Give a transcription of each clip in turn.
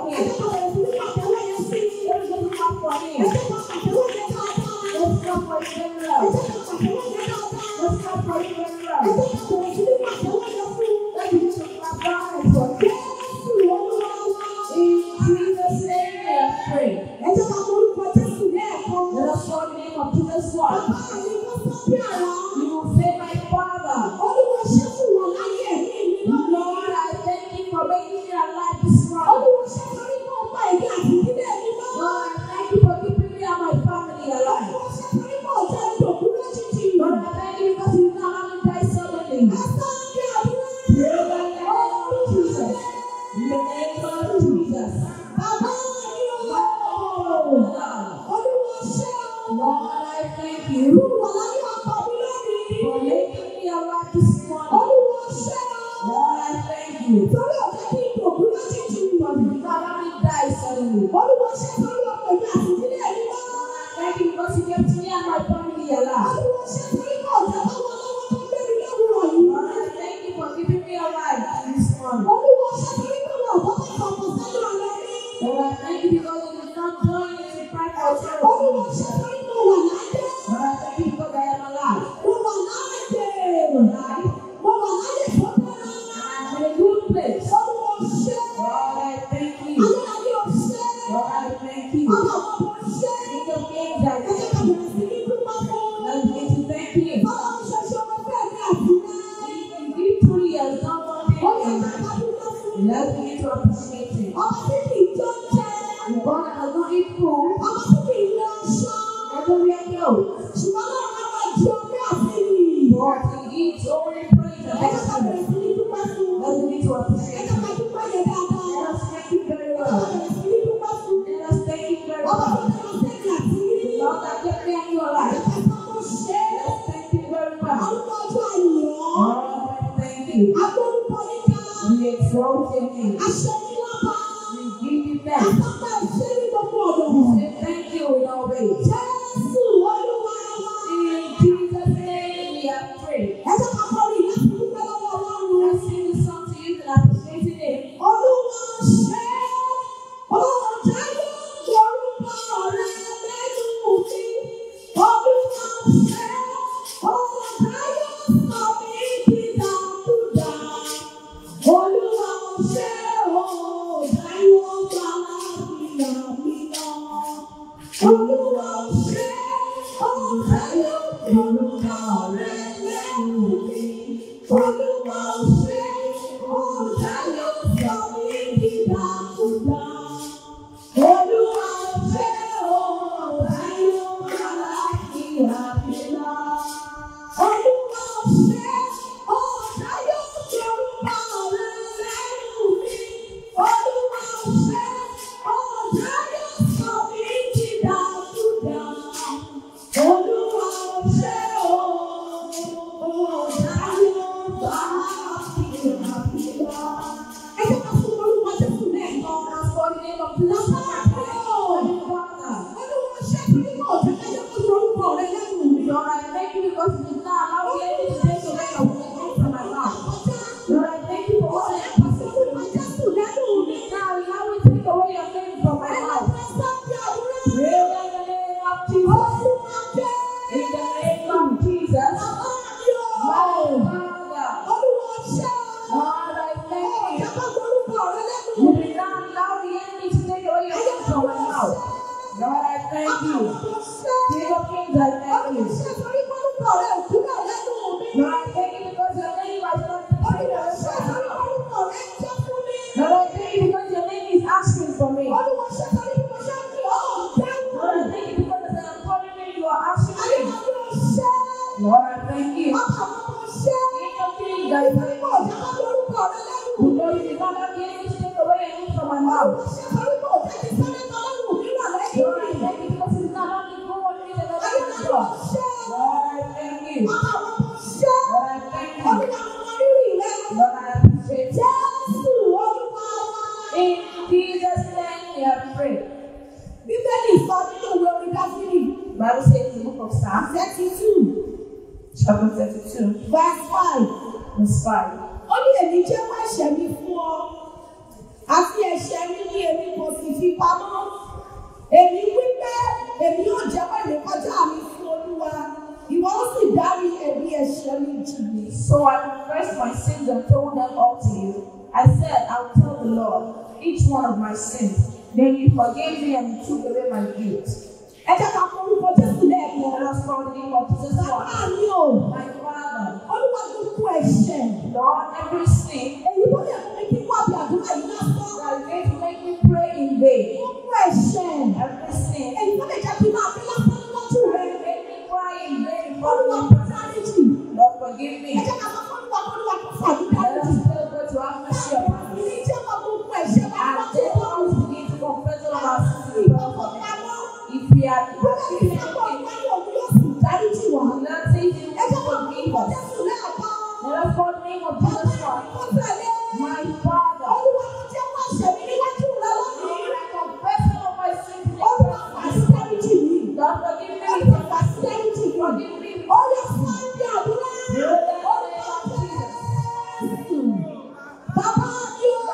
me. Ẹjẹ́ ká bẹ̀rẹ̀ sí ní pàtẹ́wọ́ yẹn sí. Everybody clap for me. Ẹjẹ́ ká pàtẹ́wọ́ yẹn dáadáa. Let's clap for you very Ẹjẹ́ well. ká pàtẹ́wọ́ yẹn dáadáa. Let's clap for you very Ẹjẹ́ well. ká bẹ̀rẹ̀ sí ní pàtẹ́wọ́ yẹn fún. Let's begin to clap right for you. Jésù Olúwa wá. In Jesus' name we are praying. Ẹjẹ́ ká morúkọ Jésù lẹ́ẹ̀kan. Let us call the name of Jesus one. Bàbá mi wọ́n sọ bí àrá. You will say, My Father, Olúwa ṣe fún wọn láyé ẹ̀mí mi lọ́wọ́. Lord, I thank you for making me alive this morning. Olúwa ṣe torí mọ́ ọgbà ìdí àti ìdílé mi lọ́wọ́. Lord, I thank you for keeping me and my family alive. Olúwa ṣe torí mọ́ ọjọ́ ìdòkú lójijì. Lord, I thank you because you did not let me die suddenly. Ẹ sọ bí àdúrà. Pray in the name of Jesus. In the name of Jesus. Bàbá mi ò. Lord, Olúwa ṣe o. Lord, I thank you Olúwa láyé ọkọ mi lónìí. for making me alive this morning. Olúwa ṣe o. Lord, I thank you Torí ọ̀jẹ̀ kí ìdòkú lójijì. because you did not let me die suddenly. Olúwa ṣe torí ọkọ ìdí àti ìdílé mi lọ́wọ́. Thank you because you kept me and my family alive. Olúwa ṣe torí mọ́ ọ̀jẹ̀ lọ́wọ́ lọ́wọ́ tó gbé mi lówùrọ̀ yìí. Lord, I thank you for keeping me alive this morning. Olúwa ṣe torí mọ́ ọ̀jẹ̀ lọ́wọ́ tó gbé mi lówùrọ̀ yìí. Lord, I thank you because you did not join me to fight for Olúwa charity. ṣe torí mọ́ wà láyé. Lord, I thank you because I am alive. Mo wà láàyè. Alive. Mo wà láàyè tó dára. I'm in a good place. Olúwa ṣe. Lord, I thank you. Ayérayé ò ṣe. Lord, I thank you. Bàbá bàbá ò ṣe. King of kings, I Ẹ jẹ́ ká thank you. bẹ̀rẹ̀ sí ní dúpẹ́ fún. Let's begin to thank you. Bàbá mi ṣe ṣe ọmọ bẹ́ẹ̀ ni àtúnyẹ. In victory has done one Ó yẹ thing. ká ká dúpẹ́ fún. Let's begin to appreciate him. Ọmọ tí kì í jọ jẹ. The God that does not eat food Ọmọ tí kì í lọ aṣọ. and don't wear clothes. Ṣùgbọ́n náà ká máa jẹ ọmọ àfihàn. But he eats only praise and Ẹ jẹ́ ká bẹ̀rẹ̀ excellence. sí ní dúpẹ́ fún. Let's begin to Ẹ appreciate jẹ́ him. ká dúpẹ́ yẹn dáadáa. Let us thank him very Ẹ jẹ́ ká well. bẹ̀rẹ̀ sí ní dúpẹ́ fún. Let us thank him very Ọmọ tó well. kẹ́ lọ sẹ́yìn àti yìí. Lord, that kept me and you Ẹ alive. jẹ́ ká sọ́kọ́ ṣe é. Let's thank him very well. Àwọn ọjọ́ àyàn. Lord, thank you. Agbórúkọ níta. We exalt your name. Aṣọ ní lápá. We give you thanks. Àtọ́gbà ìṣe ní gbogbo ọ̀dọ̀. We say thank you in all ways. Jésù Olúwa wa. In Jesus' name we have prayed. Ẹ jẹ́ ká kọrin láti dúpẹ́ lọ́wọ́ Ọlọ́run. Let's sing the song to you and appreciate him. Olúwa ṣe ọ̀dà yóò lórúkọ rẹ lẹ́nu mi. Olúwa ṣe ọ̀dà yóò sọ mí dídàkudà. Olúwa ṣe ọ̀dà yóò gbà láfíà mi lọ. Olúwa ṣe ọ̀dà yóò lórúkọ rẹ lẹ́nu mi. Olúwa ṣe ọ̀dà yóò sọ mí dídàkudà. Olúwa ṣe ọ̀dà yóò gbà láfíà mi lọ. Olúwa ṣe ọ̀dà yóò lórúkọ rẹ lẹ́nu mi. Olúwa ṣe ọ̀dà yóò sọ mí dídàkudà. Olúwa ṣe ọ̀dà yóò gbà láfíà mi lọ. Ẹ jẹ́ ká fún orúkọ Jésù lẹ́ẹ̀kan. As for the name of Jesus, Heavenly Father, Olúwa ṣe torí mọ̀ ọ̀jẹ̀ ká jẹ́ kó sọ orúkọ rẹ lẹ́nu mi. Lord, I thank you because you did not allow the enemy to take away your wisdom from my mouth. Lord, I thank you for all that you have done. Orúkọ Jésù lẹ́nu mi. Now allow me to take away your name from my mouth. Pray in the name of Jesus. In the name of Jesus. My Father, Lord, I thank you. You did not allow the enemy to take away your name from my mouth. Lord, I thank you. King of kings, I thank you. Lord, I thank you because your name has not been taken away from my mouth. Lord, I thank you because your name is asking for me. Lord, I thank you because as I'm calling you, you are asking me. Lord, I thank you. King of kings, I thank you. Because you did not allow the enemy to take away your name from my mouth. Lord, I thank you because you did not allow me to go on with another man's God. Lord, I thank you. Lord, I thank you. Lord, I appreciate you. In Jesus' name we have prayed. Bíbélì sọ nínú ìwé orin Dáfídì, Bible says in the book of Psalms, thirty two, chapter 32, verse five. verse 5. Ó ní èmi jẹ́ wá ẹ̀ṣẹ̀ mi fún ọ, àti ẹ̀ṣẹ̀ mi ní èmi kò fi pamọ́. Èmi wí pé èmi yóò jẹ́wọ́ ìrékọjá mi fún Olúwa. Ìwọ ó sì dárí ẹ̀bi ẹ̀ṣẹ̀ mi jì mí. So I confessed my sins and told them all to you. I said, I'll tell the Lord each one of my sins. Then you forgave me and you took away my guilt. Ẹ jẹ́ ká kọ orúkọ Jésù lẹ́ẹ̀kan. Let us call the name of Jesus Bàbá Christ. mi o, My Father, Olúwa gbogbo ẹ̀ṣẹ̀. Lord, every sin Èyí tó lè fún mi kí wọ́n bí àdúrà yìí lásán. that is going to make me pray in vain. Gbogbo ẹ̀ṣẹ̀. Every sin Èyí tó lè jẹ́ kí máa fi lásán níwájú that rẹ̀. will make me cry in vain before Olúwa you. kò dáríjì. Lord, forgive me. Ẹ jẹ́ ká sọ fún Olúwa kó Olúwa kó fàdí Let dáríjì. us tell God to have mercy upon us. Ní jẹ́wọ́ gbogbo ẹ̀ṣẹ̀ wa And lọ́tí let lọ́rùn. us begin to confess all of our sins to Ìgbọ̀ngàn God. pamọ́. If we are Bẹ́ẹ̀ ni if ìyàgbọ́ we ìwáyé òun yóò sì dáríjì wá. are not taking Ẹ jẹ́ ká forgive kọ us. Jésù lẹ́ẹ̀kan. Let us call the name of Jesus Christ. Kó tẹ̀lé. My Father, Olúwa mo jẹ́wọ́ ẹ̀ṣẹ̀ mi níwájú rẹ lónìí. Lord, I confess all of my sins to Olúwa you. fàdí dáríjì mi. Lord, forgive me. Olúwa fàdí dáríjì mi. Forgive me. Ó yẹ fún ẹbí àdúrà. Bàbá mi ò.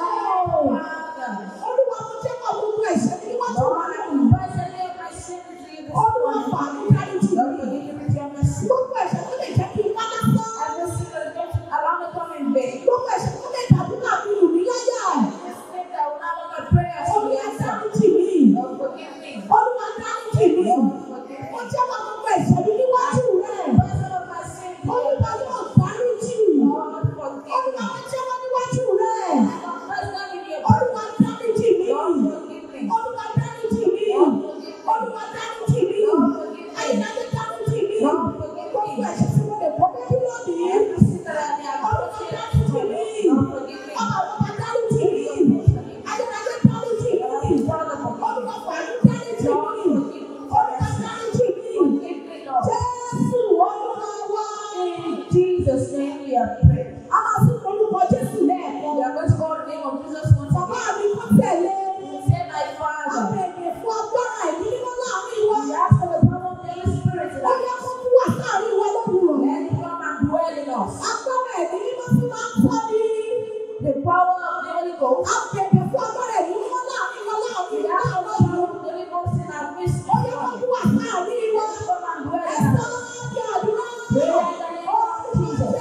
Father, Olúwa mo jẹ́wọ́ gbogbo ẹ̀ṣẹ̀ mi níwájú Lord, rẹ I lónìí. confess any of my sins to you this Olúwa morning. fàdí dáríjì Lord, mi. forgive me with your mercy. Gbogbo ẹ̀ṣẹ̀ tó lè jẹ́ kí n wá lásán. Every sin that is going to allow me to come in vain. Gbogbo ẹ̀ṣẹ̀ tó lè dàbí tàbí lù mí láyà. Every sin that will not allow my prayers to be Olúwa answered. dáríjì mi. Lord, forgive me. Olúwa dáríjì mi. Lord, forgive Mo me. jẹ́wọ́ gbogbo ẹ̀ṣẹ̀ mi níwájú rẹ. Confess all of my sins to you. Olúwa yóò dáríjì. Lord, forgive Olúwa me. mo jẹ́wọ́ níwájú rẹ. Confess them in your Olúwa dáríjì mi. Lord, forgive me. Olúwa dáríjì mi. Lord, forgive me. Olúwa dáríjì mi. Lord, forgive me. Ayíláyé dáríjì mi. Lord, forgive me. Gbogbo ẹ̀ṣẹ̀ tí mo lè kọ́ bẹ́ẹ̀ bí lónìí. Every sin that I may have Olúwa committed, dáríjì mi. Lord, forgive me. Ọmọ àwọn dáríjì mi. Ayíláyé dáríjì mi. Father, forgive me. Olúwa pẹ̀lú dáríjì mi. Olúwa dáríjì mi. Forgive me, Lord. Jésù Olúwa wá. In Jesus' name we are praying. A máa tún orúkọ Jésù lẹ́ẹ̀kan. We are going to call the name of Jesus once Bàbá again. mi kọ́ tẹ̀lé. Say, my Father. Àbẹ̀yẹ̀ fún agbára ẹ̀mí mímọ́ láàrin wa. We ask for the power of the Holy Spirit Ó tonight. yẹ kó tún wà sáàrin wa lówùrọ̀. Let it come and dwell in us. Agbára ẹ̀mí mímọ́ tí máa ń tọ́ ní. The power of the Holy Ghost. Àbẹ̀yẹ̀ fún agbára ẹ̀mí mímọ́ láàrin wa láàrin We wa ask for the láàrin power wa. of the Holy Ghost in our midst. Ó yẹ kó tún wà sáàrin wa. Come and dwell Ẹ in sọ us. ọ́ di àdúrà. Pray in the name of Jesus.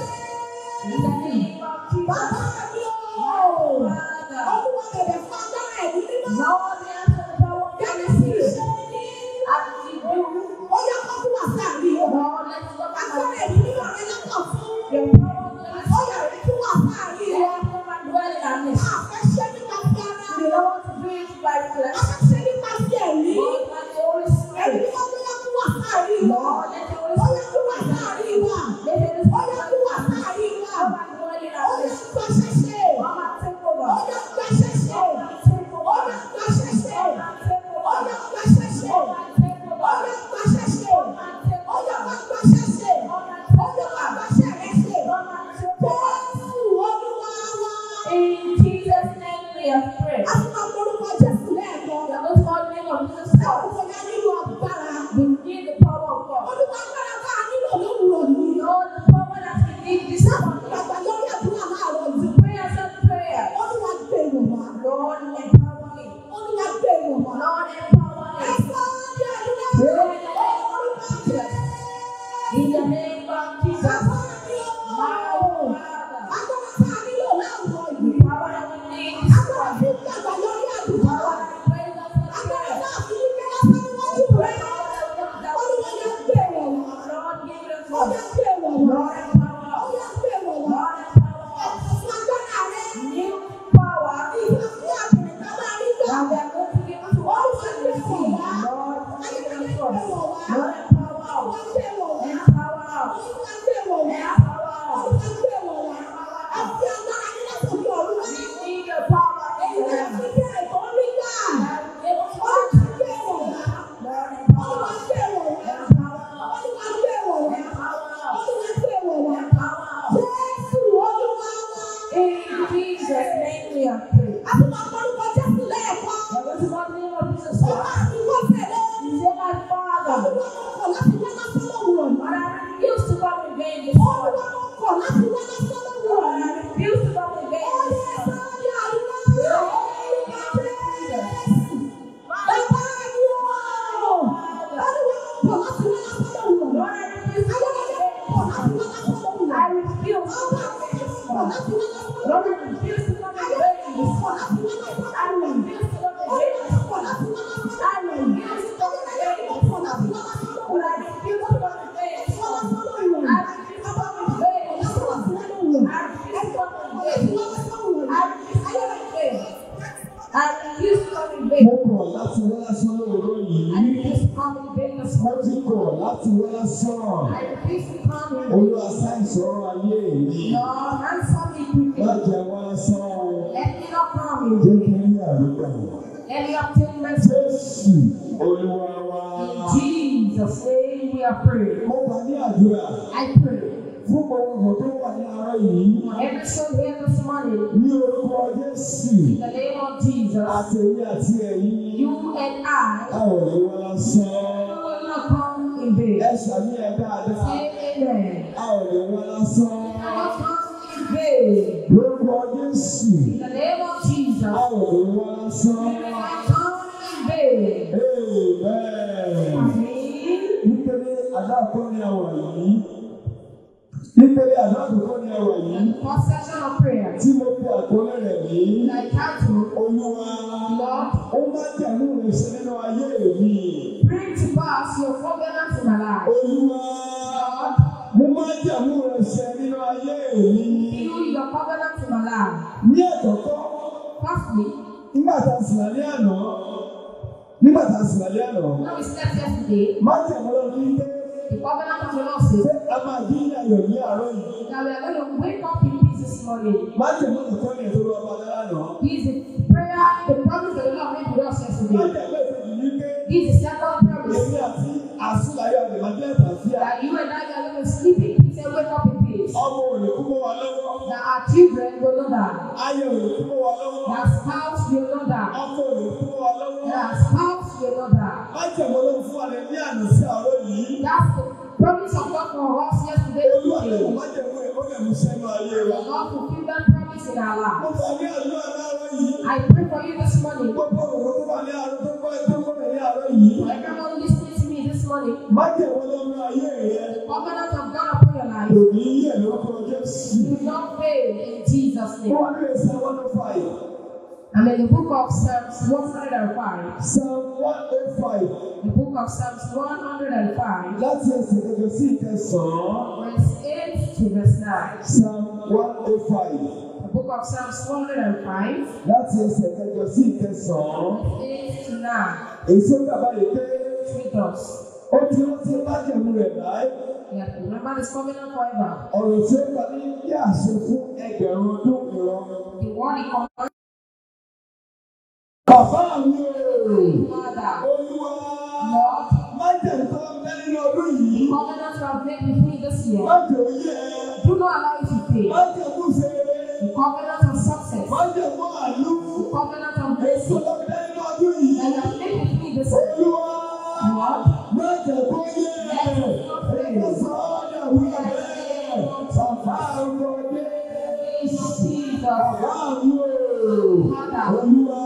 In the name of Bàbá Jesus. mi ò. Father. Olúwa bẹ̀bẹ̀ fún agbára ẹ̀mí mímọ́. Lord, we ask for the power of the Holy Gẹ́gẹ́ bí Spirit. iṣẹ́ ní. As we do, Ó yẹ kó tún wà sáàrin wa. Lord, let it come Agbára and ẹ̀mí mímọ́ rẹ lọ́kàn fún. The power of the Holy Ó yẹ Spirit. kó tún wà sáàrin wa. Lord, come and dwell in our midst. Àfẹ́ṣẹ́ nípa ti ara. We don't want to do it by flesh. Afẹ́ṣẹ́ nípa ti ẹ̀mí. Lord, by the Holy Ẹ̀mí Spirit. mímọ́ tó yẹ kó wà sáàrin wa. Lord, let the Holy Ó yẹ Spirit kó wà sáàrin wa. let the Holy Ó yẹ kó wà Spirit sáàrin wa. come and dwell in Ó our yẹ midst. gbàṣẹ́ṣe. Come and take Ó over. yẹ gbàṣẹ́ṣe. Come and take Ó over. yẹ gbàṣẹ́ṣe. Come and take Ó over. yẹ gbàṣẹ́ṣe. Come and take Ó over. yẹ gbàṣẹ́ṣe. Come and take Ó yẹ over. gbàṣẹ́ṣe. Come and Ó take yẹ over. gbàṣẹ́ rẹ̀ ṣe. Come and take over. Jésù Olúwa wa. In Jesus' name we have prayed. A ti máa forúkọ Jésù lẹ́ẹ̀kan. We are going to call the name of Jesus Ẹ ò Christ. kò yá nílò agbára. We need the power of God. Olúwa agbára bá a nílò lówùrọ̀ yìí. Lord, the power that we need this morning. Bàbá lórí àdúrà láàárọ̀ To yìí. pray and set prayer. Olúwa gbé ìwọ̀n wá. Lord, empower me. Olúwa gbé ìwọ̀n wá. Lord, empower Ẹ me. sọ ọ́ di àdúrà. Pray Olúwa gbé. in the name of Jesus. Bàbá mi ò. My Father, Agbára bá a nílò láàárọ̀ the yìí. power that we need this Agbára morning. tí ń dàgbà lórí The àdúrà. power that we praise us for Agbára prayer. náà fi ní kí lásán níwájú The rẹ̀. power that we have that Olúwa we yẹ need. gbé ìwọ̀n wá. Lord, give it Ó us. yẹ gbé ìwọ̀n wá. Lord, empower Ó us. yẹ gbé ìwọ̀n wá. Lord, empower us. Fún agbára rẹ̀. New power Ìgbà tí àbẹ̀rẹ̀ pọ̀ láti wá láti wá láti wá. Orí máa tó pọ̀ láti wá láti wá láti wá. Orí máa tó pọ̀ láti wá láti wá láti wá. Ẹ̀fọ́ lásán ló ìwọ̀n. Bàbá mi máa tó pọ̀ láti wá láti wá láti wá. Ẹ̀fọ́ láti wá láti wá láti wá. I refuse to come in Mo vain. kọ̀ láti wá lásán lóòrọ̀ I yìí. refuse to come in vain this Mo ti morning. kọ̀ láti wá lásán. I refuse to come in vain. Olúwa sáìsọ̀rọ̀ ayé mi. Lord, answer me quickly. Má jẹ́ wá lásán o. Let me not come in Jẹ́ vain. kí n rí àdúgbò. Let me obtain mercy. Jésù Olúwa wa. In Jesus' name we are praying. Mo wà ní àdúrà I pray fún gbogbo ọ̀dọ́ tó wà ní àárọ̀ yìí. for every soul here this morning. Ní orúkọ Jésù. In the name of Jesus, Àtẹ̀yìn àti ẹ̀yin. you and I A ò lè wá lásán. will not come in vain. Ẹ ṣàmì ẹ̀ dáadáa. Say amen. A ò lè wá lásán. I will come in vain. Lórúkọ Jésù. In the name of Jesus, A ò lè wá lásán. I come in vain. Amen. Amen. Nítorí àdáàkọ́ ni àwà yìí. Nítorí àdáàkọ́ ni àwà yìí. First session of prayer. Tí mo fi àkọlé rẹ̀ ní. I title, Olúwa. Lord, Ó máa jẹ̀mú rẹ̀ ṣe nínú ayé mi. bring to pass your covenant in my life. Olúwa. Lord, Mo máa jẹ̀mú rẹ̀ ṣe nínú ayé mi. fulfill your covenant in my life. Ní ẹ̀kọ́kọ́, Firstly, nígbà tá a sì lálẹ́ àná. Nígbà tá a sì lálẹ́ àná. when we slept yesterday, Máa jẹ̀mú lọ ní pé the covenant of the Lord says pé a máa jí ní ayọ̀ ní àárọ̀ yìí. that we are going to wake up in peace this morning. Máa jẹ̀mú nìkan ní ètò ọba dára náà. This is the prayer, the promise that the Lord made with us Máa yesterday. jẹ̀mú èkejì ní pé This is the second promise èmi àti àsúláyọ̀ àgbẹ̀májẹ́ ìtàfíà. that you and I are going to sleep in peace and wake up in peace. Ọmọ òní kú mọ́ wa lọ́wọ́. That our children will not die. Ayé òní kú mọ́ wa lọ́wọ́. That spouse will not die. Ọkọ òní kú mọ́ wa lọ́wọ́. That spouse will not die. Máa jẹ̀mú lọ́wọ́ fún wa ní ní àná sí àárọ̀ yìí. That's the promise of God for us yesterday. Olúwa today. lẹ́yìn máa jẹ̀mú ẹ̀ ó lè mú sẹ́nu ayé wa. The Lord fulfill that promise in our Mo life. fà ní àdúrà láàárọ̀ yìí. I pray for you this morning. Gbogbo òwò tó wà ní àárọ̀ tó gbọ́ tó gbọ́ ní àárọ̀ yìí. For everyone listening to me this morning, Máa jẹ̀mú lọ́wọ́ ayé rẹ̀. the covenant of God upon your life Kò ní yẹ̀ lórúkọ Jésù. will not fail in Jesus' Ó name. wà ní ẹsẹ̀ one oh five. I'm in the book of Psalms 105. Psalm one oh five. The book of Psalms 105, Láti ẹsẹ̀ kẹjọ sí ìkẹsàn-án. verse 8 to verse 9. Psalm one oh five. The book of Psalms 105, Láti ẹsẹ̀ kẹjọ sí ìkẹsàn-án. 8 to 9. Èso bàbá yìí pé With us. ó ti rántí májẹ̀mú rẹ̀ láì. We have to remember this covenant forever. Ọ̀rọ̀ tí ó gbà ní bí àṣẹ fún ẹgbẹ̀rún ọdún ìran. The word he commanded Bàbá mi ò. Father, Olúwa. Lord, Májẹ̀mú tó ń bẹ nínú ọdún yìí. covenant you have made with me this year, Májẹ̀mú yẹ. do not allow it to fail. Májẹ̀mú ṣe. The covenant of success, Májẹ̀mú àlú. the covenant of Èso blessing tó ń bẹ nínú ọdún yìí. that you have made with me this year, Olúwa. Lord, Májẹ̀mú yẹ. Ẹ̀ka sọ́ọ́dà wíyà bẹ́ẹ̀. Bàbá ọmọdé. Jesus, Bàbá mi ò. Olúwa.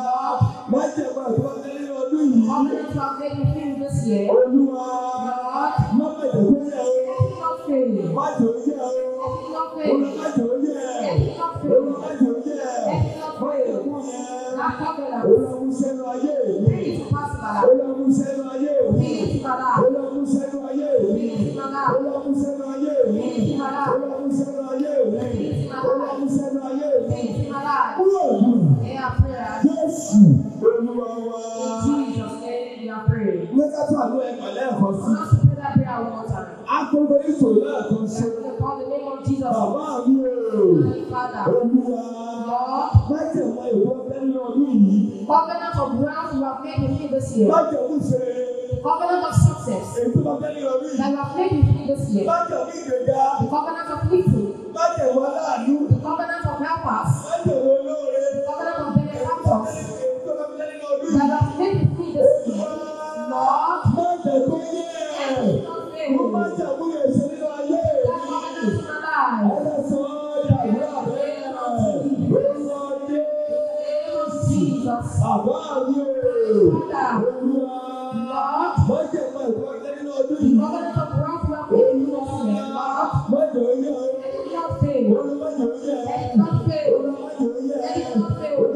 Májẹ̀mú àtúwọ́ bẹ nínú ọdún yìí. covenant you have made with me this year, Olúwa. Lord, Má bẹ̀rẹ̀ pé yẹ o. let it not fail. Let Má jò ó yẹ o. it not Olúwa fail. má jò ó yẹ. Let it not Olúwa fail. má jò ó yẹ. Let it not fail. Májẹ̀mú yẹ. That covenant, Olúwa mú sẹ́nu ayé mi. bring it to pass in my life. Olúwa mú sẹ́nu ayé mi. Bring it to my life. Olúwa mú sẹ́nu ayé mi. Bring it to my life. Olúwa mú sẹ́nu ayé mi. Bring it to my life. Olúwa mú sẹ́nu ayé mi. Olúwa mú sẹ́nu ayé mi. Bring it to my life. Kúrò dùn. Hear our prayer. Jésù Olúwa wa. In Jesus' name we are praying. Mẹ́ta tó àlọ́ ẹ̀kọ́ lẹ́ẹ̀kan sí. I want us to pray that prayer one more time. Akókò ìṣòro lẹ́ẹ̀kan sí. Let's pray call the name of Jesus. Bàbá mi ò. Holy Father, Olúwa. Lord, Májẹ̀mú ìwọ bẹ́ẹ̀ ọdún yìí. covenant of wealth you have made with me this year, Májẹ̀mú ṣe covenant of success ètò bẹ́ẹ̀ ọdún that yìí. you have made with me this year, Májẹ̀mú ìgbéga. the covenant of victory, Májẹ̀mú aláàánú. the covenant of helpers, Májẹ̀mú olóore. the covenant of benefactors Ètò bẹ́ẹ̀ ọdún that yìí. you have made with me this year, Lord, Májẹ̀mú yẹ. let it not fail. Mo májẹ̀mú yẹ ṣe nínú ayé That mi. covenant in my life. Ẹlẹ́sàn yàrá rẹ̀. Olúwa dé. name of Jesus. Bàbá mi ò. Father, Olúwa. Lord, Májẹ̀mú ìwọ bẹ́ẹ̀ nínú ọdún the yìí. covenant of wealth you have made with me this year, Lord, Májẹ̀mú yẹ. let it not fail. Olúwa májẹ̀mú yẹ. Let it not fail. Olúwa májẹ̀mú yẹ. Let it not fail. Olúwa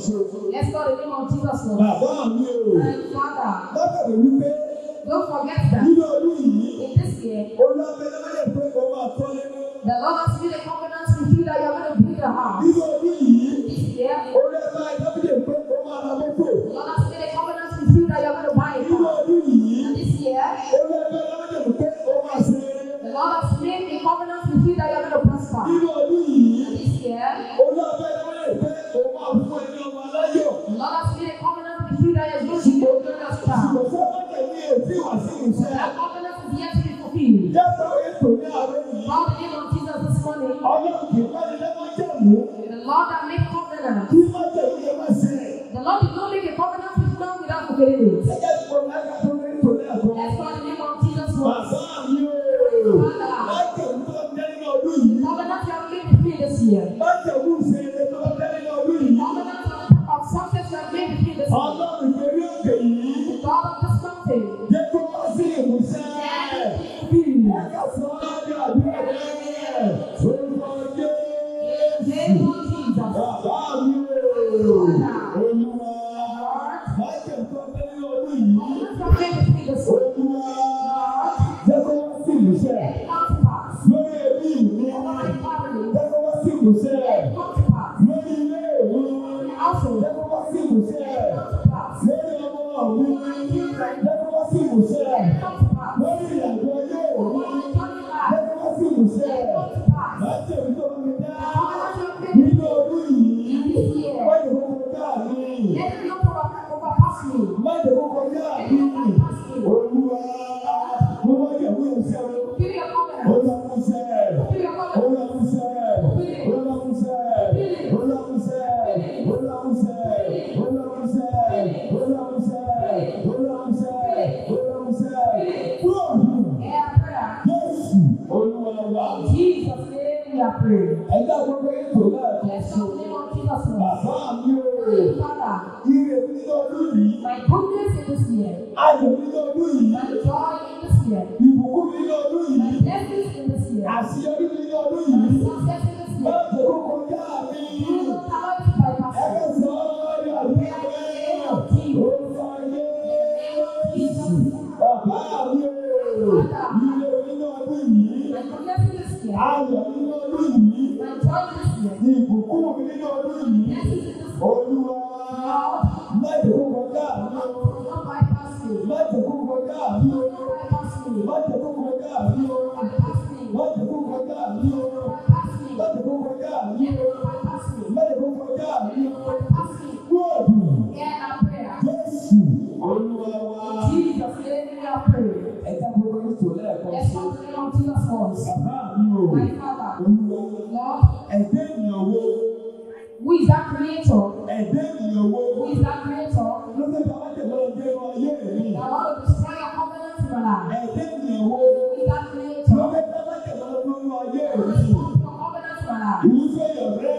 ṣo. Let's call the name of Jesus Lord. Bàbá mi o. And Father, Lọ́kàdé wípé don't forget that nínú ọdún yìí, in this year, olùwàbẹ̀lẹ̀ wọ́n pé o máa kọ́ nínú. the Lord has made a covenant with you that you're going to build a house. Nínú ọdún yìí, This year, olùwàbẹ̀lẹ̀ ìdábìlẹ̀ pé o máa ra mọ́tò. the Lord has made a covenant with you that you're going to buy a Nínú car. ọdún yìí, And this year, olùwàbẹ̀lẹ̀ wọ́n pé o máa ṣe rere. the Lord has made a covenant with you that you're going to prosper. Nínú ọdún yìí, And this year, olùwàbẹ̀lẹ̀ wọ́n pé o máa fún ẹni ọmọ aláyọ̀. the Lord has made a covenant with you that you're going to be a glorious child. Ṣùgbọ́n fún ọmọdé ní èsì wá sí ìṣe. That covenant is yet to be fulfilled. Jẹ́sọ̀ ètò ní àárọ̀ yìí. Call the name of Jesus this morning. Ọlọ́run kì í bá ní lẹ́mọ́ jẹ̀mú. The Lord that made covenant. Kí má jẹ̀mú yẹn má ṣe. The Lord did not make a covenant with man without fulfilling it. Ẹ jẹ́ kó lága tó ní ètò ní àgọ́. Let's call the name of Jesus once. Bàbá mi o. Má jẹ̀mú tó ń jẹ́ nínú ọdún yìí. Covenant you have made with me this year. Má jẹ̀mú ṣe eré tó ń jẹ́ nínú ọdún yìí. Covenant of success you have made with me this year. Ọlọ́run ìgbérí òkè yìí. The God of this mountain. Jẹ́ kó wá sí ìmúṣẹ. Fulfilled. Ẹ̀ka sọ ọ́ ní àdúrà rẹ̀. Orúkọ Name Jésù. of Jesus. Bàbá mi o. Olúwa. Má jẹ̀mú tó ń jẹ́ nínú ọdún yìí. Covenant you have made with me this year. Olúwa. Jẹ́ kó wá sí ìmúṣẹ. Come to pass. Lórí ẹbí mi. Over my family. Jẹ́ kó wá sí ìmúṣẹ. Come to pass. Lórí ilé ìwé. Also, Jẹ́ kó wá sí ìmúṣẹ. come to pass. Lórí ọmọ mi. Jẹ́ kó wá sí ìmúṣẹ. Come to pass. Lórí ìrìnàjò ayé Over mi. my family life. Jẹ́ kó wá sí ìmúṣẹ. Come to pass. Láti èmi tó bá mi dá. Covenant you have made with Nínú ọdún yìí. me this year. Má jẹ́ kó kọjá mi. Let it not over- overpass me. Má jẹ́ kó kọjá mi. Olúwa. Mo máa yẹ̀ wí ìṣẹ́ o. Fulfill your covenant. Olúwa mú sẹ́. Fulfill your covenant. Olúwa mú sẹ́. Olúwa mú sẹ́. Olúwa mú sẹ́. Olúwa mú sẹ́. Olúwa mú sẹ́. Olúwa mú sẹ́. Olúwa mú sẹ́. Olúwa mú sẹ́. Fúlọ̀ọ̀dù. Yeah, prayer. Jésù. Olúwa wa. In Jesus' name we are praying. Ẹ̀dá gbogbo ètò náà kan Let's sí. call the name of Jesus Christ. Bàbá mi o. Father, Ire mi nínú ọdún yìí. my goodness in this year, Ayọ̀ mi nínú ọdún yìí. my joy in this year, Ìbùkún mi nínú ọdún my yìí. blessings in this year, Àṣeyọrí mi nínú ọdún my yìí. success in this Má year. jẹ́ kó kọjá mi. You don't allow it to bypass me. Ẹgbẹ́ sọ ọ́ ní àdúgbò rẹ̀. Orúkọ Jésù. Bàbá mi o. Ire nínú ọdún yìí. My goodness in this year, Ayọ̀ nínú ọdún yìí. my joy in this year, Ìbùkún mi nínú ọdún yìí. blessings in this year. Olúwa. Má jẹ́ kó kọjá mi o. Do not bypass me. Do Má jẹ́ kó kọjá mi o. not bypass me. Má jẹ́ kó kọjá mi o. Bypass me. Má jẹ́ kó kọjá mi o. Bypass me. Má jẹ́ kó kọjá mi o. Bypass me. Má jẹ́ kó kọjá mi o. Bypass me. Gbọ́dù. Hear our prayer. Jésù. Olúwa wa. Jesus' name we are praying. Ẹja gbogbo ètò lẹ́ẹ̀kan Let's sí. call the name of Jesus once. Bàbá mi o. My Father, Olúwa. Lord, Ẹ̀dẹ́ ènìyàn wo? who is that creator? Ẹ̀dẹ́ ènìyàn wo? Who is that creator Ló fẹ́ bá wájú lọ dé inú ayé mi. that want to destroy your covenant in your life? Ẹ̀dẹ́ ènìyàn wo? Who is that Ló creator fẹ́ bá wájú lọ dé inú ayé who mi. is destroying your covenant in your life? Irúfẹ́ ìyọ̀rẹ́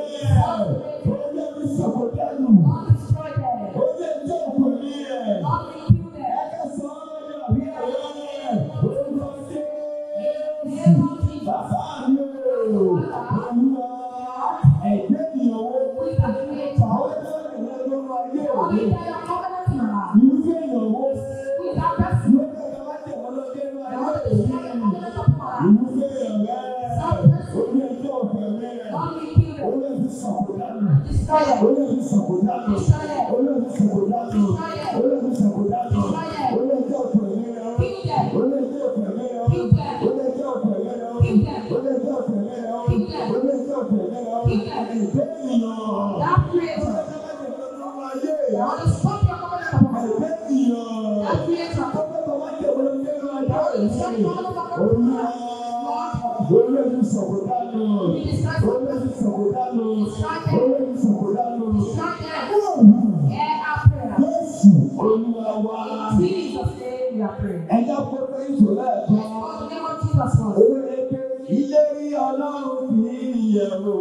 ó yẹ kí sọ̀kò dánù. Lord, destroy them. Ó yẹ kí òkú ní ẹ̀. Lord, rebuke them. Ẹ̀ka sọ ọ́ ní àbí ẹ̀rẹ́. Orúkọ In the name of Jésù. Jesus. Bàbá mi o. Olúwa. Ẹ̀dẹ́ ènìyàn wo? Who is that creator? Ó yẹ kí òkú ní inú ayé Lord, mi. destroy your covenant in your life. Irúfẹ́ ìyàn wo? Who is that person Ló fẹ́ bá wájú lọ dé inú that want ayé to mi. destroy your covenant upon your life? Irúfẹ́ ìyọ̀rẹ́ ó yẹ kí òkú ní ẹ̀. Lord, rebuke Ó them. yẹ kí sọ̀kò dánù. Destroy them. Olóòtú sọ̀kòdánù. Olóòtú sọ̀kòdánù. Olóòtú sọ̀kòdánù. Olóòtú ọ̀pọ̀ ìlera. Kill them. Olóòtú ọ̀pọ̀ ìlera. Kill them. Olóòtú ọ̀pọ̀ ìlera. Kill them. Olóòtú ọ̀pọ̀ ìlera. Kill them. Olóòtú ọ̀pọ̀ ìlera. Kill them. Ẹ̀jẹ̀ ènìyàn. That creator that want to stop your covenant upon your life. Ẹ̀jẹ̀ ènìyàn. That creator that want to destroy your covenant upon your life. Olóòtú sọ̀kòdánù. Olóòtú sọ̀kòdánù. Olóòtú sọ̀kòdánù. Destroy them. Hear our prayer. Jésù Olúwa wa. In Jesus' name we are praying. Ẹja pẹpẹ ìtò lẹ́ẹ̀kan. Let's call the name of Jesus once. Orílẹ̀-èdè ìlérí ọlọ́run kì í yẹ̀ wò.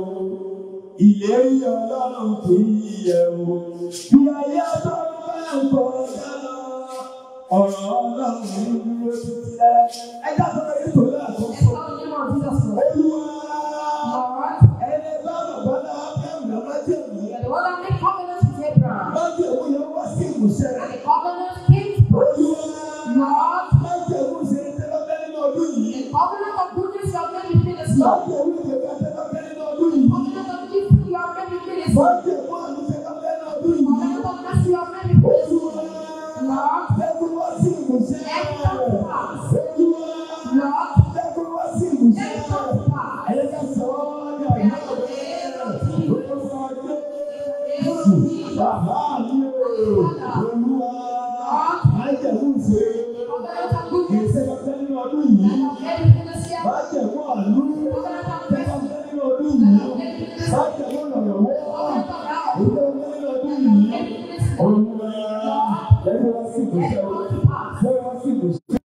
Ìlérí ọlọ́run kì í yẹ̀ wò. Bí ayé ọlọ́run bá ń kọjá lọ, ọ̀rọ̀ ọlọ́run ń dúró títí lẹ́. Ẹja pẹpẹ ìtò lẹ́ẹ̀kan Let's sọ. call the name of Jesus once. Olúwa Lord, ẹni bá bàbá náà bẹ́ẹ̀ mọ̀ máa jẹ̀ mí. you are the one that made covenant with Covenant of goodness you have made with me this Má year. jẹ́ orí ìgbẹ́ kẹ́kẹ́ nínú ọdún yìí. Covenant of gifting you have made with me this Má year. jẹ́ fún àlùfẹ́ kẹ́kẹ́ nínú ọdún yìí. Covenant of mercy you have made with me this year. Olúwa, Lord, jẹ́ kó wá sí ìmúṣẹ. let it come to pass. Olúwa, Lord, jẹ́ kó wá sí ìmúṣẹ. let it come to pass. Ẹ̀yẹ́ ká sọ ọ́ ní àná. Olúwa, Jésù, bàbá mi o. Olúwa, má jẹ́ fún ìṣe. Covenant of goodness Ìṣe kẹ́kẹ́ nínú ọdún you yìí. have made with me this year. Má jẹ́ fún àánú. Covenant of Kẹ́kẹ́ mercy nínú ọdún yìí. you have made with me this Má year. jẹ́ fún ìrànlọ́wọ́. Covenant of love Ìṣe kẹ́kẹ́ nínú ọdún you have yìí. made with me this year. Olúwa, lẹ́nu wá sí Let it ìmúṣẹ. come to pass. Lẹ́nu wá sí ìmúṣẹ.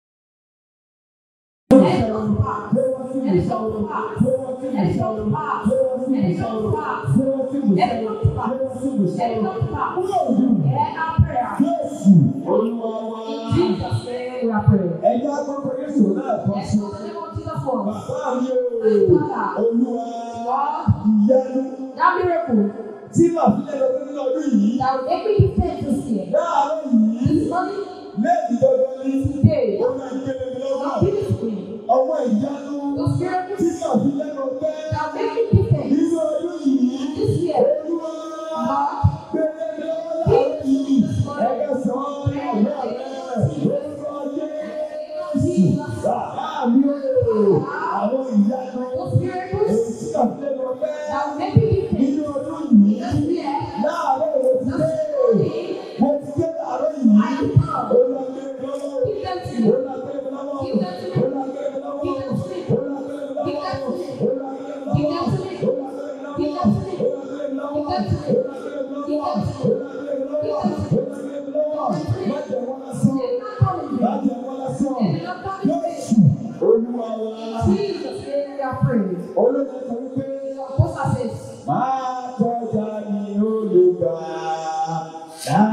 Let it come to pass. Let it come to pass. Let it come to pass. Let it come to pass. Let it come to pass. Let it come to pass. Hear our prayer. In Jesus' name we are praying. Ẹja gbọ́dọ̀ Yéṣu náà kọ́ Let's sí. go to the name of Jesus for us. Bàbá mi o, Olúwa, ìyanu That miracle tí màá fi lẹ́nu ọdún nínú ọdún yìí. that will make me different this year. Láàárọ̀ yìí, This morning, lẹ́yìn dandan ní today, ó máa ń gbélé mi lọ́wọ́. God give it to me. Ọwọ́ ìyanu Those tí miracles màá fi lẹ́nu ọgbẹ́ that will make me different nínú ọdún yìí. this year. Olúwa, Lord, gbélé mi lọ́wọ́ láàárọ̀ yìí. Ẹgbẹ́ sọ ọ́ ní ọ̀gá rẹ̀. Orúkọ Jésù. Bàbá mi o, àwọn ìyanu those miracles èyí tí màá fi lẹ́nu ọgbẹ́ that will make me different nínú ọdún yìí. this year. Láàárọ̀ mo ti dé. Mo ti dé láàárọ̀ yìí. I come. Ó lọ gbé mi lọ́wọ́. Give them to Ó me. lọ gbé mi lọ́wọ́. Give them to me. Ó lọ gbé mi lọ́wọ́. Give them to me. Ó lọ gbé mi lọ́wọ́. Give them to me. Ó lọ gbé mi Give lọ́wọ́. them to me. Ó lọ gbé mi lọ́wọ́. Give them to me. Ó lọ gbé mi lọ́wọ́. Give them to me. Ó lọ gbé mi Give lọ́wọ́. them to Ó me. lọ gbé mi lọ́wọ́. Give them to Ó me. lọ gbé mi lọ́wọ́. Má jẹ́ wọ́n lásán. They will not come in Má vain. jẹ́ wọ́n lásán. They will not come in vain. Jésù Olúwa wa. Jesus' name we are praying. Olóòtú sọ wípé. Apostle says, Máa kọjá ní olùgbà náà.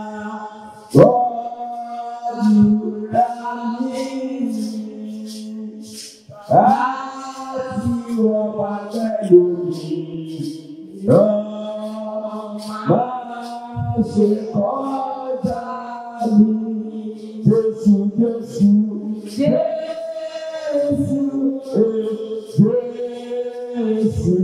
Rọ́ọ̀dúrà ní láti wọ́n bá pẹ̀lú mi. Rọ́ọ̀ máa ṣe kọjá ní Jésù Jésù. Jésù Jésù.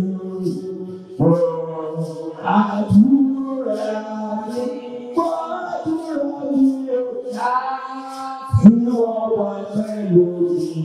Àdúrà mi, gbàdúrà mi o. Tí wọ́n wá pẹ̀lú mi.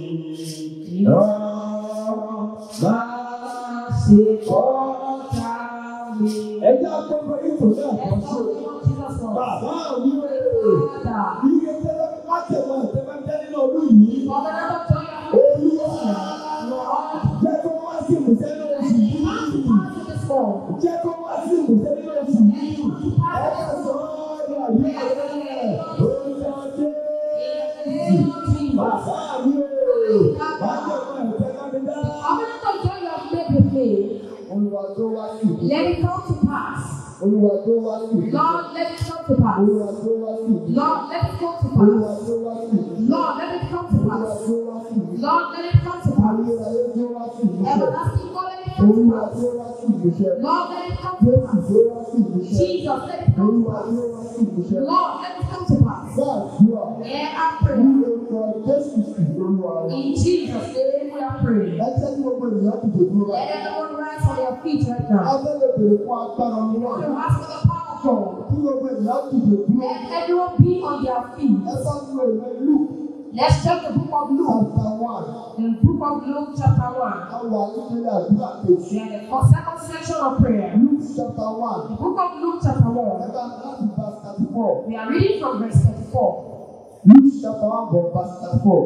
Máa ṣe kọ́ta mi. Ẹ jẹ́ àkọ́kọ́ ètò náà kan let's sí. go to the name of Jesus for us. Bàbá mi o. Father, Iye tẹ́lẹ̀ má tẹ̀wọ́ ìtẹ́lẹ̀ jẹ́ nínú ọdún yìí. for the name of joy of Olúwa Lord, jẹ́ kó wá sí ìmúṣẹ nínú oṣù pass yìí. to this fall. Jẹ́ kó wá sí ìmúṣẹ nínú oṣù yìí. Ẹ ká sọ ọ́ ní àyè rẹ̀. Orúkọ Jésù. Bàbá mi o. Má tẹ̀wọ́ ìtẹ́lẹ̀ mi dá. Covenant of joy you have made with me, Olúwa tó wá sí ìmúṣẹ. let it come to pass. Olúwa tó wá sí ìmúṣẹ. Lord, let it come to pass. Olúwa tó wá sí ìmúṣẹ. Lord, let it come to Olúwa pass. tó wá sí ìmúṣẹ. Lord, let it come to Olúwa pass. tó wá sí ìmúṣẹ. Lord, let it come to pass. Ayérayé tó wá sí ìmúṣẹ. Everlasting God, let it come to Olúwa pass. tó wá sí ìmúṣẹ. Lord, let it come to Jésù pass. tó wá sí ìmúṣẹ. Jesus, let it come to Olúwa pass. tó wá sí ìmúṣẹ. Lord, let it come to pass. Gbàdúrà Hear our ní prayer. orúkọ Jésù sí Olúwa wa. In Jesus' name we are praying. Ẹ jẹ́ kí gbogbo ènìyàn dìde dúró Let báyìí. everyone rise on their feet right now. Abẹ́lẹ̀ bèrè fún agbára We Ọlọ́run. want to ask for the power of God. Kí gbogbo ènìyàn dìde dúró. Let everyone be on their feet. Ẹ bá lu ìwé Luke Let's check the book of Luke. chapter one. In the book of Luke, chapter 1. A wà nílé àdúrà kejì. We are the first, second section of prayer. Luke chapter one. The book of Luke, chapter Ẹ 1. bá láti verse thirty four. We are reading from verse 34. Luke chapter one from verse thirty four.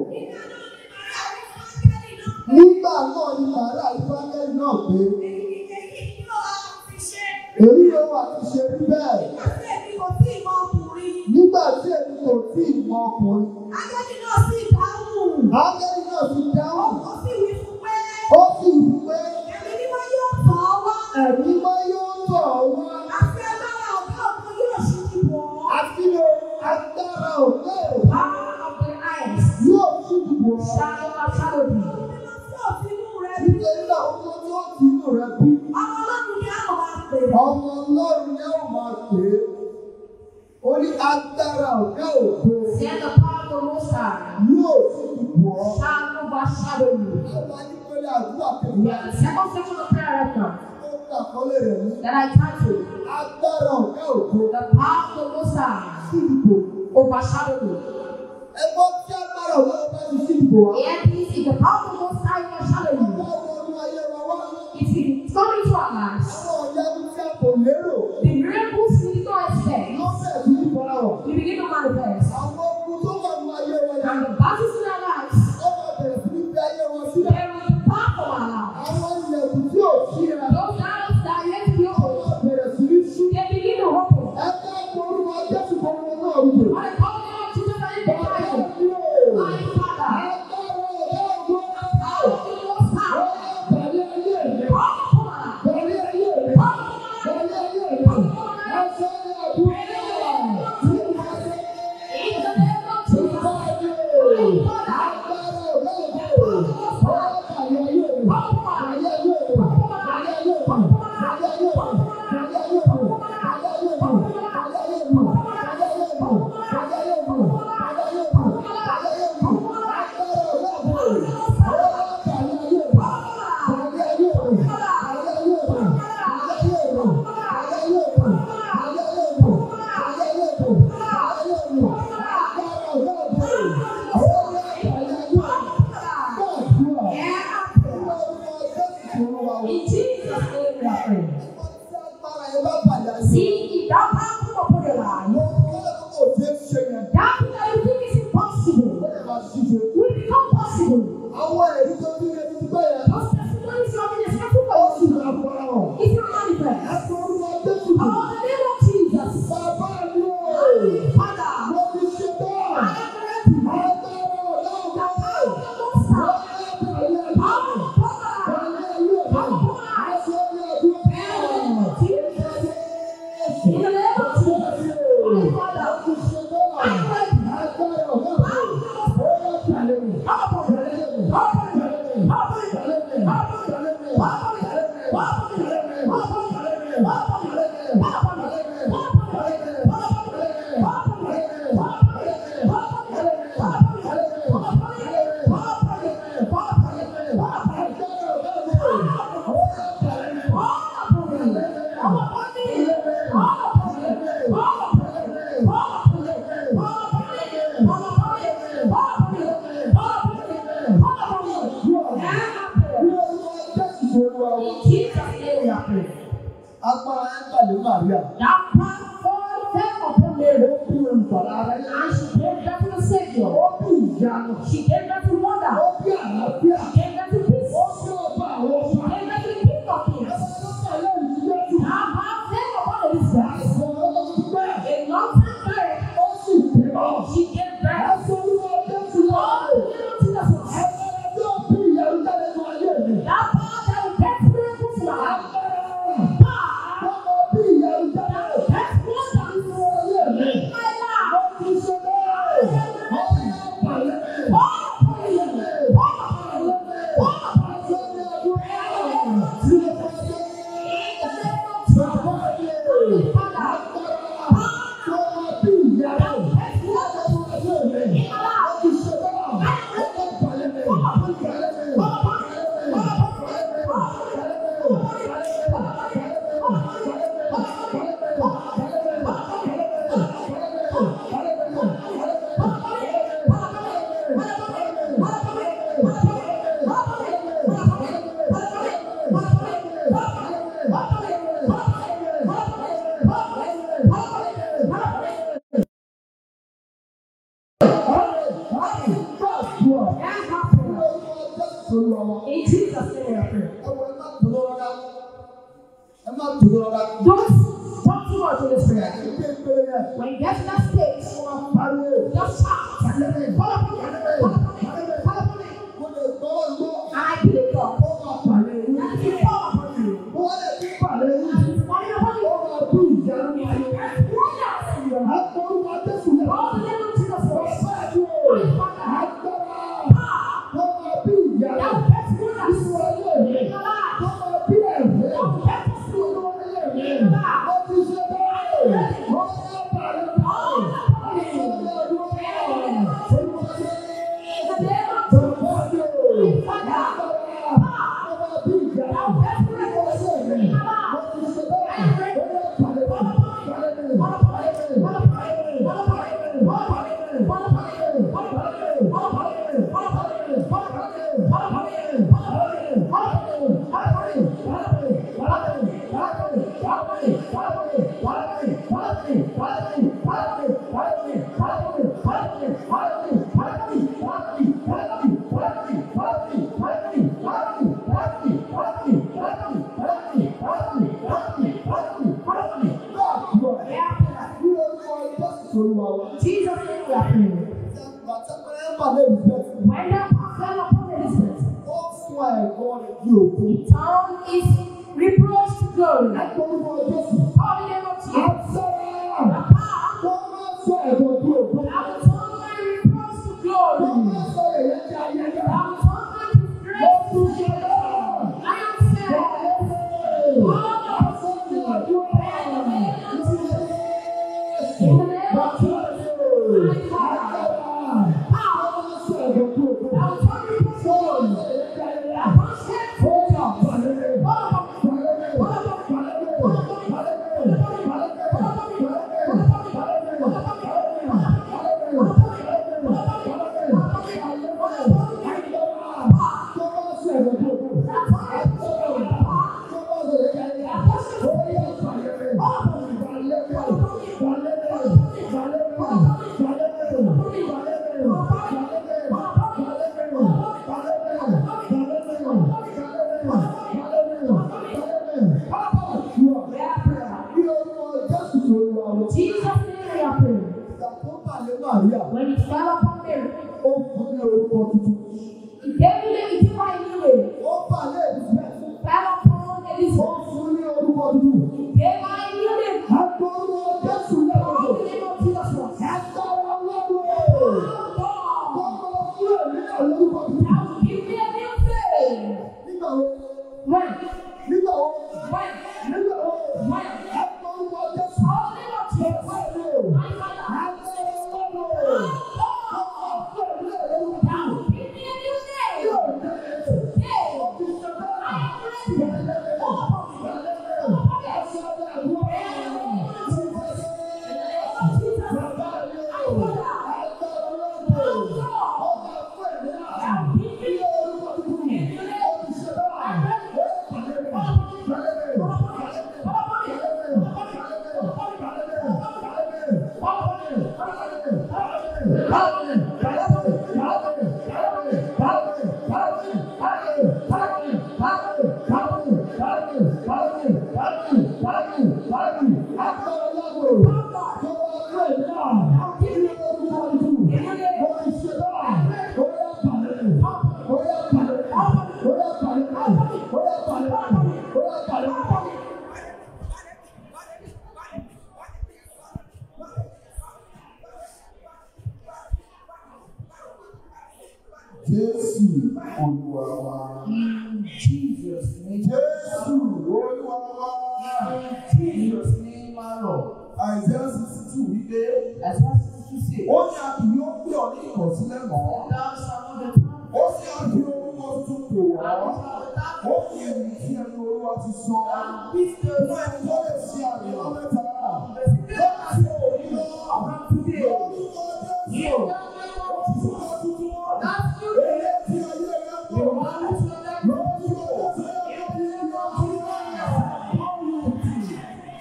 Nígbà náà ni Màríà Ìfáńgẹ́lì náà pé èyí ló wà ti ṣe rí bẹ́ẹ̀. Nígbà tí èmi kò tí ì mọ ọkùnrin. Ángẹ́lì náà ti dáhùn. Ó sì wí pé ẹ̀mí mọ́ yóò tọ̀ ọ́ wá. Àti lo agbára òkè Power of the eyes yóò sì dìbò ọ́. shall overshadow thee. Nítorí náà ó tó tó ti inú rẹ bí. Ọmọ Ọlọ́run ni ó máa pè é. Ó ní agbára òkè òkè Then the power of the Most High yóò sì dìbò ọ́. shall overshadow you. Àwọn anípele àdúrà We kẹta are the second section of prayer right now tó ń àkọlé rẹ̀ ní that I titled agbára ọ̀gá ògo The Power of the Most High sídìbò. Overshadow you. Ẹgbọ́n tí agbára ọ̀gá ọba ti sídìbò wá. And this is the power of the Most High overshadow Ọba you. wọnú ayé wa wá. It is coming to our lives. Àwọn ọ̀yẹ́nu tí a kò lérò The miracles we did not expect, ló bẹ̀rẹ̀ sí ní fara hàn. we begin to manifest. Àwọn ogun tó wà nú ayé wa yẹn. And the battles in our lives, Ó máa bẹ̀rẹ̀ sí ní fi ayé wọn sílẹ̀. there is a power of our lives. Àwọn ilẹ̀kùn tí ò sí ẹ. Those arrows that are yet to be Ó opened, máa bẹ̀rẹ̀ sí ní ṣí. they begin to open. Ẹ ká orúkọ Jésù kan wọn náà rúbò. By the power of the Lord Jesus and in the Bàbá fire. mi ò. My Father, Agbára ọ̀gá ògo. power of the Most Ó High, bẹ̀rẹ̀ ayé mi. power of our lives. Bẹ̀rẹ̀ ayé mi. Bẹ̀rẹ̀ ayé mi. Ẹ sọ ní àdúrà. In the name of Jesus, my Father, in Jesus' name we are praying. See, if that power come upon your life, that thing that you think is impossible will become possible. Àwọn ẹ̀rí tó ní ẹni tí bẹ́ẹ̀ yẹn, Those testimonies you have been expecting ó for sì you, máa fara hàn. it will manifest. Ẹ̀sọ́ orúkọ Jésù kù. Oh, the name of Jesus. Bàbá mi ò. Father, Mo ti ṣe bẹ́ẹ̀. I am ready. Agbára ọ̀gá The ọ̀gá. power of the Most High, power of God, in the name of Jesus. My Father, I am ready. Power of the Most High, come upon me. Come upon me. Come upon me. Come upon me. Come upon me. Come upon me. Come upon me. Come upon me. Come upon me. Come upon me. Come upon me. Agbára ẹ̀ ń tàlé Màríà. That power fall fell upon Mary. Ó bí olùbàdà rẹ̀. And she gave birth to the Savior. Ó bí ìyanu. She gave birth to wonder. Ó bí àlàáfíà. She gave birth to peace. Ó bí ọba àwọn She ọba. gave birth to the King of Kings. Ẹ̀fọ́ ló tẹ̀lé ìdílé tù. That power fell upon Elizabeth. Àìsàn ọlọ́run ti bẹ́ẹ̀. A long time barren. Ó sì bímọ. She gave birth. Ẹ̀sọ́ orúkọ Jésù All lọ́wọ́. the little Jesus. Agbára tó bí ìyanu jáde nínú ayé mi. That power that will get miracles in our life. Agbára Power tó bí ìyanu jáde that will get wonders nínú ayé mi. in my life. Ó ti ṣe bẹ́ẹ̀. Ó yẹ pàlẹ́. Fall upon me. Fall upon me. Fall upon me. Àṣẹ ni àdúrà. Tí mo bá dé. In the name of Jesus. Bàbá mi. Father, Agbára tó bí ìyanu. In Jesus' name we are praying. Don't talk too much in this prayer. When you get to that stage, just shout. Call upon me. Call upon me. Call upon me. And I believe God. That He will fall upon you. And He's falling upon you. And wonders in your life. All the name of Jesus was. My Father, power that will get wonders in your life. That will get testimony in your life. In the name of Jesus. Jesus name we are praying. When the power fell upon Elizabeth, tongue is reproach to glory. Call the name of Jesus. The power that will turn my reproach to glory. That will turn my disgrace to shame. I am saved. All the possible. In the name of Jesus. My Father. Power that will turn reproach to glory. That will shame for God. All of Jesus name we are praying. When it fell upon Mary, he gave me he gave her a new name. Fell upon Elizabeth. He gave her a new name. Call the name of Jesus Christ. Oh God, that will give me a new name. When? When? When? Call the name of Jesus. My Father. Oh God, that will give me a new name. Yeah. I am ready. Oh, Jésù Olúwa wa. In Jesus' name. Jésù Olúwa wa. In Jesus' name, my Lord. Àìsàn sixty two wípé As what to say. ó ní a kì yóò pè ọ́ ní ìkọ̀sílẹ̀ mọ́. Thou shalt know the time. Ó sì á fi orúkọ tuntun pè Thou wọ́n. shalt the time. Ó fi èyí tí ẹnu Olúwa ti sọ. And this the Inú ẹni tó lè ṣe àmì ọlọ́mẹ́ta. the spirit Láti òní lọ. from today. Lórúkọ In Jésù. the name of Orúkọ tuntun. That's you. Èyí tí ayé rẹ̀ ń The bọ̀. one who shall that Lórúkọ Jésù. in the name of Jesus.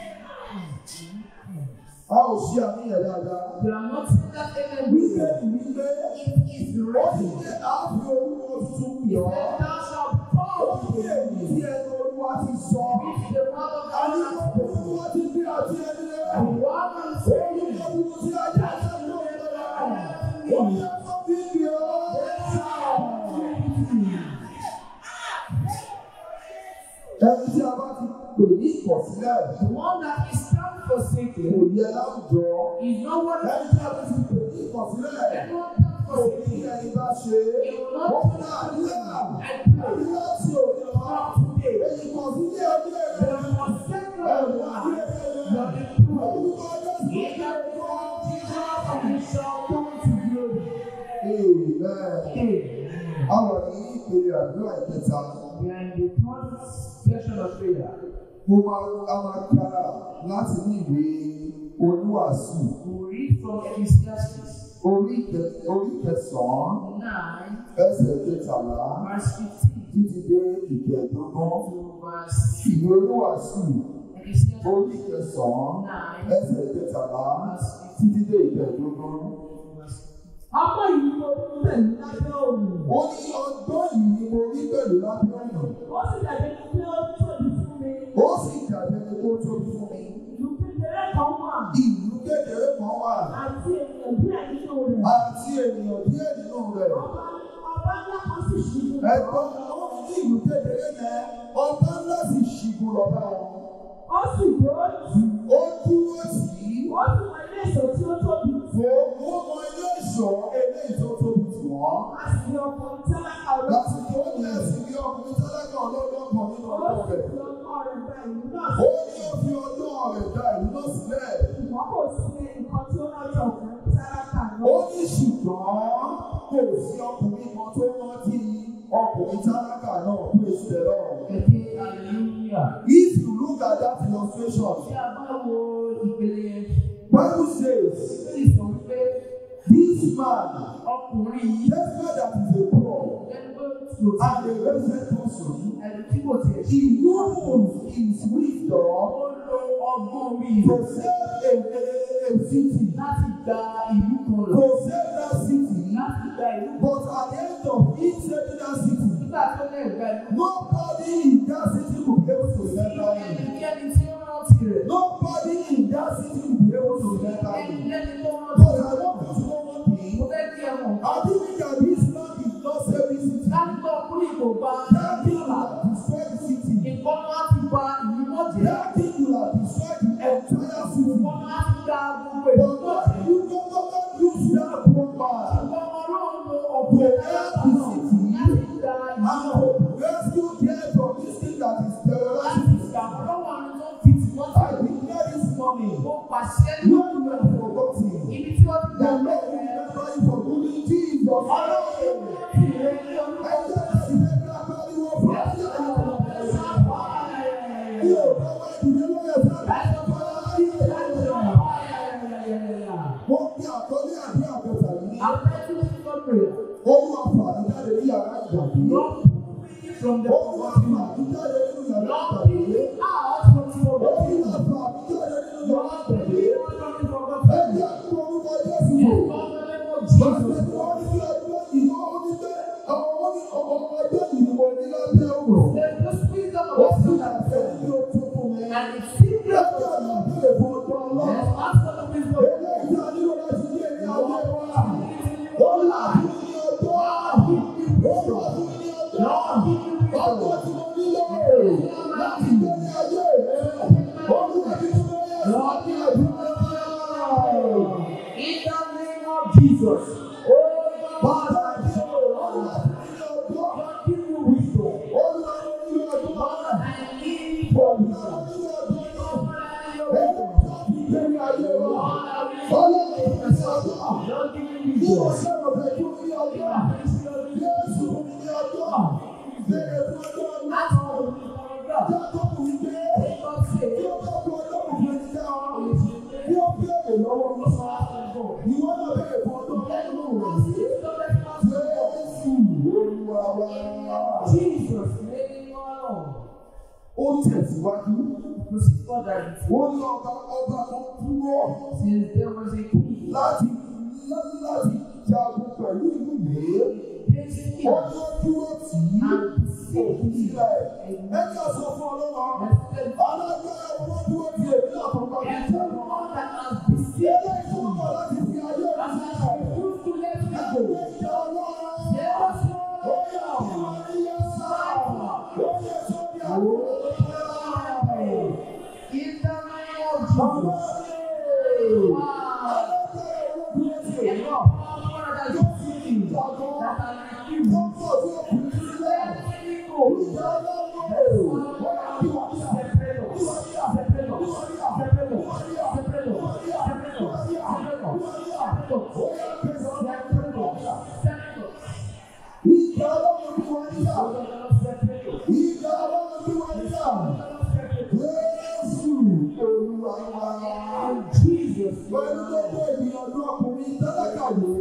A ò ṣe àníyàn dáadáa. You are not saying that amen. Wípé ìwípé It is ó ready. ti ṣe àfi orúkọ tuntun yọ̀ ọ́. Then thou shalt Ó fall fi èyí tí ẹnu Olúwa ti sọ. with the mouth of God Àní and gbogbo Olúwa ti bí àti ẹni rẹ̀. the one who said, Orúkọ tuntun tí ayé àti ẹni rẹ̀ lọ́wọ́. Ó yẹ kó bí bí ọ́. Ẹni tí a bá ti pè ní ìkọ̀sílẹ̀ The one that is stand kò forsaken yẹ láwùjọ. is no one Ẹni tí a bá ti pè ní ìkọ̀sílẹ̀ anyone that kò ní forsaken. ẹni bá ṣe. Ó ní àdúrà. Àdúrà tí ò ní ọ́. Èyí kọ̀sílẹ̀ ọdún The ẹ̀rọ. forsaken Ẹ̀rọ one, ayé you are rẹ̀. the proof. Orúkọ Jésù. In the name of Jesus, you shall come to glory. Amen. Àwọn ní ìpele àdúrà ìkẹta. We are in the third session of prayer. Mo máa a máa ka láti ní ìwé oníwàásù We read from Ecclesiastes orí kẹ- orí kẹsàn-án 9, ẹsẹ̀ kẹtàlá verse 15 títí dé ìkẹẹ̀dógún to verse ìwé olúwàsù Ecclesiastes orí kẹsàn-án 9, ẹsẹ̀ kẹtàlá títí dé ìkẹẹ̀dógún. verse Ọmọ yìí mo ń bẹ̀ ní lábẹ́ òun. ó ní ọgbọ́n yìí ni mo rí pẹ̀lú lábẹ́ ọ̀nà Ó sì dàbí pé ó tóbi fún mi. ó sì dàbí ẹni tó tóbi fún mi. Ìlú kékeré kan wà. ìlú kékeré kan wà Àti ènìyàn díẹ̀ nínú rẹ̀. àti ènìyàn díẹ̀ nínú rẹ̀. Ọba ọba ńlá kan sì ṣubú. ẹ̀gbọ́n ó ní ìlú kékeré yẹn ọba ńlá sì ṣìgùn lọ́ba wọn. Ó sì dúró tì í. ó dúró sí i. Ó sì wọ ilé ìṣó tí ó tóbi. Fò ó mọ ilé ìṣọ́ eléyìí tó tóbi jù wọ́n. A sì ní ọkùnrin tálákà olóòtú. Lásìkò ó ní ẹ̀sìn bí ọkùnrin tálákà ọlọ́gbọ́n kan nínú Ó ọkọ sì rẹ̀. fi ọkọ rẹ̀ gba ìlú náà Ó ní ó fi ọdún rẹ̀ da ìlú náà sílẹ̀. ṣùgbọ́n kò sí ẹnìkan tí ó rántí ọkùnrin tálákà Ó náà. ní ṣùgbọ́n kò sí ọkùnrin kan tó rántí ọkùnrin tálákà náà pé ìṣẹ̀lẹ̀ lọ́rùn. Ẹ̀kẹ́ hallelujah. If you look at that illustration, Tí a bá wo ìpele yẹn, Bible says Bíbélì sọ wípé this man, ọkùnrin yìí despite that he is a poor ẹni pé kò and tí a blessed person, ẹni tí kò tiẹ̀ ṣe. he used his wisdom Ó lo ọgbọ́n orí to rẹ̀ save a, a, a city, láti gba ìlú kan lọ. to save that city. Láti gba ìlú kan. But at the end of each saving that city, Nígbà tó lè gba ìlú kan. nobody in that city will be able to remember him. Ẹnikẹ́ni tí ó rántí rẹ̀. Nobody in that city will be able to remember him. Ẹnikẹ́ni tó But rántí I rẹ̀. want you to know one Mo thing. fẹ́ kí ẹ mọ̀. I think that this man is not saving city. Láti gbọ́ ọkùnrin kò gba That thing will have destroyed the city. nǹkan láti gba ìlú náà jẹ́. That thing will have destroyed the entire city. Nǹkan láti gba gbogbo But ìlú náà God, jẹ́. you don't not use that poor man Ṣùgbọ́n Ọlọ́run lo ọ̀pọ̀ ẹ̀dá náà láti gba ìlú and náà. to rescue them from this thing that is Láti terrorizing. gbà wọ́n lọ́wọ́ àwọn tó ń fi tì wọ́n I sí. declare this morning, Mo pàṣẹ you lórí are rẹ̀. forgotten. Ibi tí wọ́n ti The gbà Lord will lọ́wọ́ remember you for good in Jesus. Ọlọ́run ló rántí rẹ̀ ní I orúkọ tell you, you never pariwo fún àṣà. Bí o bá wá ìdílé lóye fún àṣà, wọ́n fi àkọlé àbí àbẹ̀tà yìí. Olúwa fà mí jáde ní yàrá ìgbàgbé. From the Olúwa fà mí jáde nínú yàrá ìgbàgbé. Olúwa fà mí jáde nínú yàrá ìgbàgbé. Ẹ jẹ́ kí orúkọ Jésù wò. Bàtẹ́ tí wọ́n ní bí ọjọ́ yìí wọ́n ní pé àwọn ní ọmọ ọjọ́ yìí ni mo ní lábẹ́ òrò. Ó sì ṣàfẹ́ ní o tún fún mi. Ẹ jẹ́ ọ̀nà ìbéèrè fún ọjọ́ ọlọ́run. Eléyìí tí a nílò láti ní èrè ayé wa. Ó là fún mi ní ọjọ́. Ó là fún mi ní ọjọ́. Ọjọ́ tí mo nílò láti gbé ní ayé rẹ̀. Olúwa ti fún mi ní ẹ̀sán ní àdúrà. In the name of Jesus, oh Bàbá God, mi ò Olúwa fún mi ní ọjọ́. God give you wisdom. Olúwa ló ní ọjọ́. God, I need for Olúwa ló wisdom. ní ọjọ́ náà. God, Ẹgbẹ́ tí a fi gbé ní ayé wa. Ọlọ́run fún mi ní ọjọ́. God give you Bí mo wisdom. ṣe rò pé kí o ní ọjọ́. Jésù fún mi ní ọjọ́. Béèrè fún ọjọ́ náà. Ask for wisdom of God. Jákòbù wípé God say, bí ó bá fún ọlọ́run fún ẹni dá ọ. Bí ó béèrè lọ́wọ́ mi. Ìwọ náà béèrè fún ọjọ́ ọlọ́run rẹ̀. Jésù Olúwa wa. Jesus, name alone. Ó tẹ̀síwájú. Proceed further. Wọ́n ní ọba ọba kan dúró Since there was a king, láti láti jagun pẹ̀lú ìlú yìí. this king, Ó ní ó dúró tì í. and Òkú saved sílẹ̀. him. Ẹ jẹ́ sọ fún ọlọ́run. And said, Alágbára wo ló dúró tì èmi náà tó bá mi jẹ́? Everyone that has deceived Eléyìí tó ń bọ̀ láti fi ayé rẹ̀ us sílẹ̀. has refused to let me Ẹgbẹ́ go. ìjọ ọlọ́run. Yes, Ó Lord. yẹ kí wọ́n rí yẹn sá. Ó yẹ sórí àwọn In the name of Jesus. Wow. Alágbára wo ló dúró tì èmi náà? Everyone that has deceived me, that has refused Tó ń bọ̀ sí òkú sílẹ̀. let me go. Ìjọ ọlọ́run. Ó yẹ kí wọ́n rí àwọn. Ìjọ ọlọ́run bí wọ́n rí àwọn. Ìjọ ọlọ́run bí wọ́n rí àwọn. Jésù Olúwa wa. Pẹ̀lú gbogbo ìgbìyànjú ọkùnrin tálákà yìí.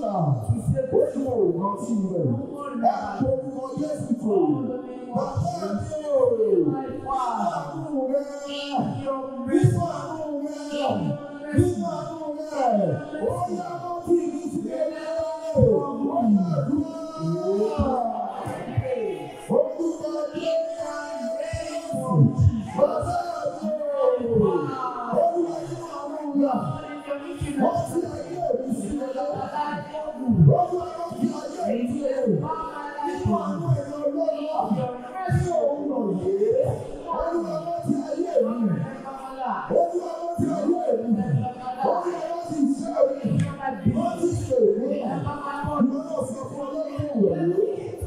lọ́la. to say Ó ní òògùn sí rẹ̀. Ẹ kó orúkọ Jésù tó. Bàbá mi ò. my Father, Àánú rẹ̀. your Nínú mercy, àánú rẹ̀. Nínú àánú rẹ̀. Ó yá lọ sí ìlú sí ẹgbẹ́. Ó yá dúró. Orúkọ Jésù. Bàbá mi ò. Olúwa nínú àánú rẹ̀. Wọ́n ti ayé mi sí ẹgbẹ́. Olúwa ló fi ayé mi sí ẹgbẹ́. Nínú àánú ẹ̀yọ́ lọ́wọ́. Ní òwúrọ̀ yìí. Olúwa ló fi ayé mi. Olúwa ló fi ayé mi. Olúwa ló fi iṣẹ́ mi. Wọ́n ti ṣe mí. Ìwọ náà sọ fún ọlọ́run ìwọ̀nyí.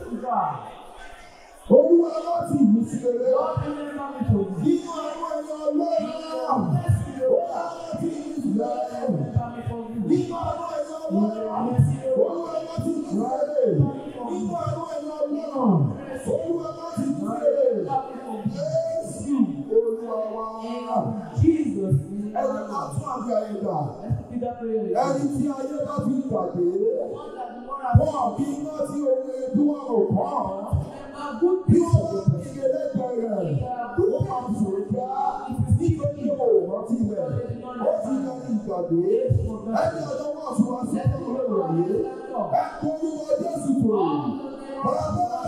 Olúwa ló fi ìlú sí ẹgbẹ́. Nínú àánú ẹ̀yọ́ lọ́wọ́. Olúwa ló fi ìlú sí ẹgbẹ́. Nínú àánú ẹ̀yọ́ lọ́wọ́. Olúwa ló fi ìlú sí ẹgbẹ́. Nínú àánú ẹ̀yọ́ lọ́wọ́. Olúwa ló fi ìlú sí ẹgbẹ́. Jésù Olúwa wa. Jesus, Ẹ jẹ́ ká tún àbí ayé gbà. let's repeat that prayer. Ẹni tí ayé bá fi pàdé, wọ́n kí iná tí ohun ebi wọn ò kọ́ ọ́. Remember good Bí people. wọ́n bá fi ilé lẹ́gbẹ̀ẹ́ rẹ̀, ó máa fò já nítorí ò rántí rẹ̀. Ó ti lọ ní ìgbàgbé. Ẹni ọjọ́ wà fún wa sí ọjọ́ ìrọ̀lẹ́. Ẹ kó orúkọ Jésù tó. Bàbá mi ò.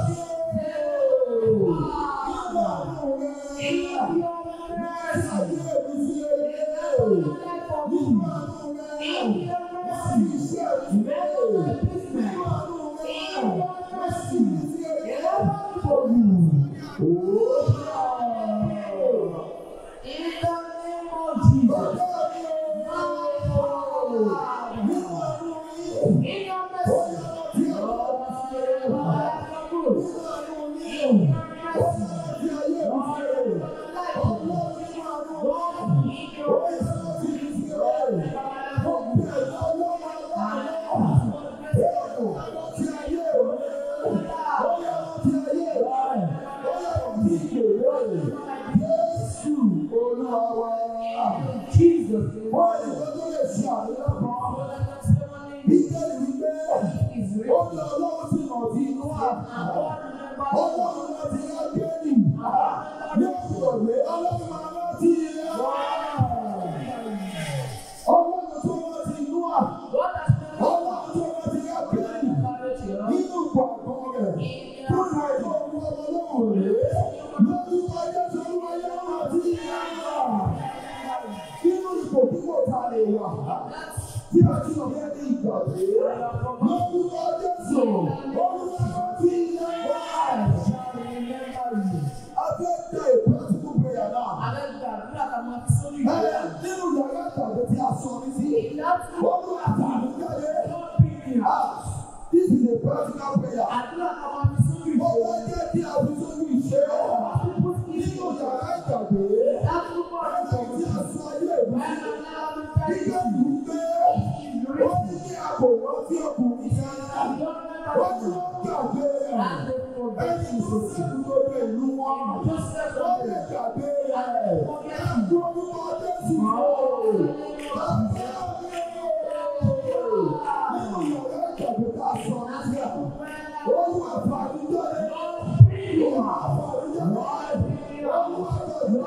Nígbà àwọn rẹ̀. Mẹ́sà ayé mi sí eré. Nígbà àwọn rẹ̀. Wọ́n fi iṣẹ́ ìwé. Nígbà àwọn rẹ̀. Wọ́n sì fi sí eré. In the name of Jesus. In your mercy. Jesus. Wọ́n ní wọ́n tó lè ṣe àríyá kan. Bíbélì wípé ó ní ọlọ́run sì nà sí inú àná. Ọlọ́run náà ti rá Géènì. Ní oṣù òwe, ọlọ́run máa rántí rẹ̀. Ọlọ́run tó rántí inú àná. Ọlọ́run tó rántí rá Géènì. Nínú ìpò àgbọn rẹ̀. Tó ní àìsàn òun ọmọ lóhùn rèé. Lórúkọ Jésù olúwa yóò rántí rẹ̀. Nínú ipò púpọ̀ ta lè wà. Tí a ti sọ fẹ́ ní ìgbàgbé. Lórúkọ Jésù, olúwa rántí rẹ̀. A fẹ́ dá ìpè àtúntò prayer náà. Ẹ nínú yàrá ìtàgé tí a sọ ní sí. Olúwa tàbí jáde. Ah, This is a practical prayer. Ó wá jẹ́ kí a fi sórí ìṣe. Nínú yàrá ìtàgé. Ẹgbẹ́ tí a sọ ayé ìlú sí. Nígbà ìlú pé ó ní kí a kò rántí ọkùnrin kan. Ó ní wọ́n gbàgbé rẹ̀. Ẹni tó sẹ́kù tó dé ìlú wọn. Ó lè gbàgbé rẹ̀. Ẹ̀kú orúkọ Jésù yóò. Bàbá mi ò. Nínú yàrá ìtàgé tá a sọ ní sí à. Olúwa fàánú jáde. Olúwa fàánú jáde. Olúwa fàánú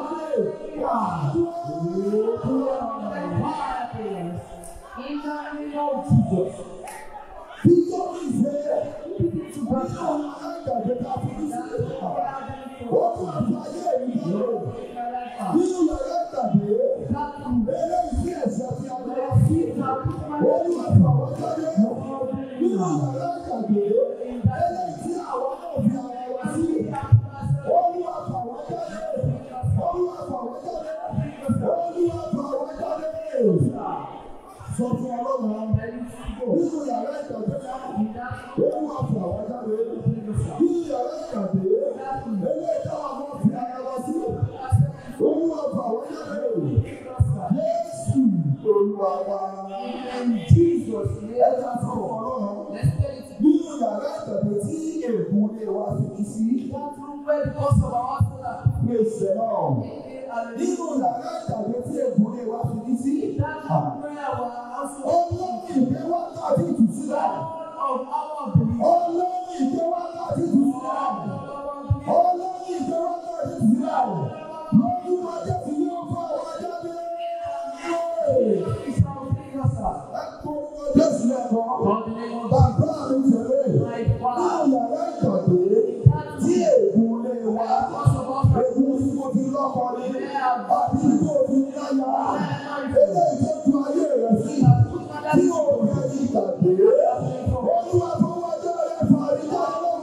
Nítorí ìfẹ́ ṣùgbọ́n tí àwọn alágbàdo ta fi ní sílẹ̀ ó tún àfàyè ìlú nínú yàrá ìtàgé eléyìí sí ẹ̀sẹ̀ tí a lọ sí ó ní àfàwọ́ jáde nínú yàrá ìtàgé eléyìí tí àwọn náà fi ara wa sí ó ní àfàwọ́ jáde ó ní àfàwọ́ jáde ó ní àfàwọ́ jáde sọ fún ọlọ́run nínú yàrá ìtàgé náà. Ó wá fún àwọn jáde. Bí yàrá ìkàdé, eléyìí táwọn ọmọ fi ara wa sí. Ó wá fún àwọn jáde. Jésù Olúwa wa. Ẹ ká sọ fún ọlọ́run. Nínú yàrá ìkàdé tí ègún lè wá fi kí sí. Praise the Lord. Nínú yàrá ìkàdé tí ègún lè wá fi kí sí. Ọlọ́run ìgbé wákàtí ìtúsílẹ̀.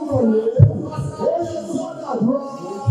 lórúkọ yìí. Ó yẹ sọ́dà dúró.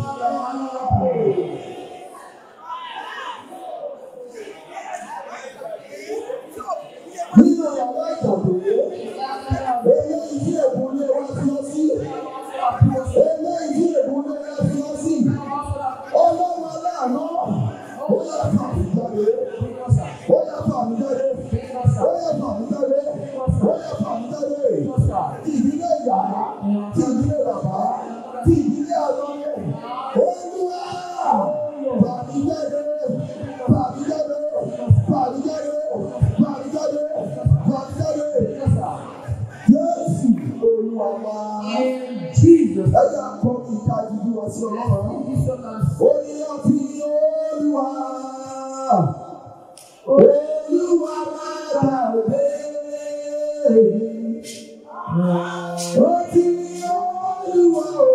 Nínú yàrá ìtàgé, eléyìí tí èkó lé wá sí ọ sí. Eléyìí tí èkó lé wá sí ọ sí. Ọlọ́run aláàánú, ó yẹ fà mí jáde. Ó yẹ fà mí jáde. Ó yẹ fà mí jáde. Ó yẹ fà mí jáde. Ti ìdílé ìyá, ti ìdílé bàbá, ti ìdílé àlọ́yẹ. Olúwa, fà mí jáde. Fà mí jáde. Fà mí jáde. Fà mí jáde. Fà mí jáde. Jésù Olúwa wa. In Jesus' Ẹ jẹ́ àkọ́ ìka ìdíjú wa sí ọlọ́run. name. Ó ní ọtí ní Olúwa. Olúwa máa gbàgbé. Ó ti ní Olúwa o.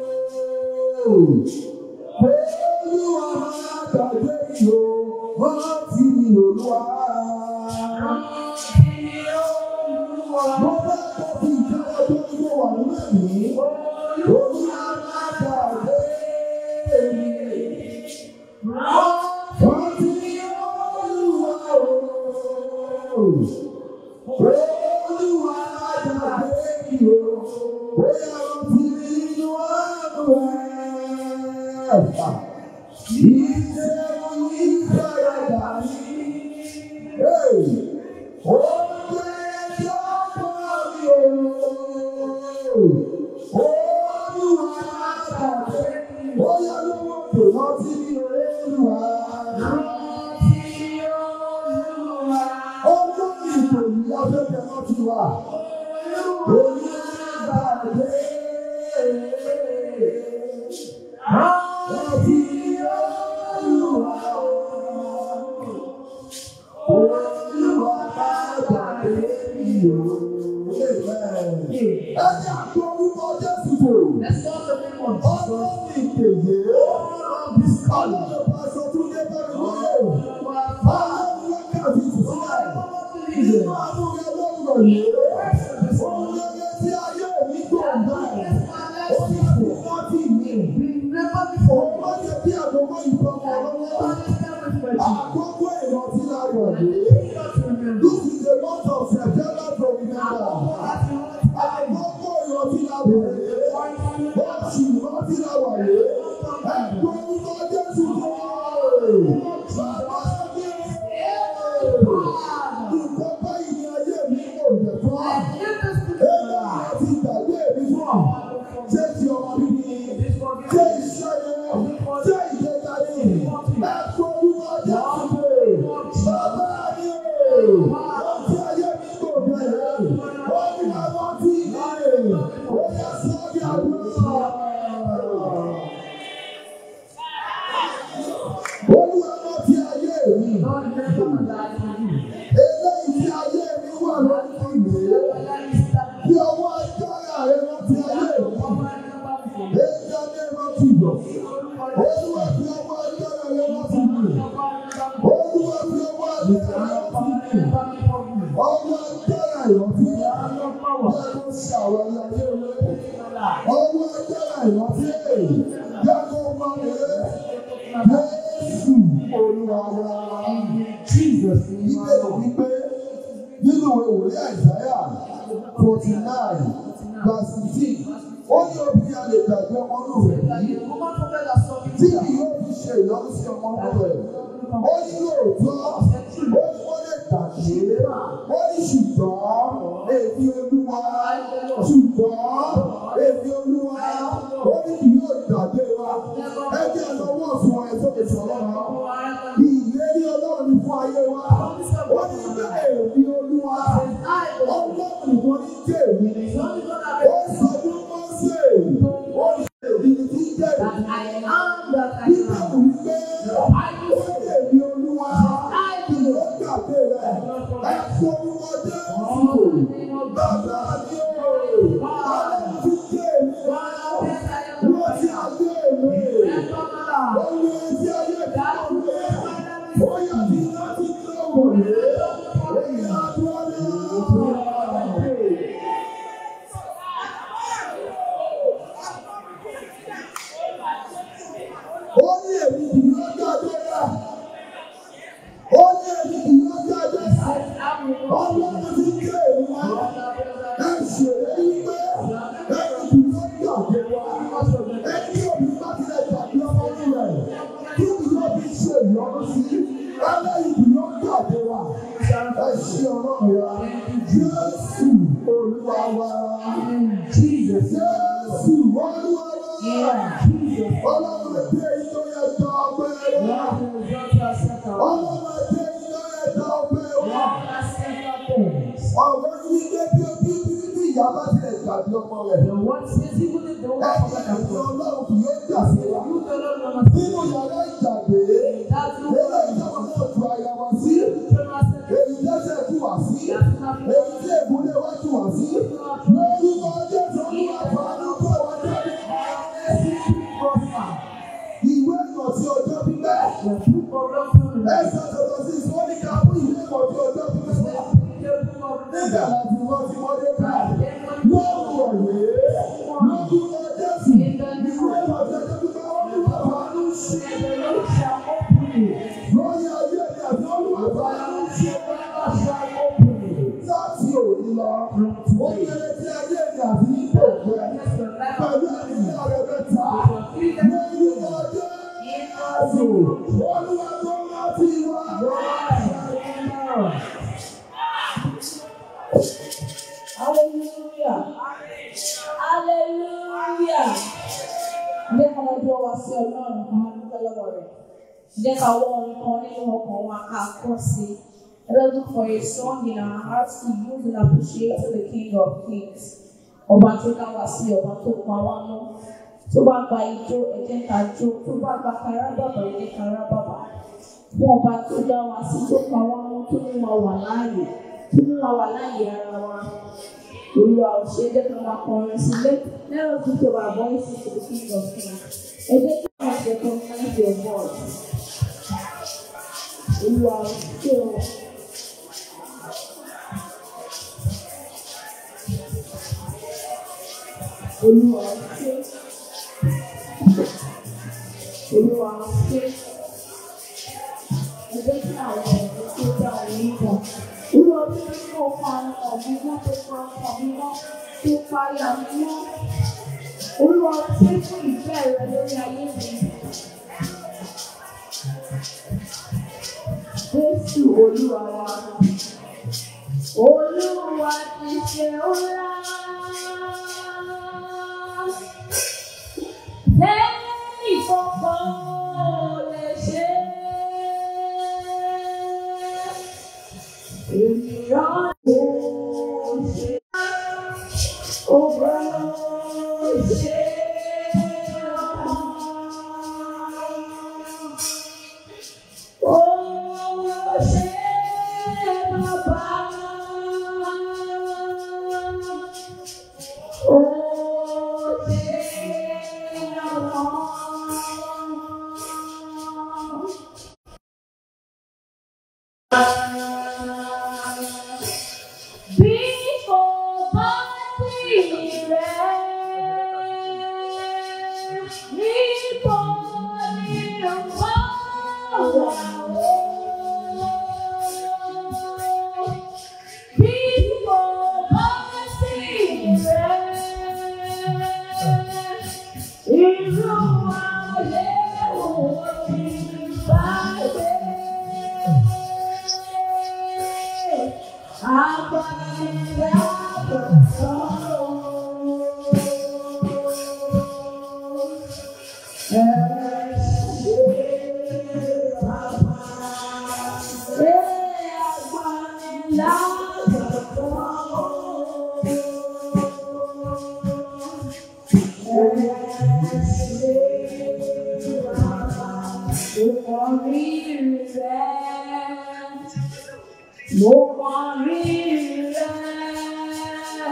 Olúwa máa gbàgbé yìí o. Ó ti ní Olúwa. Mo bá kọ́ fi ìjọba tó ń gbọ́ wà nínú ẹ̀mí. Olúwa máa gbàgbé mi. Ó ti ní Olúwa o. Olúwa máa gbàgbé mi o. Bóyá ó ti ní inú ààbò ẹ̀. Ìjẹun ní ìfaradà mi. Ó gbé ẹjọ́ bọ́ mi o. Olúwa máa gbàgbé mi. Bóyá lówó kò rántí ní Olúwa. Ọjọ́ ìtòyí afẹ́fẹ́ rántí wa. Olúwa gbàgbé. Rántí Olúwa. Olúwa máa gbàgbé mi o. Amen. Ẹ jẹ́ àgbo orúkọ Jésù tó. Let's call the name of Jesus. Ọlọ́run ìkèyè. Ọlọ́run pàṣẹ tún dé bẹ́ẹ̀ lóye. Ọlọ́run wákàtí ìtúsílẹ̀. Nínú àbúrò ọlọ́run yìí. Òun lóye tí ayé mi gbòǹgbà. Ó ní àbúrò tí mi. Never before. Òun má jẹ́ kí àgbọ̀mọ́ ìfọ̀mọ́ lọ́wọ́. Àkókò ìrántí la wọ̀ yìí. This is the month of September to remember. Àkókò ìrántí la wọ̀ yìí. Oṣù ìrántí la wọ̀ yìí. Ẹ̀kọ́ orúkọ Jésù tó wọ̀. Bàbá mi. Nǹkan báyìí ni ayé mi kò jẹ̀ fún. Ẹ̀yà àti ìgbàgbé mi fún ọ. Ṣé ti ọmọ bíbí? Ṣé iṣẹ́ yẹn? Ṣé ìgbéga ni? Ẹ̀kọ́ orúkọ Jésù tó. Bàbá mi. Ọtí ayé mi kò jẹ̀ yẹn. Ó ní àwọn tí mi. Ó yẹ sọ́ọ́dí àdúrà. Olúwa lọ ti ayé mi. Eléyìí tí ayé mi wà lórí ìwé. Bí ọwọ́ agbára rẹ lọ ti ayé mi. Èyí adé lọ ti yọ̀. Olúwa fi ọwọ́ agbára rẹ lọ ti mi. Olúwa fi ọwọ́ agbára rẹ lọ ti mi. Ọwọ́ agbára ìrántí. Bẹ́ẹ̀ ló ṣe àwọn ayé rẹ. Ọwọ́ agbára ìrántí. Bẹ́ẹ̀ ló máa rẹ̀. Jésù Olúwa wa. Jesus. Bíbélì wípé nínú ìwé wòlíì Àìsáyà forty nine verse fifteen ó ní obìnrin a lè gbàgbé ọmọ inú rẹ̀ yìí tí kì yóò fi ṣe ìyọnu sí ọmọ inú rẹ̀. Ó ní lóòótọ́ ó ní wọ́n lè gbàgbé ó ní ṣùgbọ́n èmi Olúwa ṣùgbọ́n èmi Olúwa ó ní kì yóò gbàgbé wa. Ẹ jẹ́ lọ́wọ́ fún ẹ tó lè sọ̀rọ̀ náà. Ìlérí Ọlọ́run ní fún ayé wa. Ó ní ilé èmi Olúwa. Ọlọ́run nìkan ní jẹ́ èmi ni. Ó sọ fún Mọ́sẹ̀. Ó ní èmi ni tí jẹ́ èmi. Nígbà wù mí pé ó ní èmi Olúwa. Kì í ó gbàgbé rẹ̀. Ẹ fọ orúkọ Jésù. Bàbá mi ò. Ọlọ́run ti jẹ́ èmi. Wọ́n ti àgbé èmi. Olú etí ayé mi kò gbé. Ó yà ní láti lọ́wọ́ rẹ̀. Ó yà dúró ní ọ̀rọ̀. kì yóò gbàgbé wa. Ẹni tí òbí bá tilẹ̀ gbàgbé ọmọ inú rẹ̀, kí ni yóò fi ṣe ìyọnu sí? Ẹlẹ́yìí kì yóò gbàgbé wa. Ẹ ṣe ọlọ́run wa. Jésù olúwa wa. Jesus. Jésù olúwa wa. Ọlọ́run ẹgbẹ́ yìí tó yẹ tọ́ ọgbẹ́ wa. Ọlọ́run ẹgbẹ́ yìí tó yẹ tọ́ ọgbẹ́ wa. Ọ̀rọ̀ yìí gbé bí ojú bí bí ìyá bá tilẹ̀ gbàgbé ọmọ rẹ̀. The word says even if the Ẹni word forget ẹ̀sìn about ọlọ́run kì yóò gbàgbé wa. you don't know must Nínú yàrá ìgbàgbé, That's the ilé word. ìjọba náà ju àyà wa sí. Èyí tẹ́sẹ̀ tù wá sí. Èyí tí ègúnlé wa tù wá sí. Lórúkọ Jésù olúwa fàánú kó wa jáde. Ìwé ìrántí ọjọ́ pípẹ́. Ẹ̀sán tọ̀tọ̀ sí ìsọ́nìkà fún ìwé ìrántí ọjọ́ pípẹ́ wá. Nígbà láti wọ́n ti wọlé ká. Lọ́rùn ọ̀yẹ́. Lórúkọ Jésù. Ìwé ìrántí ọjọ́ pípẹ́ olúwa fàánú sí. Lórí ayé mi àti olúwa fàánú sí. Láti òní lọ, ó kéré tí ayé mi àti ìgbò rẹ̀. Pẹ̀lú àdìsí ọ̀rẹ́ mẹ́ta. Lórúkọ Jésù. Olúwa tó rántí wa. Hallelujah. Hallelujah. Jẹ́ ká lọ dúró wá sí Ọlọ́run kan máa dúpẹ́ lọ́wọ́ rẹ̀. Jẹ́ ká wọ orin kan nínú ọkàn wa ká kọ́ sí. Let us look for a song in our hearts to use in appreciating the King of Kings. Ọba tó dá wa sí, ọba tó pa wá mọ́. Tó bá gba ijó, ẹ jẹ́ ká jó. Tó bá gba karábàbà, ẹ jẹ́ karábàbà. Fún ọba tó dá wa sí, tó pa wá mọ́, tó mú wa wà láàyè. Tó mú wa wà láàyè ara wa. Olúwa ò ṣe é jẹ́ ká máa kọrin sí let let us lift up our voices to the king of kings. Ẹ jẹ́ kí wọ́n ṣe recognize your voice. Olúwa ò ṣe o. Olúwa ò ṣe. Olúwa ò ṣe. Ẹ jẹ́ kí àwọn ọ̀rọ̀ tó dá òun nígbà. Olúwa bí wọ́n tó pa ọ̀gbìn wọn tó pa ọ̀gbìn wọn tó pa ìyá mi mọ́. Olúwa ṣé fún ìfẹ́ rẹ lórí ayé mi. Jésù Olúwa wa. Olúwa ti ṣe ńlá. Lẹ́yìn kankan ò lè ṣe é. Ènìyàn kò ṣe ọba ṣe ọmọ. Ó ṣe bàbá. Ó ṣe ọmọ. Bí kò bá sí rẹ̀, níbo ni ọ̀pá wà ó? Bí kò bá sí rẹ̀, irú ayé wo ni bá gbé? Mo mọ rírì rẹ̀.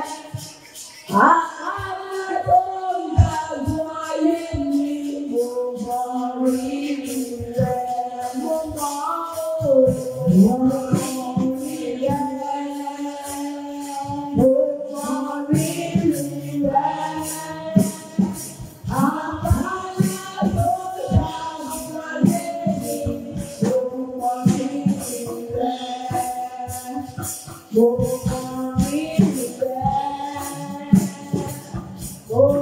Àlá tó ń dàgbọ́ ayé mi, mo mọ rírì rẹ̀. Mo mọ o, mo mọ rírì rẹ̀. Mo mọ rírì rẹ̀. Àlá tó ń dàgbọ́ ayé mi, mo mọ rírì rẹ̀. Mo mọ rírì rẹ̀. Mo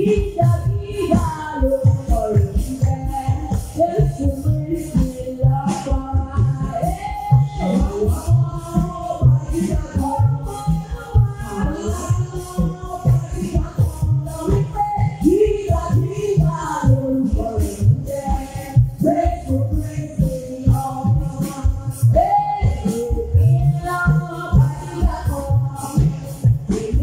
Gíga gíga lórúkọ rẹ̀ ń jẹ́. Jésù Kristi lọ́ba. Àwọn ọba gíga kan. Gíga gíga lórúkọ rẹ̀ ń jẹ́. Jésù Kristi lọ́ba. Jésù ìlà ọba gíga kan.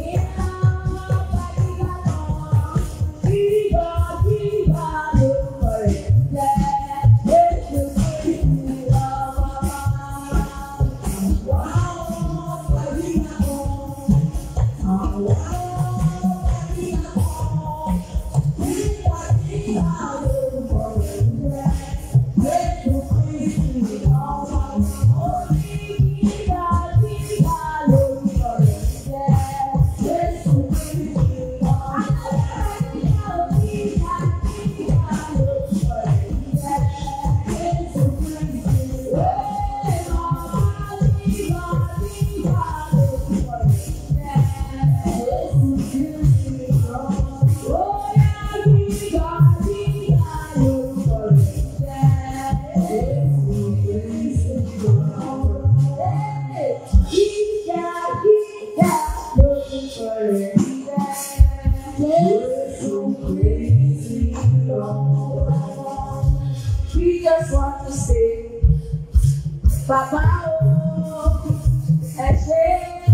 We just want to say, Bàbá o, ẹ ṣé.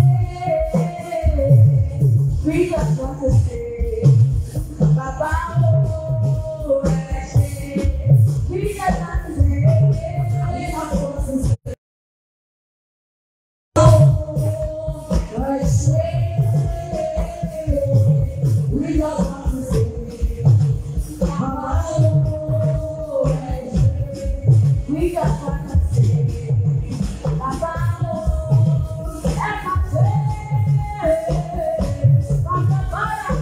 We just want to say, Bàbá o, ẹ ṣé. We just want to say, we just want to say, oh, ẹ ṣé. We just want to say, Bàbá o, ẹ ṣé. We just want to say, Bàbá o, ẹ má ṣe. Bàbá báyà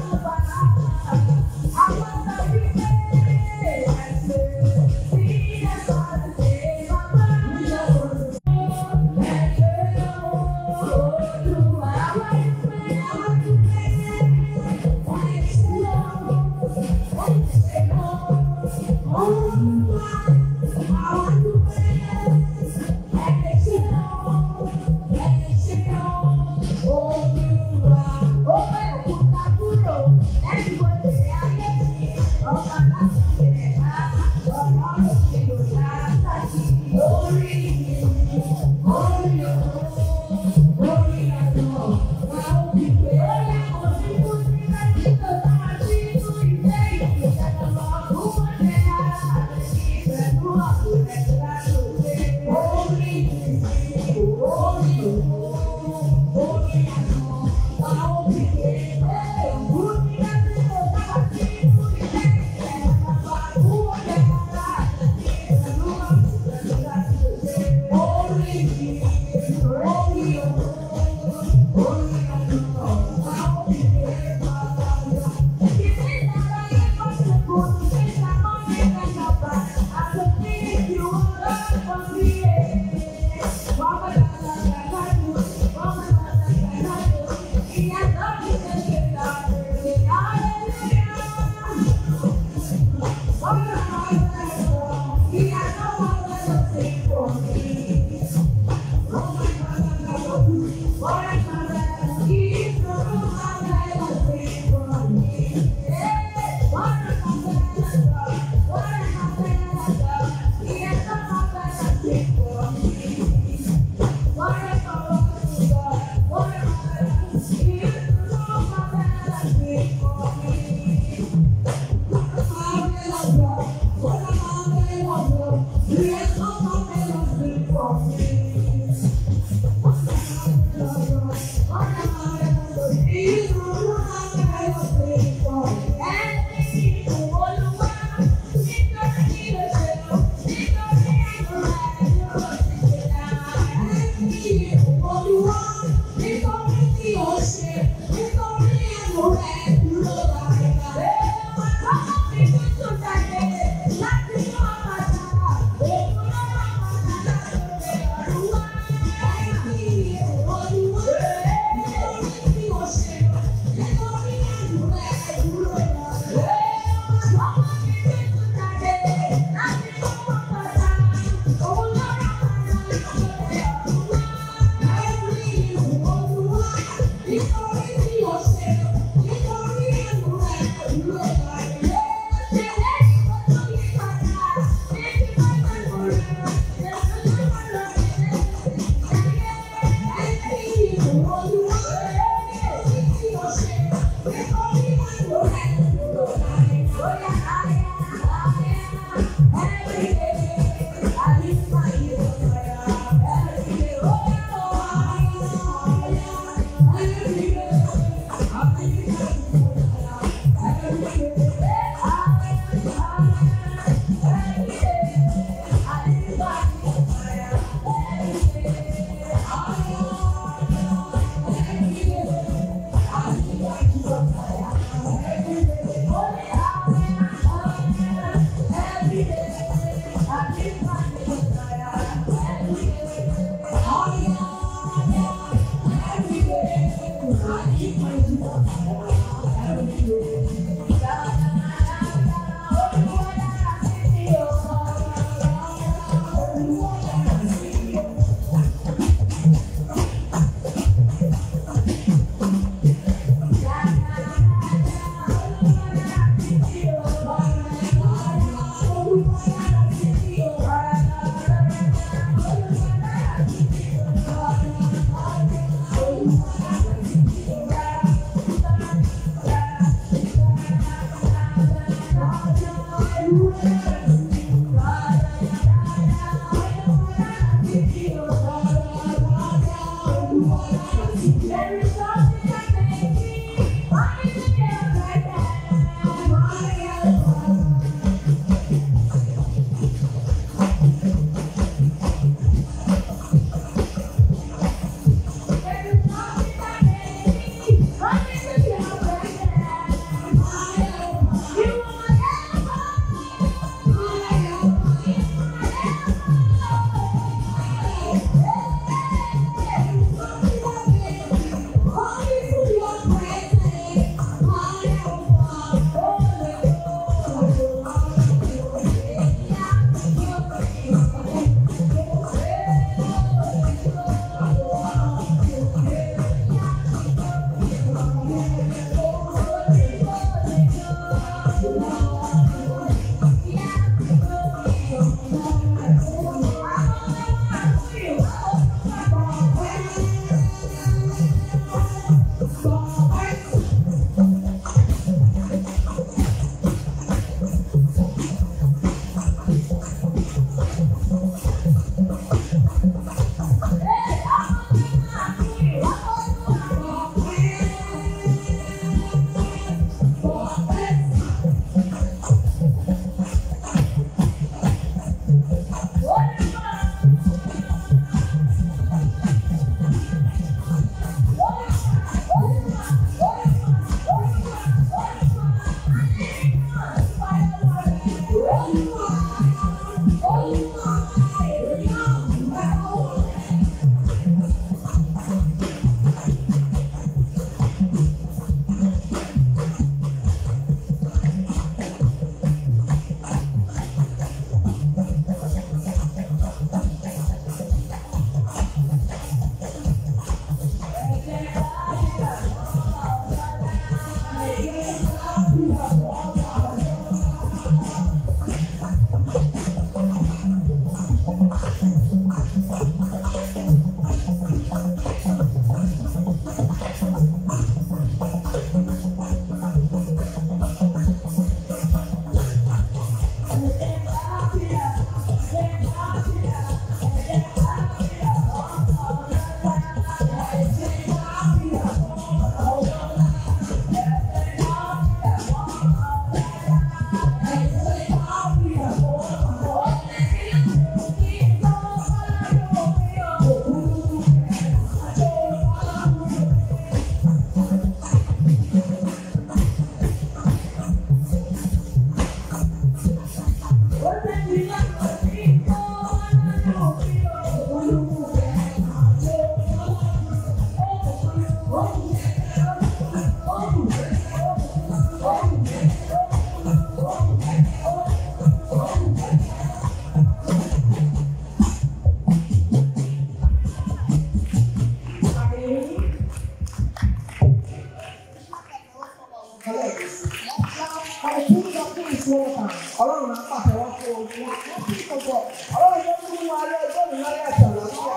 Ọlọ́run á pàṣẹ wá fún omi láti gbogbo. Ọlọ́run tó fún wa lé ọjọ́ mi láyé àtọ̀ lọ́wọ́.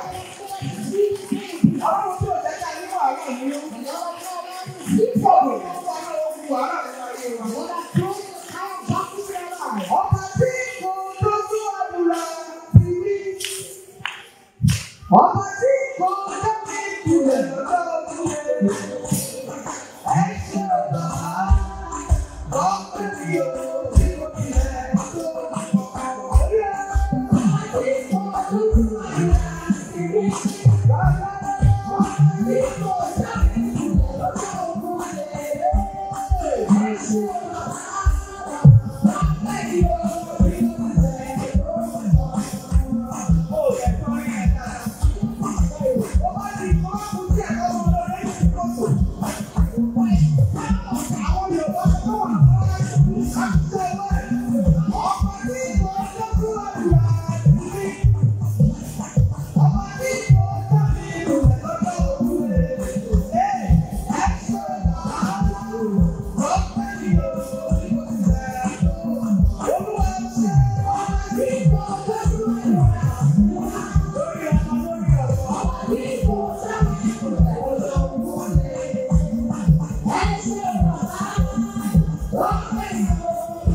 Ọlọ́run tí ò jẹ́ ká ní wàhálà nínú. Ìfọ̀dù tó wà lọ́wọ́ fún wàhálà nínú ayé wa. Ọba tí kò dójú àdúrà ti rí. Ọba tí kò dójú ìkùlẹ̀ lọ́dọ̀ òkúlẹ̀. Ẹ ṣe ọ̀gá. Ọ̀pẹ̀ tí o tí o tilẹ̀ tó ọ̀pẹ̀.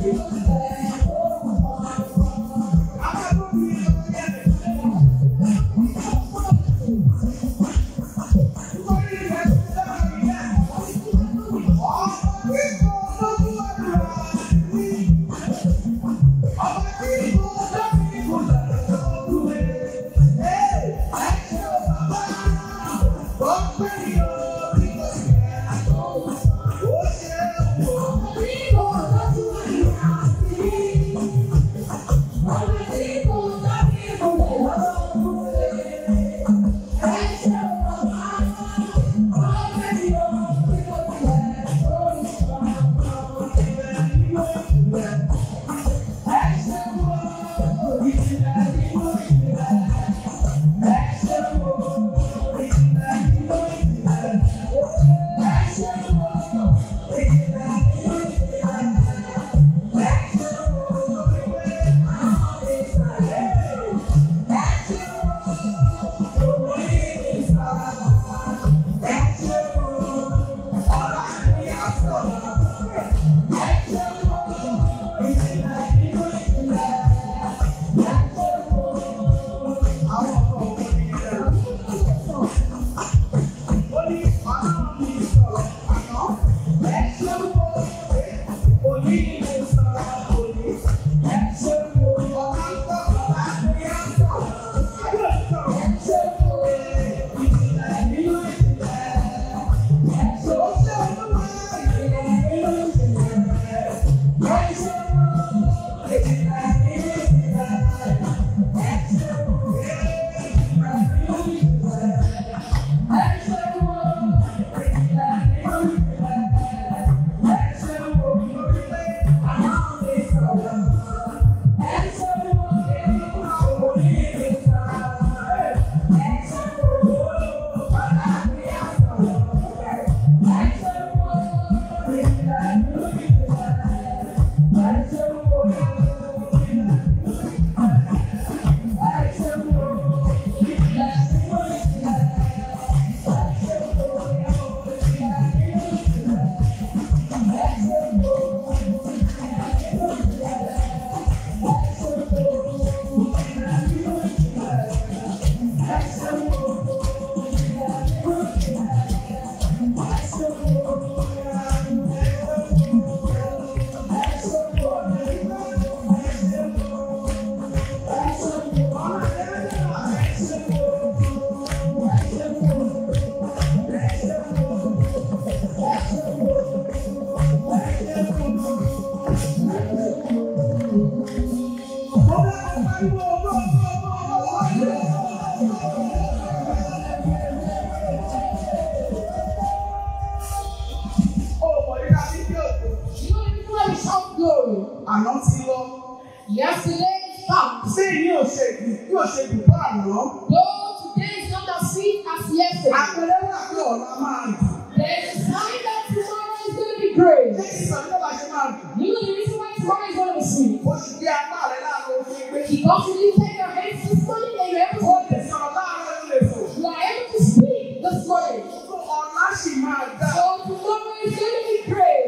Àná ti lọ. Yesterday is past. Ṣé yóò ṣe yóò ṣe jù fún àná? Though today is not as sweet as yesterday, Àpẹẹrẹ wà pé ọ̀la máa dùn. there is a sign that tomorrow is going to be great. Ṣé ìsọ̀rọ̀ bá ṣe máa dùn? You know the reason why tomorrow is going to be sweet? Ó ti gbé apá rẹ̀ láàárọ̀ òfin pé Because you lifted your hands this morning and you're able ó to, lè sọ̀rọ̀ láàárọ̀ ó lè fò. you are able to speak this morning. Fún ọ̀la sì máa dá. So tomorrow is going to be great.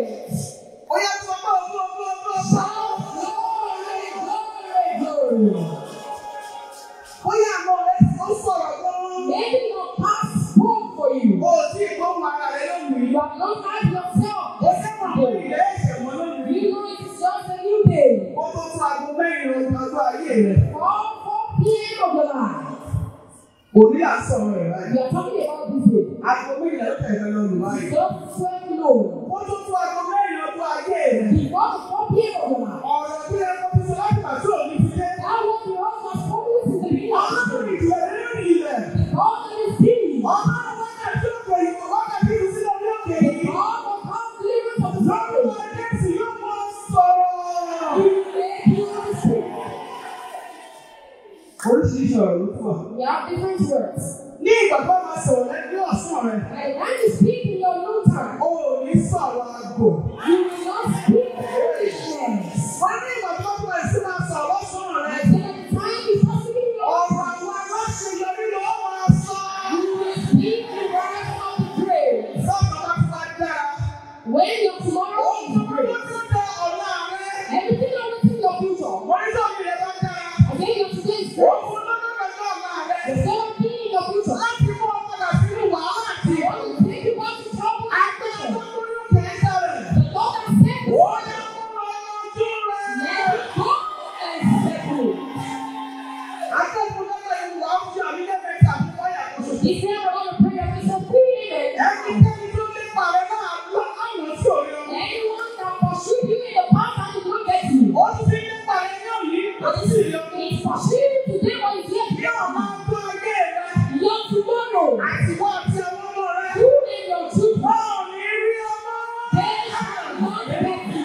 Ó yẹ kí ọmọ ọmọ ọmọ ọmọ ọmọ. Shout glory, glory, glory. Bóyá àmọ́ rẹ̀ ó sọ̀rọ̀ gan-an. Maybe your past spoke for you. O ò tí ì gbóhùn ara rẹ̀ lónìí. You have not had yourself Ó sẹ́wọ̀n àwọn yesterday. ìrẹ́ ẹ̀ṣẹ̀ mọ́ lónìí. You know it is just a new day. Ó tó tún aago mẹ́rin ọjọ́ ayé rẹ̀. 4, 4 p.m. of your life. Òní àsọ̀rọ̀ rẹ̀ láyé. We are talking about this day. Aago méjìlá ló tẹ̀lé lọ lù láyé. Just 12 noon. Ó tó tún aago mẹ́rin ọjọ́ ayé rẹ̀. Before the 4 p.m. of your life. Ọ̀rọ̀ tí ẹ kọ́ fi sọ láti pàṣẹ òní fi dé. That was your husband's promise in the beginning. Ọlọ́run ìjìnlẹ̀ nínú ilẹ̀. God is seen. Ọlọ́run wákàtí òkè ìwò wákàtí ìrúsílẹ̀ orí òkè yìí. God will come deliverance of the Lọ́rùn soul. Jésù yóò mọ sọ̀rọ̀. He will make you to speak. Oríṣiríṣi ọ̀rọ̀ ló fún wa. We have different words. Ní ìgbà tó máa sọ̀rọ̀ lẹ́nu ọ̀sán rẹ̀, And when you speak in your noon time, o ò ní sọ̀rọ̀ àgò. you will not speak foolishness. Wọ́n ní ìgbà tó máa sí máa sọ̀rọ̀ lọ́sàn rẹ̀. And then the time you start speaking in your Ọ̀rọ̀ àwọn aláṣeyọrí ló máa sọ. you will speak the words of the grave. Sọ́ọ̀tọ̀ bá ti wá dára. When your tomorrow Ohun is tó máa great, lọ́jọ́ dá ọ̀la rẹ̀. every you in the past and it will get you. Ó ti fi nípa rẹ̀ ní òní, kò ní sí ìyọ. It's pursuing you today but it's yet Yóò máa gbọ́ ayé rẹ̀. your tomorrow. Àti wọ́n àti àwọn ọmọ rẹ̀. You and your children. Báwo ni rí ọmọ? They shall not get you.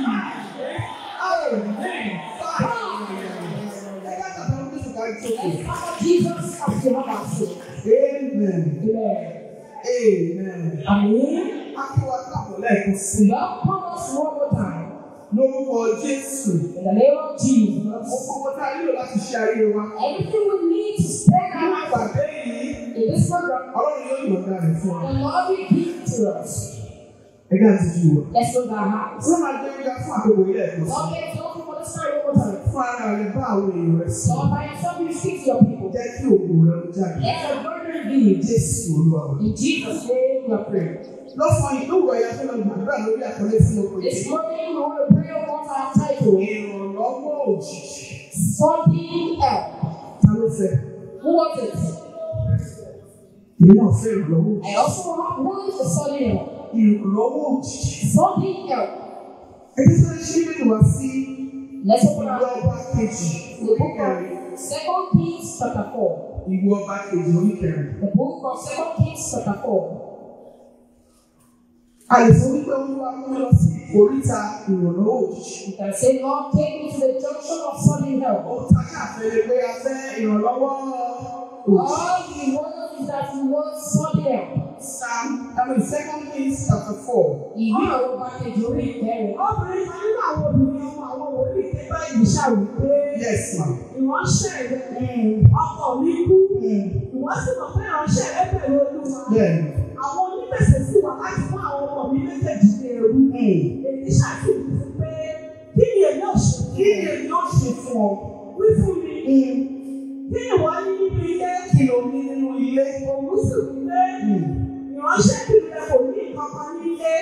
Jesus as Jehovah said. Amen. Amen. Amen. Amen. Akíwá káàbọ̀ lẹ́ẹ̀kan sí. Welcome us one more time. Lórúkọ Jésù. In the name of Ó Jesus. fún wọn tá a nílò láti ṣe ayé wa. Everything we need to spend Nínú our life ìpàdé yìí, in this program, Ọlọ́run yóò yọ̀ǹda rẹ̀ fún wa. the Lord will give to us. Ẹgbẹ́ àti jù wọ̀. Let's go to our house. Wọ́n máa gbé yíyá fún àkókò ilé ẹ̀kọ́ sí. Lord, let's go for the story one more time. Fún ara rẹ̀ bá àwọn èèyàn rẹ̀ sí. Lord, by yourself, you speak to your people. Jẹ́ kí òògùn rẹ̀ ó jáde. Let your glory reveal. Jésù Olúwa wa. In Jesus' name, we are praying. Lọ́sàn-án yìí ló wọ̀ ẹ̀yà tó lọ gbàdúrà lórí àkọlé fún oko This yìí. morning, we want to pray about our title, Ìrànlọ́wọ́ òjijì. Sudden Help. Ta ló fẹ́? Who wants it? Èmi náà fẹ́ ìrànlọ́wọ́ òjijì. I also want who is the sudden help? Ìrànlọ́wọ́ òjijì. Sudden help. Ẹni tó ń ṣí nínú wá sí Let's open ìwé our ọba kejì the book oníkẹrin. of Second Kings chapter four. Ìwé ọba kejì oníkẹrin. The book of Second Kings chapter four. A lè sọ wípé Olúwa mú mi lọ sí oríta ìrànlọ́wọ́ òjijì. You can say, Lord, take me to the junction of sudden help. Ó ta káàfin pé a fẹ́ ìrànlọ́wọ́ òjijì. All we want is that we want sudden help. Psalm, I mean, Second Kings chapter four. Ìwé àwọn ọba kejì orí ìkẹrin. Obìnrin kan nínú àwọn obìnrin ọmọ àwọn wòlíì ké bá ìgbésà wípé Yes, ma. ìránṣẹ́ rẹ̀ ọkọ mi kú. Ìwọ́n sì mọ̀ pé ìránṣẹ́ rẹ̀ bẹ̀rù olúwa. Bẹ́ẹ̀ni. Àwọn onígbèsè sì wà láti fún àwọn ọmọ mi méjèèjì ní ẹrú. Èyí ṣàkíyèsí pé kí ni èmi ò ṣe Kí ni èmi ó ṣe fún ọ? wí fún mi? Kí ìwọ ní nínú ilé? Kí ló ní nínú ilé? Òun sì wí pé ìránṣẹ́bìnrin rẹ̀ kò ní nǹkan kan nílé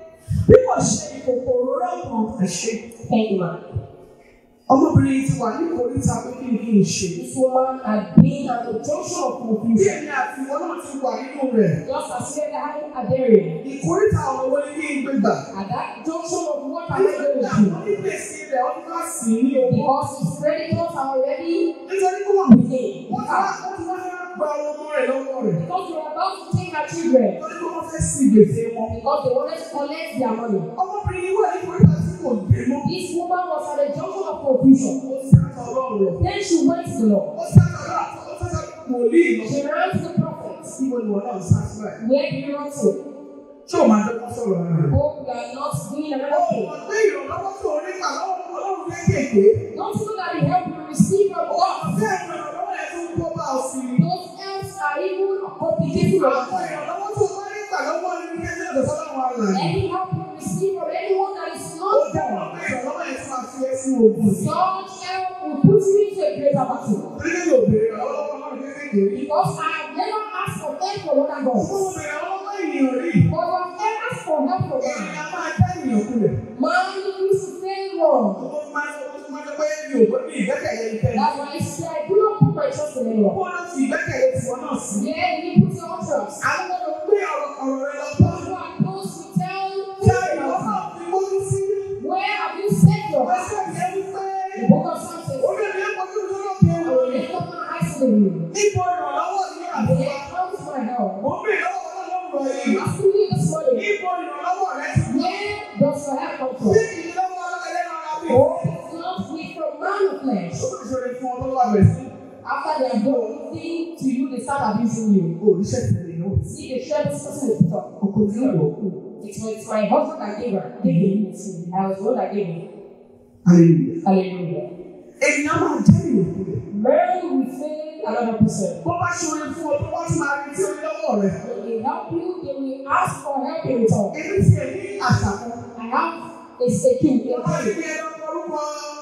bí kò ṣe ìkòkò òróró kan. Ẹ ṣe. Thank you, man. Ọmọbìnrin yìí ti wà ní ìkórìtà pé kí ni kí n ṣe. This woman had been at the junction of Bí confusion. èmi àti ìwọ náà ti wà nínú rẹ̀. Just as we had a daring. Ìkórìtà ọ̀rọ̀ wo ni kí n gbé gbà? At that junction of what am I going Nítorí to àwọn do? onígbèsè rẹ̀ ọdún bá sì ní owó. Because his creditors are already Nítorí kó wà with him. wọ́n ti wá wọ́n ti wá gba ọmọ rẹ̀ lọ́wọ́ rẹ̀. Because they were about to take her children. Nítorí kó wọ́n fẹ́ sí gbèsè wọn. Because they wanted to collect their money. Ọmọbìnrin yìí wà ní ìkórìtà tí kò gbé mọ́. This woman was at the junction of confusion. Ó sẹ́kọ̀ ọlọ́run rẹ̀. Then she went to the Lord. Ó sẹ́kọ̀ ọlọ́run ó sẹ́kọ̀ wòlíì lọ. She ran to the prophet. Níbo ni wọ́n náà sá sí báyìí? Where do you run to? Ṣé o máa dọ́gbọ́n sọ̀rọ̀ rẹ̀? Hope you are not doing Ó another thing. mọ̀ pé ìrànlọ́wọ́ tó rí gbà lọ́wọ́ ọlọ́run kéékèèké. Don't you know that the help you receive from God? Bẹ́ẹ̀ ni ìrànlọ́wọ́ yẹn tó ń kó bá ọ sí i. Those helps are even complicated your Àwọn life. ìrànlọ́wọ́ tó bá rí gbà lọ́wọ́ ẹni ní ẹgbẹ́ ìdọ̀tọ́ láwọn àlàyé. Any help you receive from anyone that is Ó not jẹ́ mọ̀ God, pé ìrànlọ́wọ́ yẹn tó máa fi ẹ́ sínú ogun. such help will put you into a greater battle. Orílẹ̀ yóò béèrè ìrànlọ́wọ́ ọlọ́run kéékèèké rí. Because I have never asked for help from other Ó gods. mọ̀ béèrè ọlọ́wọ́ ènìyàn rí. But I have asked for help from God. Ènìyàn máa dá ènìyàn kulẹ̀. Man used to fail wrong. Ó máa ń sọ máa ń sọ pé mi ò gbọ́ ní ìgbẹ́kẹ̀lé ìfẹ́. That's why I say I do not put my trust in anyone. Kó ló fi ìgbẹ́kẹ̀lé tiwọn náà sí. Yeah, you put your trust. Àwọn ọmọ gbé ọ̀rọ̀ ọ̀rọ̀ rẹ lọ bá. You are supposed to tell Ṣé ìwọ who náà fi mójú sí? Where have you set your Wọ́n heart? ṣe ìyẹn wípé. The book of Psalms says, Ó lè ní ẹ̀kọ́ tó lọ́wọ́ kí I ẹ will wò ní. lift up my eyes to the hill. Níbo ìrànlọ́wọ́ ní àbúrò? There comes my help. Mo ń bèèrè lọ́wọ́ ọlọ́run rẹ̀ yìí. Asking you this morning, Níbo ìrànlọ́wọ́ rẹ ti wá? where does your help come Ṣé from? ìrànlọ́wọ́ ẹlẹ́ran ara bí? Oh, it's not with from man of flesh. Ó ìṣòro fún ọ lọ́wọ́ rẹ̀ sí. After they are done anything to you, they start abusing you. Oríṣẹ́ tẹ̀lé ní òun. See the share this person is put up. Ọkọ̀ tí ó wọ̀ kú. It's, it's my husband that gave her. Gave him. I was the one that gave him. Hallelujah. Hallelujah. Ènìyàn máa jẹ́ ìyókù rẹ̀. Mary will fail another person. Bó bá ṣòro fún ọ, tó wá ti máa retí orí lọ́wọ́ rẹ̀. When they help you, they will ask for help in return. Èmi ti ẹ̀ ní àṣà kan. I have a second. Wọ́n bá ti ní ẹran orúkọ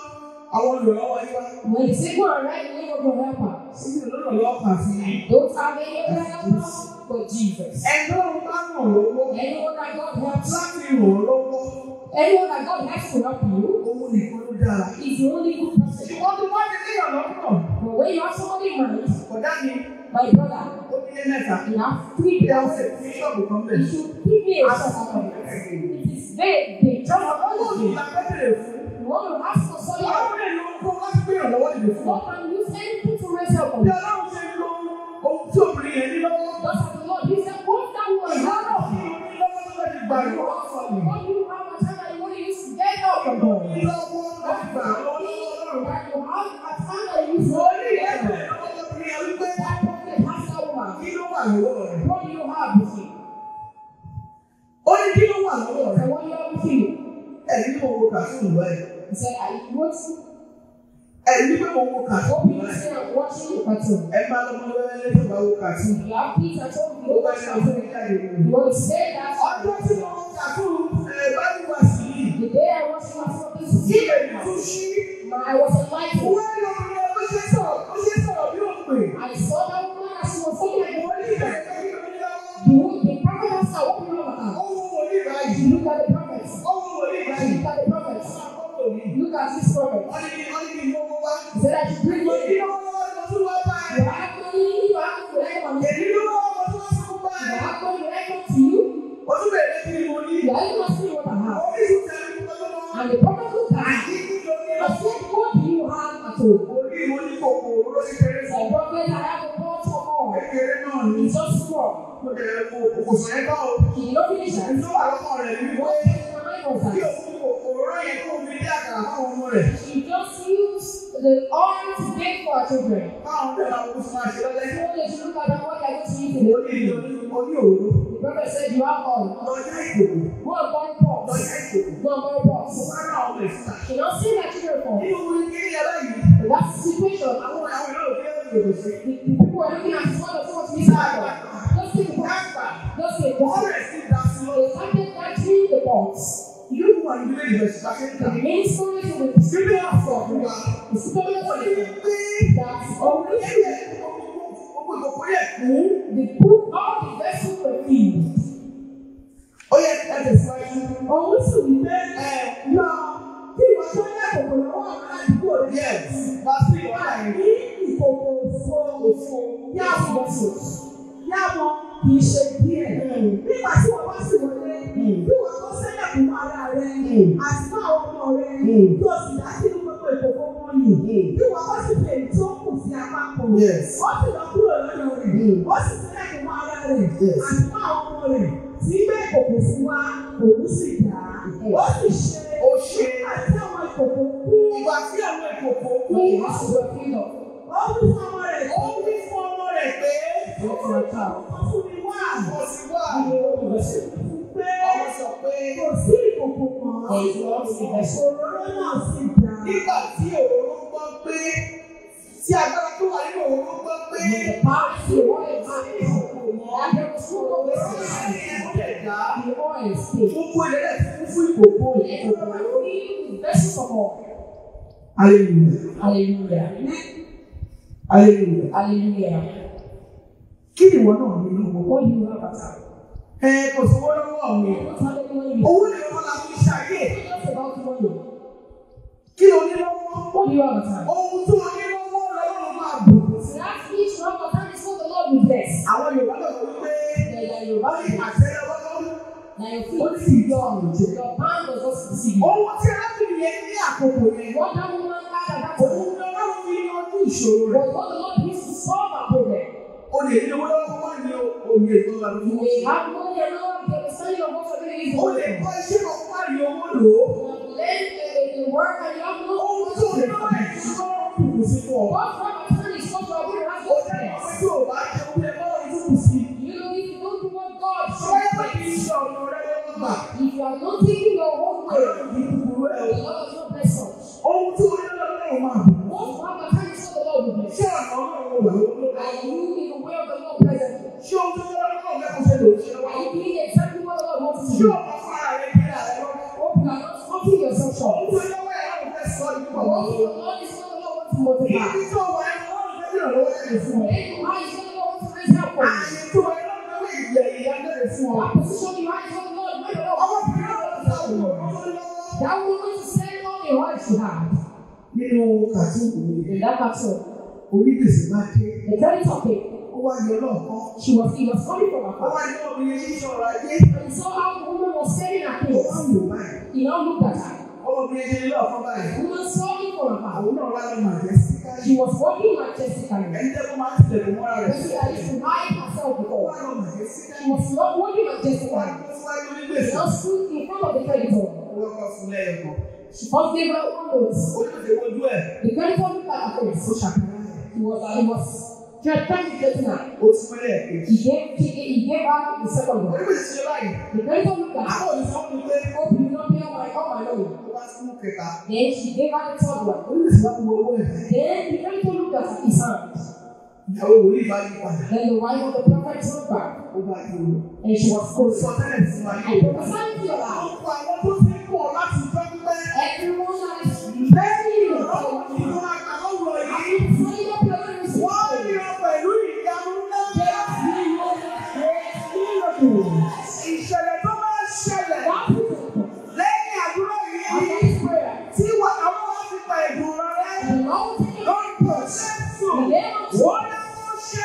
àwọn olùrànlọ́wọ́ yín wá. When they say go and write the name of your helper, Síbi olùrànlọ́wọ́ kan fi don't have any other helper but Jesus. ẹ̀dọ́ ọ̀run bá ràn lọ́wọ́ Anyone that God helps, láti ràn ọ́ lọ́wọ́. anyone that God helps to help you Owó nìkan ló dára. is the only good person. Ìwọ́n tó wá ní ilé ọ̀nà náà. But when you have somebody in mind, Ọ̀dá mi, my brother, ó ní ilé ní mẹ́ta. You have three Ìyàwó bills. ẹ̀ fi ṣọ́ọ̀bù kan bẹ̀. You should give me a shot. It is vague. They just Ọlọ́run want you. ìlà pẹ́tẹ̀lẹ̀ fún. You want to ask for something. Ọlọ́run lè lo kó láti gbé ìrànlọ́wọ́ dìde fún ọ. God can use anything to raise help on Bí you. Ọlọ́run ṣe lo ohun tí obìnrin yẹn ní lọ́wọ́. Just as the Lord, He said, what that one Ìyá had náà of fi you. omi lọ́wọ́ tó fẹ́ ti gbà ìrànlọ́wọ́ fún mi. What you have a time that you want to use to get help from God. Omi lọ́wọ́ láti gbà lọ́wọ́ Ọlọ́run. That you have a time that you use to Orí ẹgbẹ́ lọ́wọ́ lọ́kùnrin yẹn wípé that prophet has that woman. kí ló wà lọ́wọ́ rẹ̀? What do you have with you? Ó ní kí ló wà lọ́wọ́ rẹ̀? And what do you have with you? Ẹ̀rí ní mo wo kàtúùnù báyìí. He said, I watching. Ẹ̀rí ní pé mo wo kàtúùnù Hope you báyìí. say I'm watching the cartoon. Ẹ máa lọ́mọ lọ́wọ́ lẹ́yìn bá wo kàtúùnù. You have Peter told Ó you to bá watch ní àwọn cartoon. ìjáde You nù. want to say that Ọjọ́ tí mo wo kàtúùnù ẹ̀ bá ní wá sí yìí. the day I watched my son, this is Ibẹ̀ ni tún ṣí. I was enlightened. Wọ́n ní ọmọ rẹ̀ bó ṣe sọ̀rọ̀ bó ṣe sọ̀rọ̀ bí ó pè. I saw that woman as she was talking like Wọ́n ní ìbẹ̀rẹ̀ kẹ́kẹ́ lórí lọ́wọ́. the woman, the prophet asked her, what do you know about her? Ó wo wòlíì báyìí. She looked at the prophet. Ó wo wòlíì She báyìí. looked at the prophet. Àkọ́kọ́ mi. Look at this prophet. Wọ́n ní kí wọ́n ní kí n mọ́wọ́ wá. He said I should bring Mo ní you. lọ́wọ́ lọ́wọ́ ni mo tún wá bá ẹ. You have money, you have to let him on. Èmi ló lọ́wọ́ mo tún wá fún bá You ẹ. have money, let him to you. Mo tún bẹ̀rẹ̀ kí ni mo ní. You are even asking what I have. Oríṣi tẹ̀lé mi lọ́wọ́. And the prophet looked at her. Àyí kí ló ní I lọ. said, what do you have at home? Orí mo ní kòkò oró kékeré He fún. said, prophet, I have a pot of oil. Kékeré náà ni. It's just small. Mo bẹ̀rẹ̀ kò kò sọ̀ ẹ́ bá o. He did not finish that. Ìlú àlọ́kọ̀ rẹ̀ ní wípé What came to my mind was kí that òun kò òróró yẹn kó fi dé àkàrà fáwọn ọmọ rẹ̀. she just used the oil to bake for her children. Báwọn ọdẹ máa kó fún àṣẹ lọ́lẹ́. So they should look at them, what they are going to eat Mo today. ní ìlú oní òru. The prophet said, you have oil. Lọ́jà ìkòkò. Go and buy pots. Lọ́jà ìkòkò. Go and buy Mo pots. bá náà ọmọ ìfúta. She not see that children for. Nínú orí kiri yàrá yìí. But that's the situation. Àwọn àwọn ìlú òkè òkè sí. The, the people are looking at this one of what we said. Just take the pot. Just take the Wọ́n pot. rẹ̀ sí ìdásí lọ. They started entering the pots. Ìlú ìwà ìdílé ìbẹ̀sì bá ṣe ń The tà. main story to the Sílé àfọ̀ wa. The story Wọ́n ní of wípé that ọ̀rọ̀ only yẹn gbogbo ìkòkò yẹn kú. the poop, all the vessels were filled. Ó yẹ ẹ tẹ̀síwájú. Òun sì wí pé Ẹ lọ kí ìwọ tó yẹ kòkò lọ́wọ́ àwọn àdúgbò rẹ̀. yes, bá sí ìwà yẹn. Ní ìkòkò òfo òfo yá wọn vessels. Yá wọn kì í ṣe díẹ̀. Nígbà tí wọ́n bá sì wọlé, bí wọ́n kọ́ sẹ́lẹ̀ fún ara rẹ̀ àti fún àwọn ọmọ rẹ̀ tí o sì dá sínú gbogbo ìkòkò wọn yìí. Bí wọ́n kọ́ sí fèrè tó kù sí apá kan. Yes. Ó sì lọ kúrò lọ́dọ̀ rẹ̀. Ó sì sẹ́lẹ̀ fún ara rẹ̀ Yes. àti fún àwọn ọmọ rẹ̀ tí gbé ìkòkò fún wa òun sì dá. Ó sì ṣe Ó ṣe àti àwọn ìkòkò kú. ìgbà tí àwọn ìkòkò kú. Ní ìwàásù rẹ̀ fi lọ. Ó wí fún ọmọ rẹ̀ Ó wí fún ọmọ rẹ̀ pé Ó fún ọjà. Ó fún mi wá. kò sí wà. Ó sì pé Ọmọ sọ pé kò sí ìkòkò kan. Òróró náà sì dá. nígbà tí òróró gbọ́ pé tí agbára tó wà nínú òróró gbọ́ pé The power to oil and there was no òróró way yẹn ó lè dá. the oil stayed. Gbogbo ilẹ̀ fún fún ìkòkò And ìkòkò. we were filled with vessels of oil. Hallelujah. Hallelujah. Hallelujah. Hallelujah. Kí ni ìwọ náà ní lọ́wọ́? What do you have at home? Ẹ kò sówó lọ́wọ́ mi. You don't have any money. Owó ni wọ́n la fi ṣàyè. It's not just about money. Kí o ní lọ́wọ́? What do you have at home? Ohun tó o ní lọ́wọ́ lọ́wọ́ máa bù. So that's each one of them is what the Lord will bless. Àwọn Yorùbá lọ́wọ́ wípé Yeah, yeah, you're wọ́n ní right. àṣẹ lọ́wọ́ lọ́wọ́. Now your Ó feet. sì yọ ọ̀rùn jẹ. Your hand was also deceiving. you. Ohun tí arábìnrin yẹn ní àkókò yẹn. What that woman had at that Òun time ni Ọlọ́run fi yanjú ìṣòro rẹ̀. was what the Lord used to solve our problem. O lè ní owó lọ́wọ́ wọ́n ní òye tó lọ You fún may wọn. have money and not have the understanding of what you're doing is O lè working. kọ́ iṣẹ́ kan fún àrí owó lò ó. You have learned the, the work and you have no Ohun tó ní lọ́wọ́ ẹ̀ ti kọ́ kùkù sí fún ọ. What from a time is what you are going to have Ó to jẹ́ ìwé bless. tí ò bá jẹ oúnjẹ bọ́ọ̀ ìtúkù sí. You know, if you don't do what God Ṣọ́yẹ́ bá should kì í bless, ṣe ọ̀nà rẹ̀ lọ́wọ́ gbà. if you are not taking your own way, Ọlọ́run kì í kúkúrú ẹ̀ the o. Lord does not bless us. Ohun tí o ní lọ́wọ́ máa bù. What from a time is what the Lord will bless. Ṣé ọ̀nà Ọlọ́run wà lọ́wọ́? Are you in the way of the Lord presently? Ṣé ohun tó yẹ lọ́wọ́ fẹ́ kó ṣe lò ó ṣe Are lọ́wọ́? you doing exactly what the Lord wants you Ṣé to do? ọ̀nà fara rẹ̀ kí ara rẹ̀ lọ́wọ́? Hope you are not cutting yourself short. Ohun tó lọ́wọ́ ẹ̀ láwọn fẹ́ sọ ní But pọ̀. what the Lord is what the Lord wants to multiply. Ibi tó wà ẹ̀ lọ́wọ́ fẹ́ ìrànlọ́wọ́ ẹ̀ fún ọ. Then you are is what the Lord wants to raise up for you. Ààyè tó wà ẹ̀ lọ́wọ́ fẹ́ ìyẹ̀ ìyá bẹ̀rẹ̀ fún ọ. That position you are is what the Lord wants to Ọmọbìnrin náà lọ sí àwọn ọmọ lọ́wọ́. That woman to send all the oil she had. Nínú kàtúùkù mi, In that battle, onígbèsè máa dé. the creditor came. Ó wá yọ lọ́ọ̀kan. She was, he was coming from Ó afar. wá ní obìnrin yìí sọ̀rọ̀ ayé. And he saw how the woman was staring at Ó him. wá wò báyìí. He now looked at her. Ọmọbìnrin yẹn lọ́ọ̀kan báyìí. The woman saw him from afar. Àwọn náà wá lọ màjẹ́ sí káyọ̀. She was walking majestically. Ẹni tẹ́ kó máa ń tilẹ̀kùn mọ́ra rẹ̀ But sí she had to hide herself Ó wá before. lọ màjẹ́ sí She káyọ̀. was not walking Ó wá majestically. gbé síwájú She onígbèsè. now stood in front of the creditor. Owó ọkọ̀ fún lẹ́yọ̀kọ̀. She first gave her one note. Onígbèsè wojú ẹ̀. The creditor looked at her face. Ó ṣàkàrà ẹ̀. He was, he was trying to get her. Ó ti pẹ́lẹ́ ẹ̀kejì. He gave, he, he gave her the second one. Onígbèsè ṣe báyìí. The creditor looked at her. Àwọn òní sọ fún mi pé Hope you not pay all my, all my loan. ó wá sí mú kẹta. Then she gave her the third one. Onígbèsè wá wo owó ẹ̀. Then the creditor looked at his hand. Ìyàwó wòlíì bá yí padà. Then the wife of the prophet turned back. Ó bá yí owó. And she was Kò cold. sọ tẹ́lẹ̀ fún wa I yóò. prophesied to your life. Ọ̀pọ̀ àwọn tó ti ń bọ̀ láti jọ pípẹ́. Everyone that is Lẹ́yìn ìrànlọ́wọ́ tí wọ́n máa gbà lọ́wọ́ yìí. praying up your lives. Wọ́n ní ọ pẹ̀lú ìyanu ńlá. Ìṣẹ̀lẹ̀ tó máa ṣẹlẹ̀ lẹ́yìn àdúrà yìí. Tí wà àwọn wá fi pa ẹ̀dùn rẹ̀. Lórúkọ Jésù. Wọ́n ní wọ́n ṣe.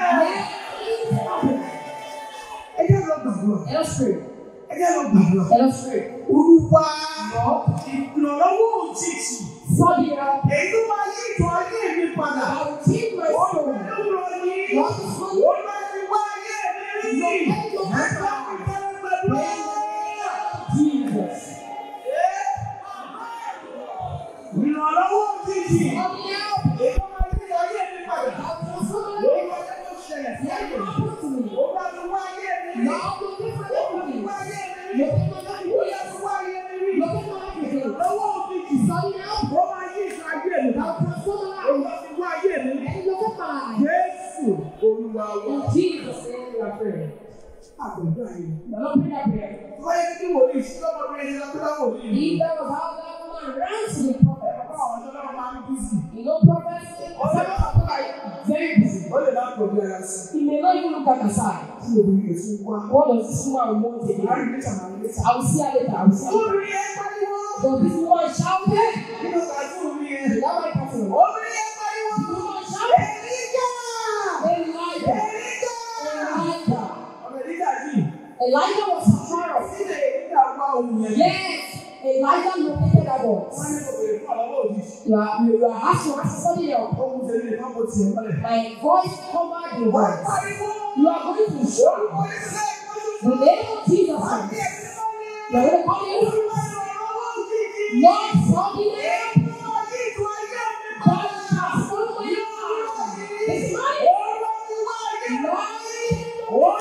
Ẹ jẹ́ lọ gbàdúrà. Ẹ jẹ́ lọ gbàdúrà. Olúwa ìrànlọ́wọ́ òjijì. Èyí tó máa yí ìtàn ayé mi padà. Olúwa yìí. Olúwa ti wá ayé mi rí. Ẹ̀ka mi tẹ́lẹ̀ gbàdúrà. Ìrànlọ́wọ́ òjijì. Èyí tó máa yí ìtàn ayé mi padà. Olúwa jẹ́ kó ṣẹlẹ̀ sí ayé mi. Olúwa ti wá ayé mi rí. Olúwa ti wá ayé mi rí. Olúwa ti wá ayé mi rí. Ìrànlọ́wọ́ òjijì. Ó máa yí ìtàn ayé mi padà. Olúwa ti wá ayé mi rí. Jésù Olúwa wa. Àgbẹ̀dọ̀ ayé mi. Wọ́n yẹ kí wòlíì sí ọmọbìnrin ẹni lọ́kọ́ wòlíì. If that was how that woman ran to the prophet, Àwọn ọ̀dọ́ náà máa ń bí sí. you know, prophets, some people are very busy. Ó lè má pọ̀ bí ara sí. He may not even look at her side. Tí obìnrin yẹn tún wá. What does this woman want again? Àárín níta máa ń létà. I will see her later. I will see her later. Obìnrin yẹn pariwo. But this woman shouted. Nínú ìgbàdú omi yẹn. Is that my person? Obìnrin yẹn pariwo. The woman shouted. Èlíjà! Elijah. Èlíjà! Elijah. Ọmọ Èlíjà yìí. Elijah was a pharaoh. Sílẹ̀ Èlíjà wá ohun yẹn. Yes. Elijah located that Wọ́n voice. ní obìnrin fún àlọ́wọ́ òjijì. You are, you are asking, asking somebody else. Ohun tẹ̀lé lè má bọ̀ tiẹ̀ mọ́lẹ̀. My voice covered the Wọ́n voice. pariwo. You are going to shout. Orúkọ Ìsìlẹ̀ ìpọ́njú. The name of Jesus. Àbí Christ. ẹ̀sìn mọ́lẹ̀. You are going to call him. Olúwa ìrànlọ́wọ́ òjijì. Lord, somebody name. Èyí tó máa yí ìtàn ayé mi God padà. transform my life. This morning. Olúwa ti wá ayé mi rí. Lord,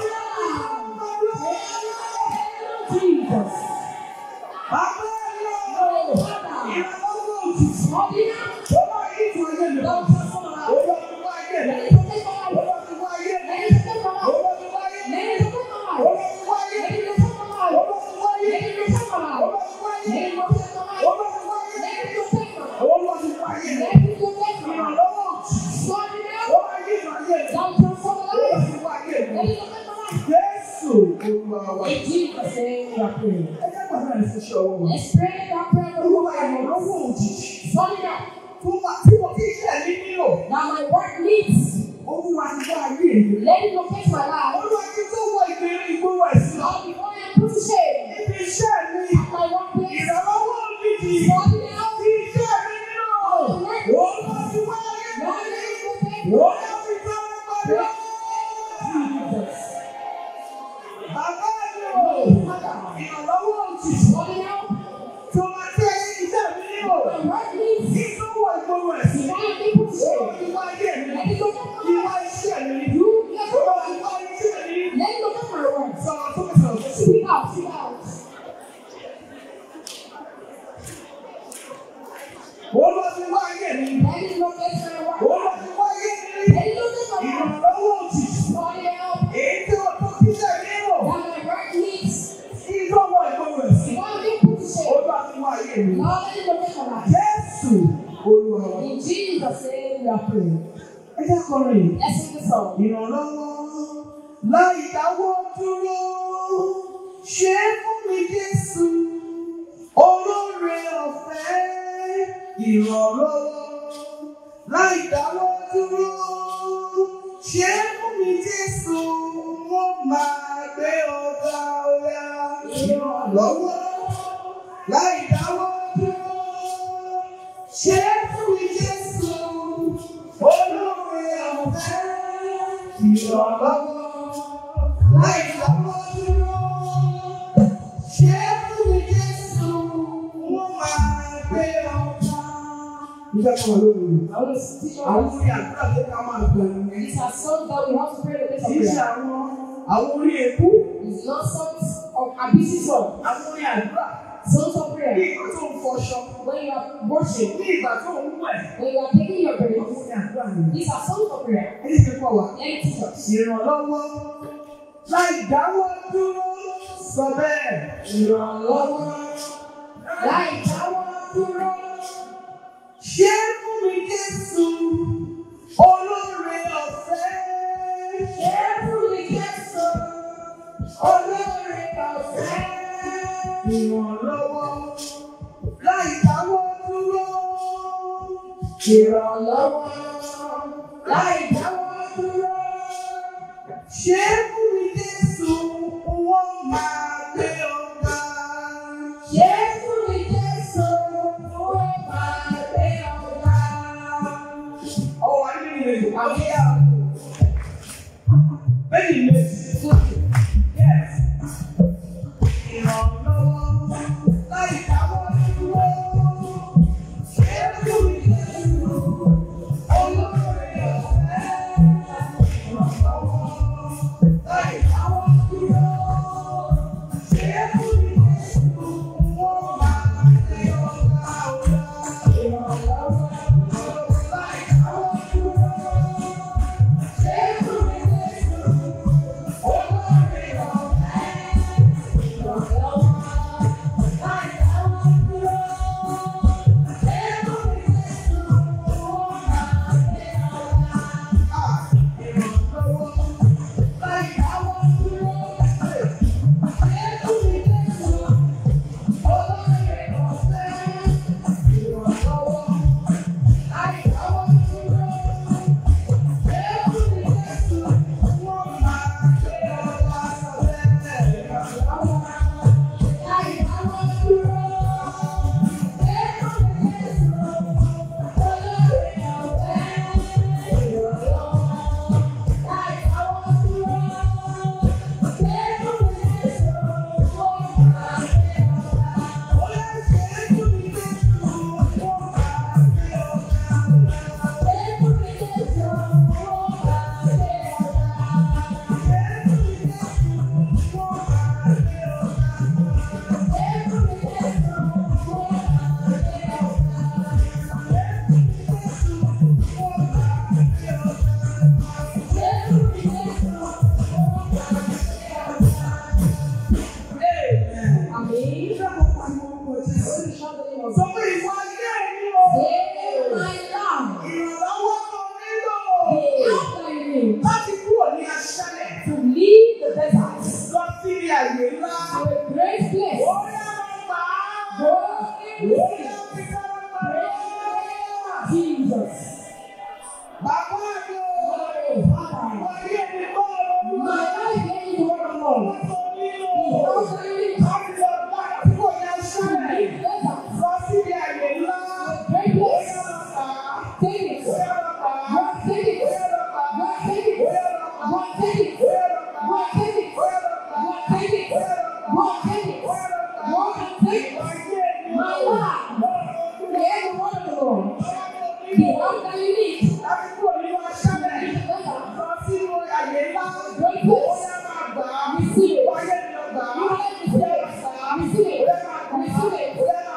Olúwa Jesus. Bàbá ẹ̀rọ. Oh, Father. Ìrànlọ́wọ́ òjijì. Somebody now. Ó máa yí ìtàn ayé mi Lord, padà. transform my life. Olúwa ti wá ayé mi Let rí. it protect my life. Olúwa ti wá ayé mi Let rí. it protect my life. Olúwa ti wá ayé mi Let rí. it protect my life. Olúwa ti wá ayé Let mi it rí. protect my life. Olúwa ti wá ayé Let mi it rí. protect my life. Olúwa ti wá ayé Let mi it rí. protect my life. Olúwa ti wá ayé mi Let rí. it protect my life. Olúwa ti wá ayé mi rí. Let it protect my life. Ìrànlọ́wọ́ òjijì. Somebody now. Ó máa yí ìtàn ayé mi. Thou transform my Olúwa life. ti wá ayé mi Let rí. it protect my life. Jésù Olúwa wa. In Jesus' name we are praying. Ẹ jẹ́ gbàdúrà ní fún iṣẹ́ ọwọ́ wa. Let's pray that prayer for Olúwa you. ìrànlọ́wọ́ òjijì. Somebody now. Tó máa tí mo kí iṣẹ́ mi nílò. That my work needs. Olúwa ti wá ayé mi. Let it locate my life. Olúwa ti tó wọ ìgbèrè ìgbówó ẹ̀sìn. Lord, before I put to shame Ibi iṣẹ́ mi. my workplace. Ìrànlọ́wọ́ òjijì. Somebody now. Tí iṣẹ́ mi nílò. Olúwa ti wá ayé mi. Lord, let it locate Olúwa ti tó mi padà. Jesus. Bàbá mi ò. Ìrànlọ́wọ́ òjijì. Somebody now. Tó máa tẹ́ iṣẹ́ mi nílò. My work needs. Kí tó wọ ìgbówó ẹ̀sìn. Before I put to Olúwa shame. ti wá ayé mi. Let it locate my Ìwà life. iṣẹ́ mi. You, let it Olúwa ti locate. wá iṣẹ́ mi. Let it locate my work. Sọ̀rọ̀ tó mi sọ̀rọ̀ tó sì. Speak out, speak out. Olúwa ti wá ayé mi. Let it locate my work. Olúwa ti wá ayé mi. Let it locate my work. Ìrànlọ́wọ́ òjijì. Somebody help. Èyí tí ó tó kíṣẹ́ mi nílò. That my work needs. Kí tó wọ ìgbówó ẹ̀sìn. Before I put to shame. Olúwa ti wá ayé mi. Lord, let it locate my life. Jésù Olúwa wa. In Jesus' name we are praying. Ẹ jẹ́ kọrin yìí. Let's sing the song. Ìrànlọ́wọ́ láì dáwọ́ dúró. Ṣé fún mi Jésù? Olóore ọ̀fẹ́. Ìrànlọ́wọ́ láì dáwọ́ dúró. Ṣé fún mi Jésù, wọ́n máa gbé ọ̀gá ọ̀yà ìrànlọ́wọ́ láì dáwọ́ dúró. Ṣé fún mi Jésù, olóore ọ̀fẹ́ ìrànlọ́wọ́ láì dáwọ́ dúró. Ṣé fún mi Jésù, wọ́n máa gbé ọ̀gá. Nígbà tí wọ́n lórí I want to teach àwọn us. orí àdúrà tó ká máa gbà nìyẹn. These are songs that we have to pray the place of Kì í ṣe prayer. àwọn àwọn orí èkú, It's not songs of abusive song. àwọn orí àdúrà. Songs of Ní prayer. ìgbà tó ń fọṣọ, When you are worship, ní ìgbà tó ń wẹ̀, when you are taking your àwọn breath. orí àdúrà nìyẹn. These are songs of prayer. Ẹni tí kò wá. Let me teach us. Ìrànlọ́wọ́ láì dáwọ́ dúró sọ bẹ́ẹ̀. Ìrànlọ́wọ́ Láì dáwọ́ dúró. ṣé fún mi Jésù olóore ọ̀fẹ́. Ṣé fún mi Jésù? Olóore ọ̀fẹ́. Ìrànlọ́wọ́ láì dáwọ́ dúró. Ìrànlọ́wọ́. Láì dáwọ́ dúró. Ṣé fún mi Jésù wọ́n máa gbé ọ̀gá. Ṣé fún mi Jésù? Ó máa gbé ọ̀gá. Ọwọ́ wa ní ìrètò àbíyá. Bẹ́ẹ̀ni méjì. Yes. Ìrànlọ́wọ́ láì dáwọ́ dúró. Ṣé fún mi Jésù olóore ọ̀fẹ́. Ìrànlọ́wọ́ láì dáwọ́ dúró. Ṣé fún mi Jésù wọ́n máa gbé ọ̀gá ọ̀gá. Ìrànlọ́wọ́ láì dáwọ́ dúró. Ṣé fún mi Jésù olóore ọ̀fẹ́. Amém. Hoje chama de irmão. Sọ pé ìwà ayé mi o. Save my life. Ìrànlọ́wọ́ tó nílò. The help I need Láti kúrò ní aṣálẹ̀. to leave the desert Lọ sí ilé àyè ńlá. to a great place. Ó yá lọ gbà á. Go Ó in yá fi sára gbà á. Jesus. Bàbá mi o. Father, Ìwà ayé mi kọ́ ọ̀rọ̀ my life is the word of God. tó nílò. The help I need Láti lọ gbà á kúrò ní to aṣálẹ̀. leave the desert Lọ sí ilé àyè ńlá. to a great Ó place. yá lọ gbà á. Take it. Ó yá lọ gbà á. Go take it. Ó yá lọ gbà á. Go take it. Ó yá lọ gbà á. Go take it. Ó yá lọ gbà á. Go take it. Ó yá lọ gbà á. Go take it. Go take it. Go and take it. My life. The end word of the Lord. The help that you need. The desert. Great place. Receive it. You have to receive it. Receive it. Receive it.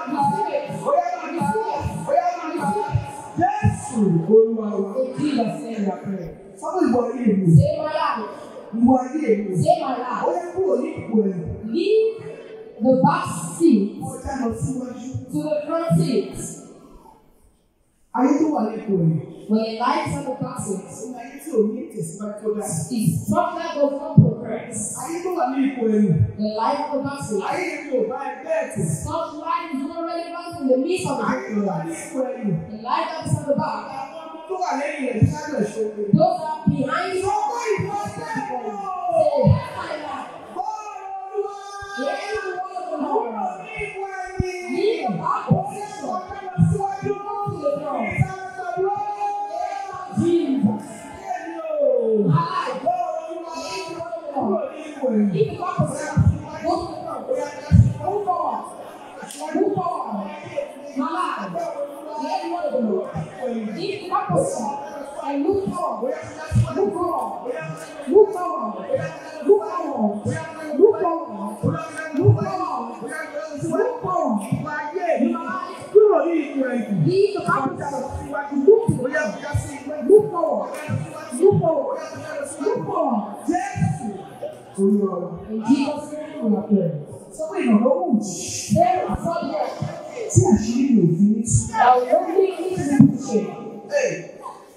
In Jesus' name we are praying. Save my life. Save my life. Leave the back seat to the front seat. Ayé tó wà lẹ́kọ̀ọ́ rẹ̀, When the lights on the back seat ó ní ayé tí ò ní ìtẹ̀síwájú tó dáa. is something that does not progress. Ayé tó wà ní ipò ẹ̀rù, The light of the back seat. ayé yẹn kò bá ẹgbẹ́ ẹ̀tù. Such light is not relevant in the midst of the Ayé tó wà ní ipò ẹ̀rù, The light that is on the back. àwọn ọmọ tó wà lẹ́yìn rẹ̀ tí sáré ẹ̀ ṣoore. Those are behind you. Ọkọ ìfọ̀ sẹ́yìn. Say, "Yes, my Lord." Bọ́ọ̀lù olúwa. Hear the word of the Kúrò Lord. ní ipò ẹ̀yìn. Leave the back position. Ọ̀kẹ́ lọ síwájú. Go to the throne. Ìsàlẹ̀ Jesus. Bẹ́ẹ̀ni o. Alive. Bọ́ọ̀lù olúwa. Hear the word of the Kúrò Lord. ní ipò ẹ̀yìn. Leave the back position. Go to the throne. Move forward. Move forward. Alive. Hear the word of the Lord. Leave the back position. And move forward. Move forward. Move forward. Move forward. Move forward. Move forward. Move forward. Kúrò ní ipò ẹ̀yìn. Leave the back position. Move to the Bóyá throne. kọjá sí ipò ẹ̀yìn. Move forward. Move forward. Move forward. Jésù. Olúwa. In Jesus' name we are praying. Sọ pé ìrànlọ́wọ́ òjì There are some here tí àṣírí mi ò fi ní tú. that will only need to be shared.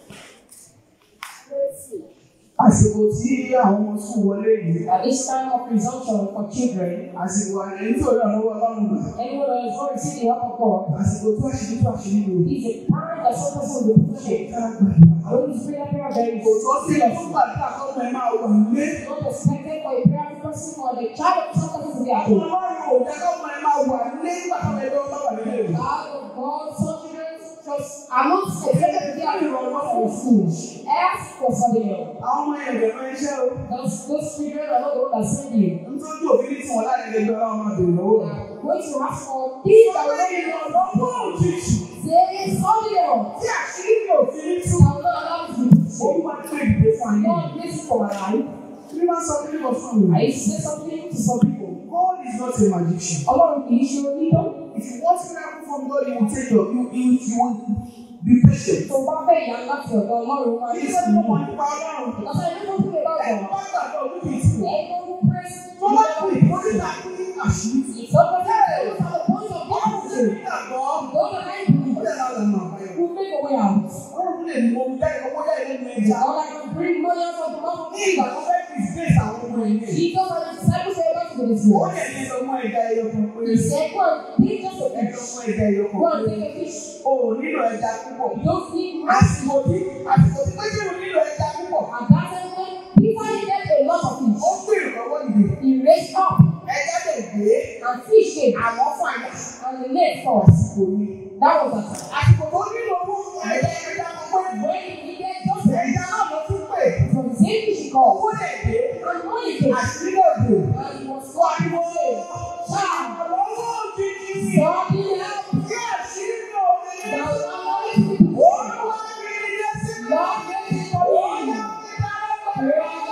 Àsìkò tí àwọn ọmọ sùn wọlé yìí. At this time of resumption for children, Àsìkò àyẹ̀yẹ́ tí òun àlọ́wọ́ ọlọ́run gbà. anyone that is not receiving the help of God Àsìkò tó àṣírí tó àṣírí mi ò is a time that some person will be shared. ká gbàdúrà. I want to pray that prayer very Kò tó sí seriously. ẹ̀kọ́ gbàdúrà kọ́kọ́ ẹ máa wà nílé. It's not expected for a prayer person or the child of some person to be at home. Ọlọ́run ò jẹ́ kọ́kọ́ ẹ máa wà nílé nígbà tó ẹgbẹ́ ọba wà nílé rẹ̀. Child of God, some children just are not expected to be at home from school. Ask for something else. Àwọn ọmọ yẹn bẹ̀rẹ̀ máa ń ṣẹ́ o. Those, those children are not the one that send you. Nítorí òfin tí wọ́n láti ẹgbẹ́ ọlọ́run máa bèrè lọ́wọ́ rẹ̀. going to ask for things that will Ọlọ́run not be done. ìrànlọ́wọ́ òjijì Say something else. tí àṣírí mi ò fi ní tú. I will not allow you to be Ó shared. wá pé ìdè fún ayé. God bless you for my life. Bí wọ́n sọ fún mi fún mi. I used to say something to some people. God is not a magician. Ọlọ́run kì í ṣe onídán. If you want miracle from God, you will take your you you you will be patient. Tó bá fẹ́ ìyá láti ọ̀dọ̀ Ọlọ́run máa Kì ní í ṣe pé mo mọ̀ sùúrù. nípa Ọlọ́run. Because I never pray about Ẹ God. bá gbàgbọ́ ojú kìí tì wọ́n. Anyone who prays Tó bá kú ìkórìíra ní àṣírí. If somebody knows at the point of Ọlọ́run ṣe victory, nígbàgbọ́. those that I Ó believe lè máa lọ́nà àbáyọ. will make a way out. Ọlọ́run lè mú omi jáde owó jáde lẹ́nu ẹja. All I can bring money out of the mouth of Ní ìgbà Jesus. tó fẹ́ fi space àwọn ọmọ ẹ̀yìn. Jesus and the disciples said back to this Ó world. lè ní ọmọ ẹja ẹyọ kan pé He said, go and take just a ẹjọ fish. ọmọ ẹja ẹyọ Go kan and pé take a fish. o ò nílò ẹja púpọ̀. You don't need much. Àsìkò tí àsìkò tí pété ò nílò ẹja púpọ̀. And that time when people needed a lot of Ó fish, gbé ìrànlọ́wọ́ ìdè. he raised up Ẹja lè gbé and fish came àwọn fún àyà. and the net falls. Àsìkò mi. That was the time. Àsìkò tó nílò owó fún ẹja ẹja kan pé When he needed just a ẹja náà ló tún pè. from the same fish he called. Owó lè dé. And money came. Àṣírí lè dé. And he was so Pariwo. Shout. Ìrànlọ́wọ́ òjijì. Something else Tí àṣírí mi ò fi ní. that will not let people Olúwa mi ní ilé sí mi. Lord, let it for Olúwa you. mi dára Pray pẹ̀lú. in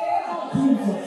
the name of Jesus.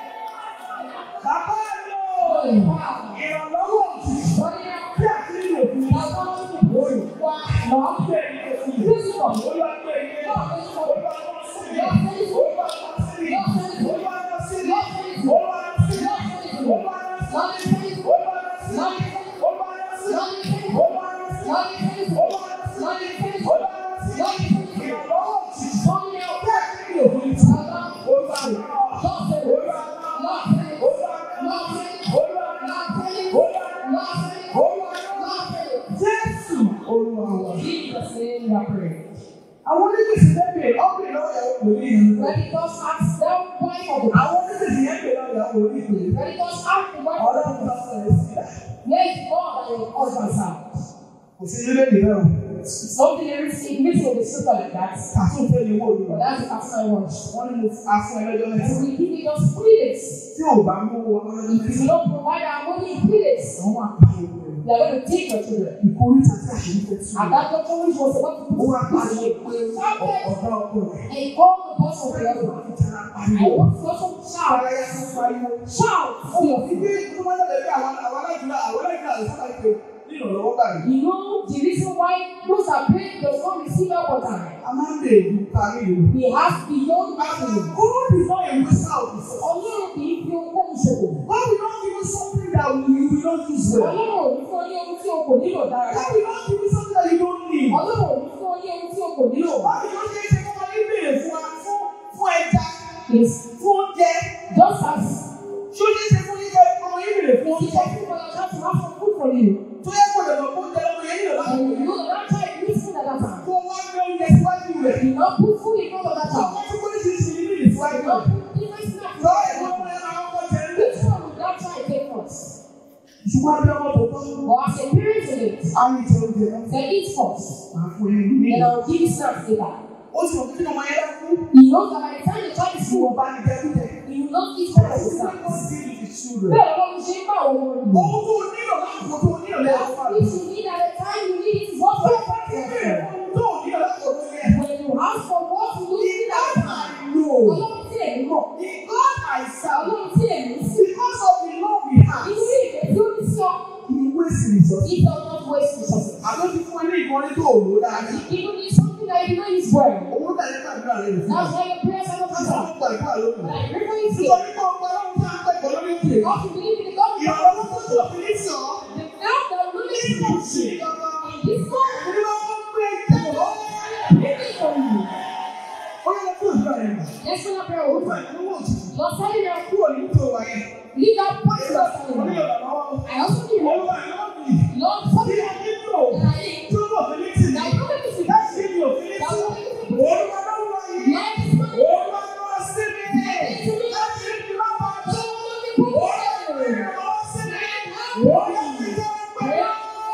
Bàbá mi ò. Holy Father. Ìrànlọ́wọ́ òjijì. Something else Tí àṣírí mi ò fi ní. that will not let people Why? Lord, Ṣé ìdílé sí mi? this is for you. Olúwa gbé ilé. Lord, this is for you. Olúwa lọ sí mi. Lord, this is for you. Olúwa lọ sí mi. Lord, this is for you. Olúwa lọ sí mi. Lord, this is for you. Olúwa lọ sí mi. Lord, this is for you. Olúwa lọ sí mi. Lord, this is for you. Olúwa lọ sí mi. Lord, this is for you. Olúwa lọ sí mi. Lord, this is for you. Olúwa lọ sí mi. Lord, this is for you. Olúwa lọ sí mi. Lord, this is for you. Olúwa lọ sí mi. Lord, this is for you. Ìrànlọ́wọ́ òjijì. Something else Tí àṣírí mi ò fi ní. that will not Olúwa lọ. Lord, say it. Olúwa lọ. Lord, say it. Olúwa lọ. Lord, say it. Olúwa lọ. Lord, say it. Olúwa lọ. Lord, say it. Olúwa lọ. Lord, say it. Jésù Olúwa wa. Jesus' name we are praying. Àwọn onígbèsè lẹ́bẹ̀ẹ́ ọ̀gbìn náà yà wò ní ìlú. Pentecost asked that wife of the Àwọn onígbèsè yẹn bẹ̀rẹ̀ náà yà wò ní ìlú. Pentecost asked the wife of Ọlọ́run the bá sọ̀rọ̀ sí i. Where is God and your husband's house? Kò sí nílé ìlú náà. Something there is in mixing with the scripture like that. Kàtún fẹ́ ni wọ́n But lò. that's the first I want. Wọ́n ní mo afún ẹlẹ́jọ́ mẹ́ta. So we give it just three days. Tí ò bá mú wọn lọ́jọ́ If mẹ́ta. you don't provide our money in three days, Àwọn máa pa ìwé rẹ̀. they are going to take your children. Ìkórìtà tí àṣírí fẹ́ sí. And that doctor which was about to Ó put wá pariwo his pé ọ̀gá ọkọ rẹ̀. and he called the boss of the other. Ìtara I pariwo. want to also shout. Àràyà fún pariwo. Shout. Ó mọ̀ sí bí tó máa ń lọ́dọ̀ bí àwọn àwọn aláìjúlá àwọn aláìjúlá rẹ̀ sábà pé ní ìrànlọ́wọ́ báyìí. You know the reason why those that pray does not receive help on time. A máa ń bèèrè ju parí ìlú. He has beyond Àwọn nothing. God is not a waster of resources. Ọlọ́run kì í fi ohun ṣòwò. God will not give you something that we will not use well. Ọlọ́run ò ní fún ọ ní ohun tí o kò nílò dára. God will not give you something that you don't need. Ọlọ́run ò ní fún ọ ní ohun tí o kò nílò. Wọ́n ti ló ṣe é ṣe kó máa ń bèèrè fún wa fún fún ẹja Yes. fún oúnjẹ. Just as Ṣé ó ṣe é ṣe fún yíyẹ kó máa ń bèèrè fún he oúnjẹ? can do for your child to have some food for you. Tó yẹ kó lè lọ kó oúnjẹ lọ́mọ yẹn nílò láti And you know that that child needs food at that time. kó wá gbé oúnjẹ síwájú not put food in front of that child. Wọ́n tún kó oríṣiríṣi nínú You ìsíwájú rẹ̀. don't put different snacks. Lọ ìwọ ọmọ ẹ̀ máa kọ́kọ́ jẹ ní. Which one will that child take first? Ṣùgbọ́n abẹ́ ọmọ tó tọ́. But as a parent to it, Á ní ìjẹ oúnjẹ náà. they eat first. Máa fún yín ní. Then I'll give you snacks later. Ó ti mọ̀ pé kí ọmọ yẹn bá kú. He knows that by the time the child is Tí wọ́n full, bá ní jẹ́kújẹ. he will not eat all of the That's snacks. not deal with the children. Bẹ́ẹ̀ ló ń ṣe ń bá àwọn ọmọ rẹ̀. Ohun tó nílò lákòókò tó nílò lẹ́yìn fún If you need at the time you need it is what you Tó bá ti bẹ̀rẹ̀ have. ohun tó nílò lákòókò tó yẹ. When you ask for what you need The at God the time, I know. Ọlọ́run tí èmi mọ̀, The God I serve. Ọlọ́run tí èmi sí. Because of the love we have. Inú ìfẹ́ tí ó ní sí ọ, He waste resources. he does not waste resources. Àlọ́ ti fún ẹ ní ìkọ́ni tó òwò dáadáa. Even if something that you know is well, Owó tàbí gbàdúrà rẹ̀ lè fún that's ọ. why your prayers are not Láti answered. ọ̀pọ̀ ìgbà lónìí. Like, remember you say, Nítorí pé ọgbà ọlọ́run tí a ń pẹ̀kọ́ lórí òkè. God to believe in the God of Ìrànlọ́wọ́ tó tó fi ní sàn. the God that will Nínú listen to òsì you. gangan. In this moment, Nínú ọkọ̀ pé ìjẹ́kọ̀ọ́. praying for you. Ó yẹ kó ìdúrà rẹ̀ gbà. Let's pray a prayer Ó over fà you. ìdánwò òtítù. Lord, tell me now, Kúrò nínú tó wà yẹn. leave that point you are Mo telling ní me. ìrànlọ́wọ́. I also need help. Olúwa ìrànlọ́wọ́ mi. Lord, Tí something a that nílò. I need. Tí ó lọ fi ní tì mí. That will not make me Láti ṣe mi ò fi ní That tì. will not make me Olúwa lọ́wọ́ yìí. Lord, this morning, Olúwa lọ́wọ́ sí mi. Láti ṣe mi lápá tó. Olúwa lọ́wọ́ sí mi. Olúwa fi jẹ́ pẹ̀lú.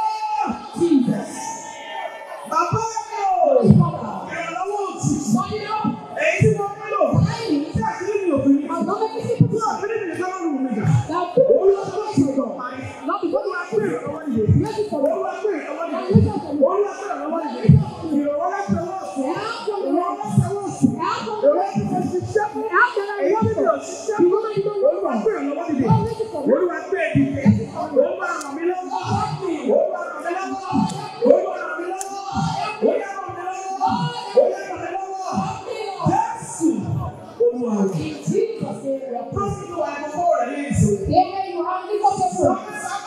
Jesus. Bàbá mi ò. Father, Ìrànlọ́wọ́ òtítù. something else. Èyí tí mo nílò. I need. Tí àṣírí mi ò fi ní. I'm not making it Tí àṣírí mi nìkan ló wù mí jà. Now, people Olúwa tó ṣe ìjọ. not because Olúwa gbé ìrànlọ́wọ́ dìde. Make it for Olúwa gbé ìrànlọ́wọ́ Now, dìde. look at them. Olúwa gbé ìrànlọ́wọ́ dìde. Ìrànwọ́ láti ọwọ́ ọ̀sán. Ìrànwọ́ láti ọwọ́ ọ̀sán. Ìrànwọ́ láti ọwọ́ ṣiṣẹ́ fún. Èyí tí mi ò ṣiṣẹ́ fún. Olúwa gbé ìrànlọ́wọ́ dìde. Olúwa gbé ìdìde. Olúwa ràn mí lọ́wọ́. Olúwa ràn mí lọ́wọ́. Olúwa ràn mí lọ́wọ́. Olúwa ràn mí lọ́wọ́. Olúwa ràn mí lọ́wọ́. Jésù. Olúwa rẹ̀. In Jesus' name, we are praying. Lọ́sìn ìwà àkọ́kọ́ rẹ̀ ní ìsìn. Amen. You have lift up your prayer.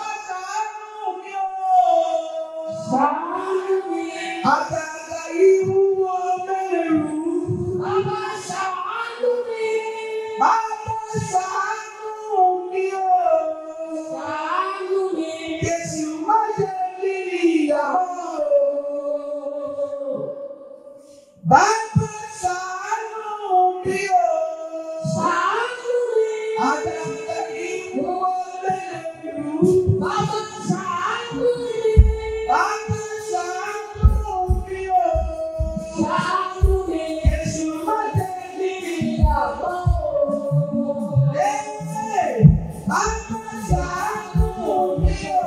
Àgàgà ìwúwo mẹ́rù. Baba, ṣàánú mi. Bàbá ṣàánú mi o. Ṣàánú mi. Jésù má jẹ́ kí ìyàwó o. Bàbá ṣàánú mi o. Ṣàánú mi. Àgàgà ìwúwo mẹ́rù. Baba, ṣàánú mi. Bàbá ṣàánú mi o. Ṣàánú mi. Jésù má jẹ́ kí ìyàwó o. Hey! Bàbá ṣàánú mi o.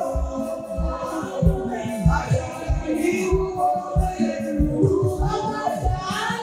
Àgàgà ìwúwo mẹ́rù. Baba, ṣàánú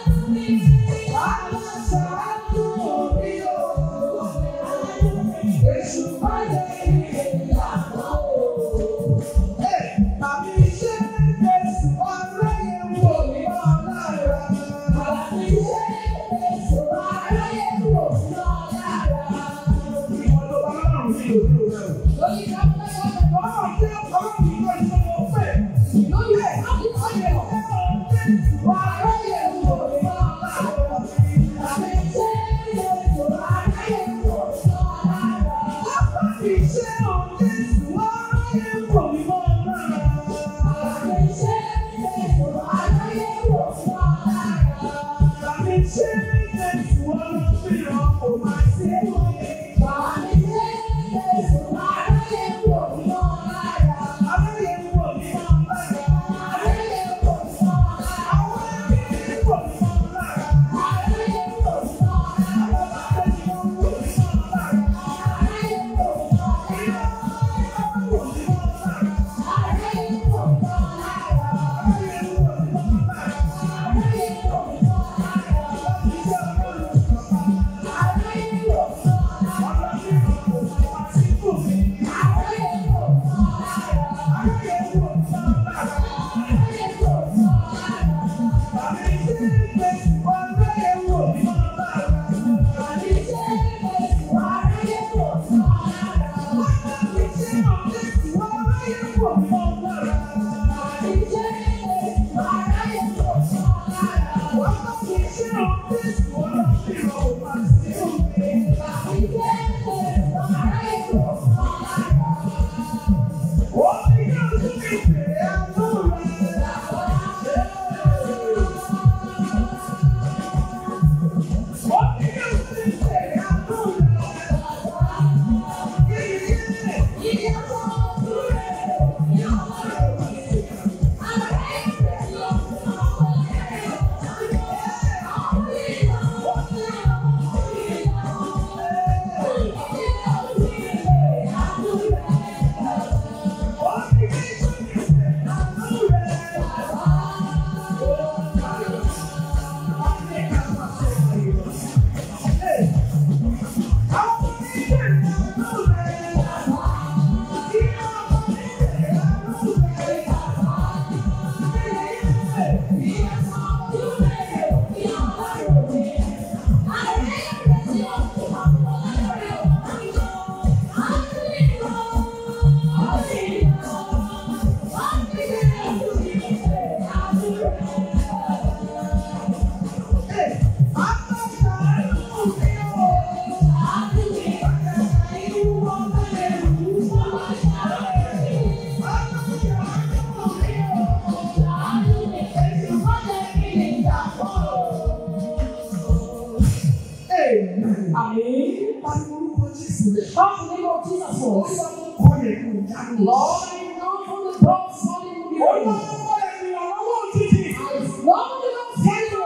sílẹ̀. Come to the name of Jesus Olúwa first. tó kọ́ yẹ kó jáde. Lord, I know from the top falling in the Olúwa earth. tó kọ́ yẹ kó ìrànlọ́wọ́ òjijì. Lord, the Lord send you.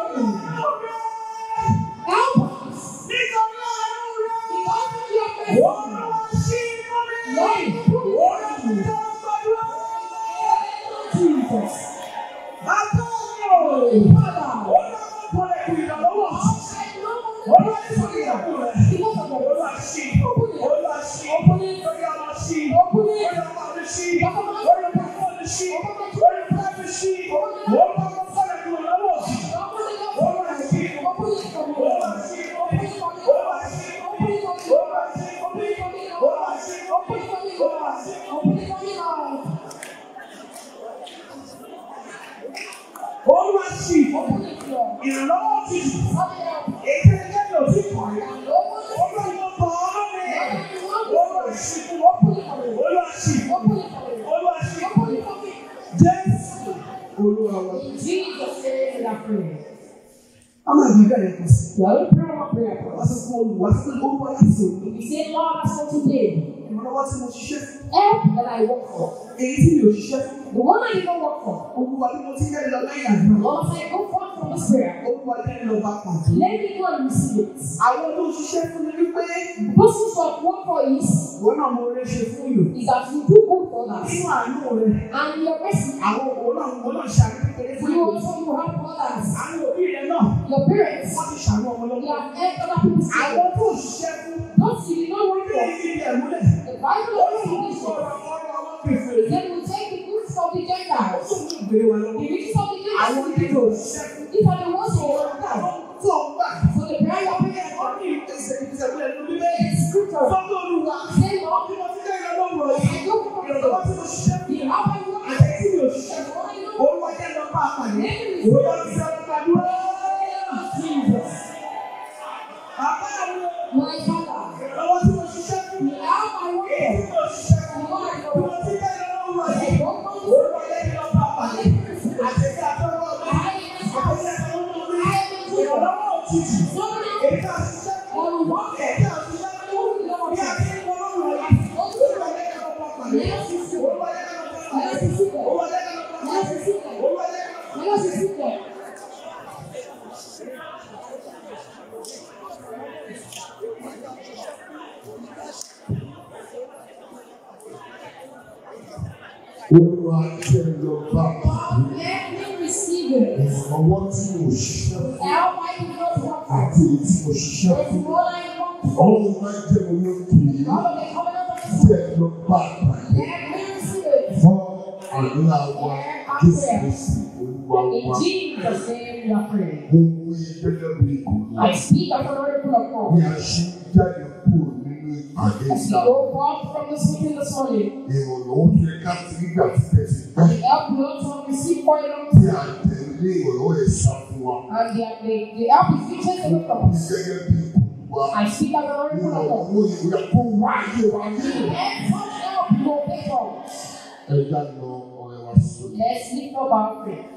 Help us. Nítorí àánú rẹ̀. Because of your mercy. Olúwa ṣí inú mi. Lord, Olúwa ti tẹ́ ọ gbàdúrà. Jesus. Àtọ́wò. Father, Olúwa tó kọ́ yẹ kó ìrànlọ́wọ́ òjijì. I know Olúwa ti sọ ìyàwó rẹ̀. because of your Olúwa mercy. ṣí. Olúwa ṣí. Olúwa ṣí. Open it. Olúwa máa ṣí. Olúwa máa ṣí. Olúwa máa ṣí. Olúwa máa kọ́ yẹ kó ìrànlọ́wọ́ òjijì. Open it up. Olúwa ṣí. Open it for me. Olúwa ṣí. Open it for me. Olúwa ṣí. Open it for me. Olúwa ṣí. Open it for me, Lord. Olúwa ṣí. Open it for me, Lord. Open it for me, Lord. Olúwa ṣí. Open it, Lord. Ìrànlọ́wọ́ òjijì. Open it up. Èyí tẹ́lẹ̀ ò tí kọ̀ rí. And open it. Olúwa ló bọ̀ ọ́ lónìí. Olúwa ṣí. Open it for me. Olúwa ṣí. Open it for me. Olúwa ṣí. Open it for me. Jésù. Olúwa wa. In Jesus' name, we are praying. A máa gbé bẹ́ẹ̀ kù sí. We are going to pray one prayer for Wá us. sọ fún Olúwa sí Olúwa láti òní. We say, Lord, as for today, Ìrànlọ́wọ́ tí mo ṣiṣẹ́ fún. help that I work for. Èyí tí mi ò ṣiṣẹ́ fún. The one I did not work for. Olúwa bí mo ti yẹ́ lọ lẹ́yìn àdúrà. Lord, as I go forth from this prayer, Olúwa jẹ́ lọ bá pàdé. let me go and receive it. Àwọn tó ṣiṣẹ́ fún mi wípé The person who have worked for is, ìwọ náà mo rẹ́ ṣe fún yòó. is that you do good for others. Nínú àánú rẹ̀, And your mercy, àwọn òwò náà òwò náà ṣàánú kékeré fún you yòó. also you help others. Àwọn òbí rẹ̀ náà Your parents, wọ́n ti ṣàánú ọmọ you lọ́wọ́. have helped other people's Àwọn children. tó ṣiṣẹ́ fún Those you did not work bí for. ìdí ẹ̀ múlẹ̀. The Bible Olúwa also ń teaches sọ̀rọ̀ us. ọ̀rọ̀ àwọn kèfèrè. Then we take the goods of the Ó Gentiles. tún mú ìgbèrè wa The lọ́wọ́. riches of the Àwọn Gentiles. onídò ṣiṣẹ́ fún These are the ones who work for. tó ń gbà. So the prayer you are praying Wọ́n for ní ìpèsè ìpèsè nínú bíbélì. is scripture. Sọ́dọ̀ Olúwa. Say, Lord, Bí mo ti jẹ́ ìrànlọ́wọ́ rẹ̀. I go for Ìrànlọ́wọ́ tí mo ṣiṣẹ́ fún. the help I work Àti tí mi ò ṣiṣẹ́ for. fún. I know. Olúwa jẹ́ lọ bá a pàdé. Olúwa ti sọ gbàdúrà. Jesus. Bàbá mi ò. My Father, Ìrànlọ́wọ́ tí mo ṣiṣẹ́ fún. the help I work Èyí tí for. mo ṣiṣẹ́ fún. The one I Bí mo know. ti jẹ́ ìrànlọ́wọ́ I rẹ̀. go for this. Olúwa jẹ́ lọ bá a pàdé. I receive it. Àti tí a tọ́wọ́ mi. I am Àti tí a tọ́wọ́ mi. Ìrànlọ́wọ́ òjijì. Èyí tí a ṣiṣẹ́ fún. On one Èyí tí a ṣiṣẹ́ fún. Bí a ti ń wọ́n lọ́rùn rẹ̀. Olúwa jẹ́ lọ bá a pàdé. Let's receive it. Olúwa jẹ́ lọ bá a pàdé. Let's receive it. Olúwa jẹ́ lọ bá a Let's pàdé. receive it. Olúwa jẹ́ lọ bá a pàdé. Let's receive it. Olúwa jẹ́ lọ bá God, let me receive it. ìrànlọ́wọ́ tí mo ṣiṣẹ́ fún Help I do not work for. àti èyí tí mo ṣiṣẹ́ It's fún. what I want for. Ọlọ́run máa jẹ́ mi lókè yìí God of the covenant of His jẹ́ lọ bá pàdé Let me receive it. fún àdúrà wa Jésù Kristi Olúwa In wa. Jesus' name we are praying. Mo wí gẹ́gẹ́ bí ìkòlù I speak as an oracle of bí God. a ṣe ń jáde kúrò nínú ìpàdé As we ìta. go forth from this meeting this morning, Ìrànlọ́wọ́ tó yẹ ká ti nígbà tí tẹ̀sí gbẹ́. the help we also have received for a long Bí time. a tẹ̀lé ìrànlọ́wọ́ yẹn sá fún wa. And the, the, the help is being taken away from Mo wí us. gẹ́gẹ́ bí ìkòlù wa. I speak as an oracle of God. Ìrànlọ́wọ́ yìí yẹ kó wá ayé wa ní. And such help will take us. Ẹja lọ ọ̀rẹ́ wa sórí. Let's lift up our prayer.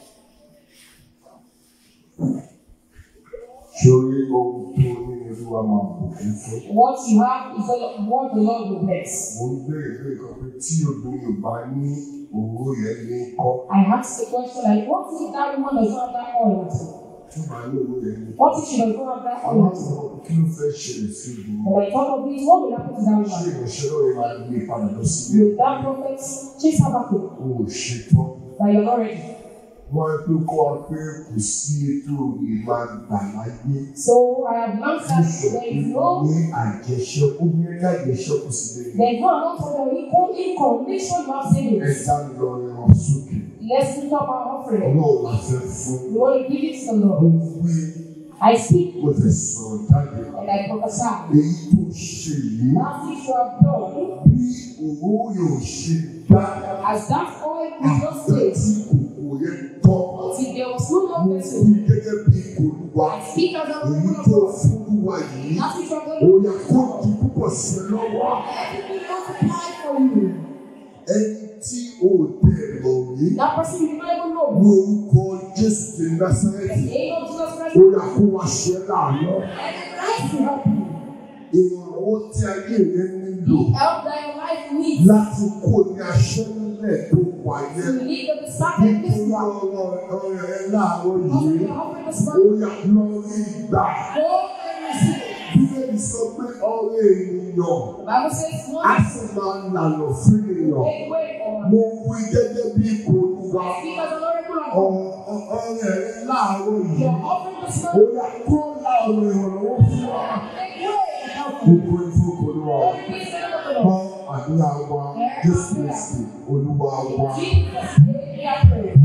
Sórí ohun tó ní olúwa máa bùkún fún. What you have is the- what the Lord will bless. Mo ń béèrè pé nǹkan pé tí obìnrin ò bá ní òwò yẹn ní kọ́. I asked the question like, what if that woman does not have that oil at all? Tó bá ní òwò yẹn ní kọ́. What if she does not have that Àwọn oil at àti all? ọmọ kí ló fẹ́ ṣẹlẹ̀ sí obìnrin? When I thought of this, what will happen to that Ṣé woman? ìránṣẹ́ náà yẹn máa gbé padà lọ sílé? Will that prophet chase her back home? O ò ṣetán. That you're not ready. Wọ́n á pé kọ́ wa pé kò sí ètò ìmá gbà láyé. So I have learned that there is no ní àjẹsẹ́kù ní àjẹsẹ́kù sí lẹ́yìn. there is no amount of the equal income nation you have savings. Ẹja lọ ẹran sókè. Let's lift up our offering. Ọlọ́run la fẹ́ fún. We want to give it to the Mo Lord. wí I speak mo fẹ́ sọ̀rọ̀ jáde. and I prophesy. Èyí tó ṣe yìí That which you have done, bí owó yóò ṣe dá as that oil is not àgbẹ̀ stayed, tí kòkò yẹn tọ́. till there was no Mo more wí vessel. gẹ́gẹ́ bí olúwa. I speak as a Èyí woman of tó God. fún wa yìí. That which you have Ó done, yẹ kó di púpọ̀ sí ẹ lọ́wọ́. let it be multiplied for you. Ẹni tí o tẹ̀ lọ rí. That person you don't even know. Ní orúkọ Jésù ti In Násárẹ́tì. the name of Jesus Christ, Ó yà kó wa ṣe láàánú. and I to help you. ìrànlọ́wọ́ tí ayé rẹ nílò The help that your life needs. láti kó ní aṣẹ́nilẹ̀ tó wà To yẹn. lead the disciples this Nítorí route. ọ̀rọ̀ ọ̀rọ̀ ẹ láàárọ̀ Because yìí, we are offering this ó morning. yà lọ́rí gbà. Go and receive. Bíbélì sọ pé ọ̀rọ̀ ènìyàn The Bible says, á one sì máa ń lànà fún ènìyàn. make way for Mo wí gẹ́gẹ́ bí ipò olúwa. Speak as an oracle of God. Ọ̀rọ̀ ẹ láàárọ̀ You yìí. are offering this Ó morning. yà kó la ọ̀rọ̀ ìrànlọ́wọ́ fún wa. Make way and help us. Gbogbo ìfowópamọ́ wa. Glory be to the name of the Gbọ́ Lord. àdúrà wa Jésù Kristi Olúwa wa. Jesus' name we are praying.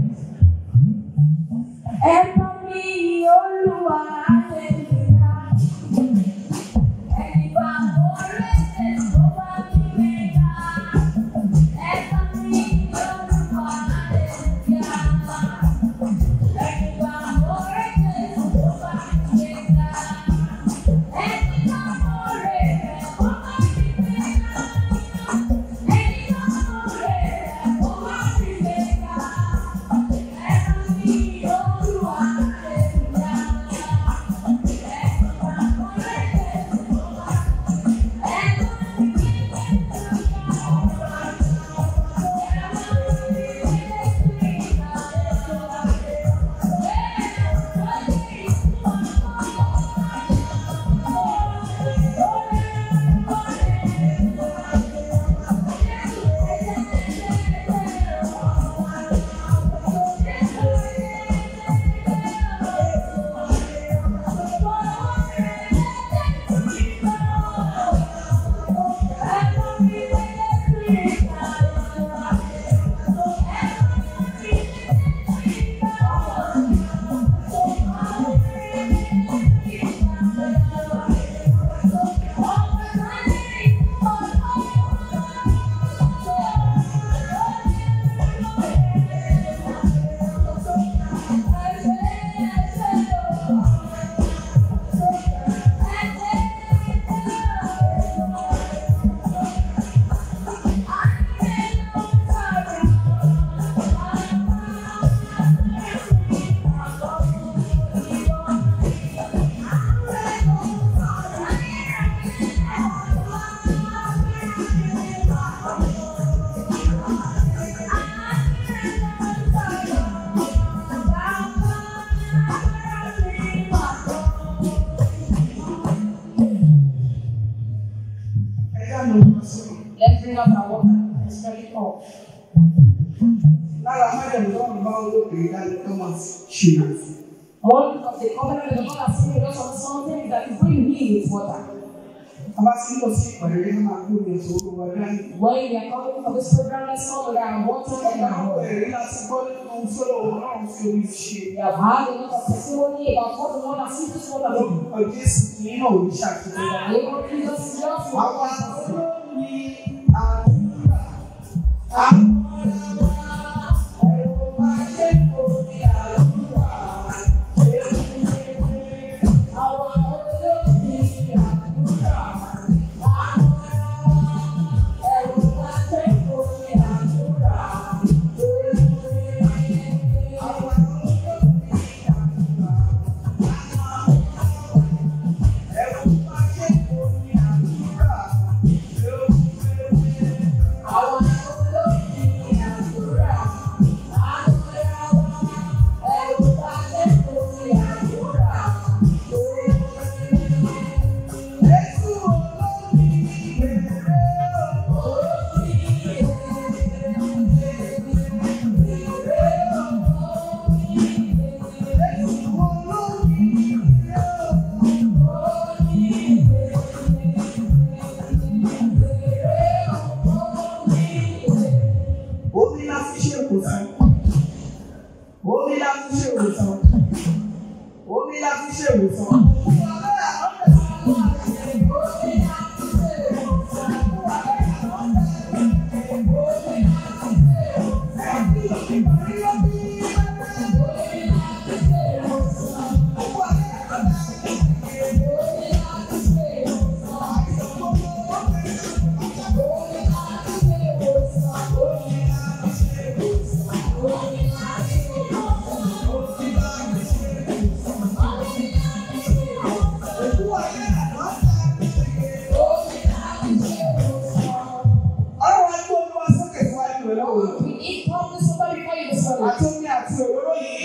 Ẹ bá mi yìn Olúwa, hallelujah. Ẹni bá orí ẹ̀sẹ̀ tó bá mi gbéga. Ẹ bá mi yìn Olúwa, hallelujah. Ẹni bá orí ẹ̀sẹ̀ tó bá mi gbéga. Ẹni bá orí ẹ̀sẹ̀ tó bá mi gbéga. Ẹni bá orí ẹ̀sẹ̀ tó bá mi gbéga. Ẹ bá mi yìn Olúwa, Let's bring up our water. Let's turn it off. lára májèlú tó ń bá olóògbé ìdájọ́ tó máa ṣe é fún. One of the covenant that God has given us on something that is going to be with water. a bá sí lọ sí ìpàdé ní máa kó ní ẹ̀sọ́ olúwa dání. When we are coming for this program, let's come with our water and ọ̀gá our àwọn water. ẹ̀rí láti gbọ́ nínú ohun tó lọ́wọ́ náà ń fi omi ṣe. We have had a lot of testimony about what the Lord has seen this water do. lórúkọ jésù kì í náà ò ní ṣàkóso. The name of Jesus is just àwọn one. olóògbé àdúrà àwọn ẹ̀rọ máa ṣe kò ní àdúrà. Our olóògbé àdúrà. Ẹ̀rù máa ṣe kò ní àdúrà. Àwọn olóògbé àdúrà. Ẹ̀rù máa ṣe kò ní àdúrà. Omi la fi ṣe ìwòsàn. Omi la fi ṣe ìwòsàn. Omi la fi ṣe ìwòsàn. Thank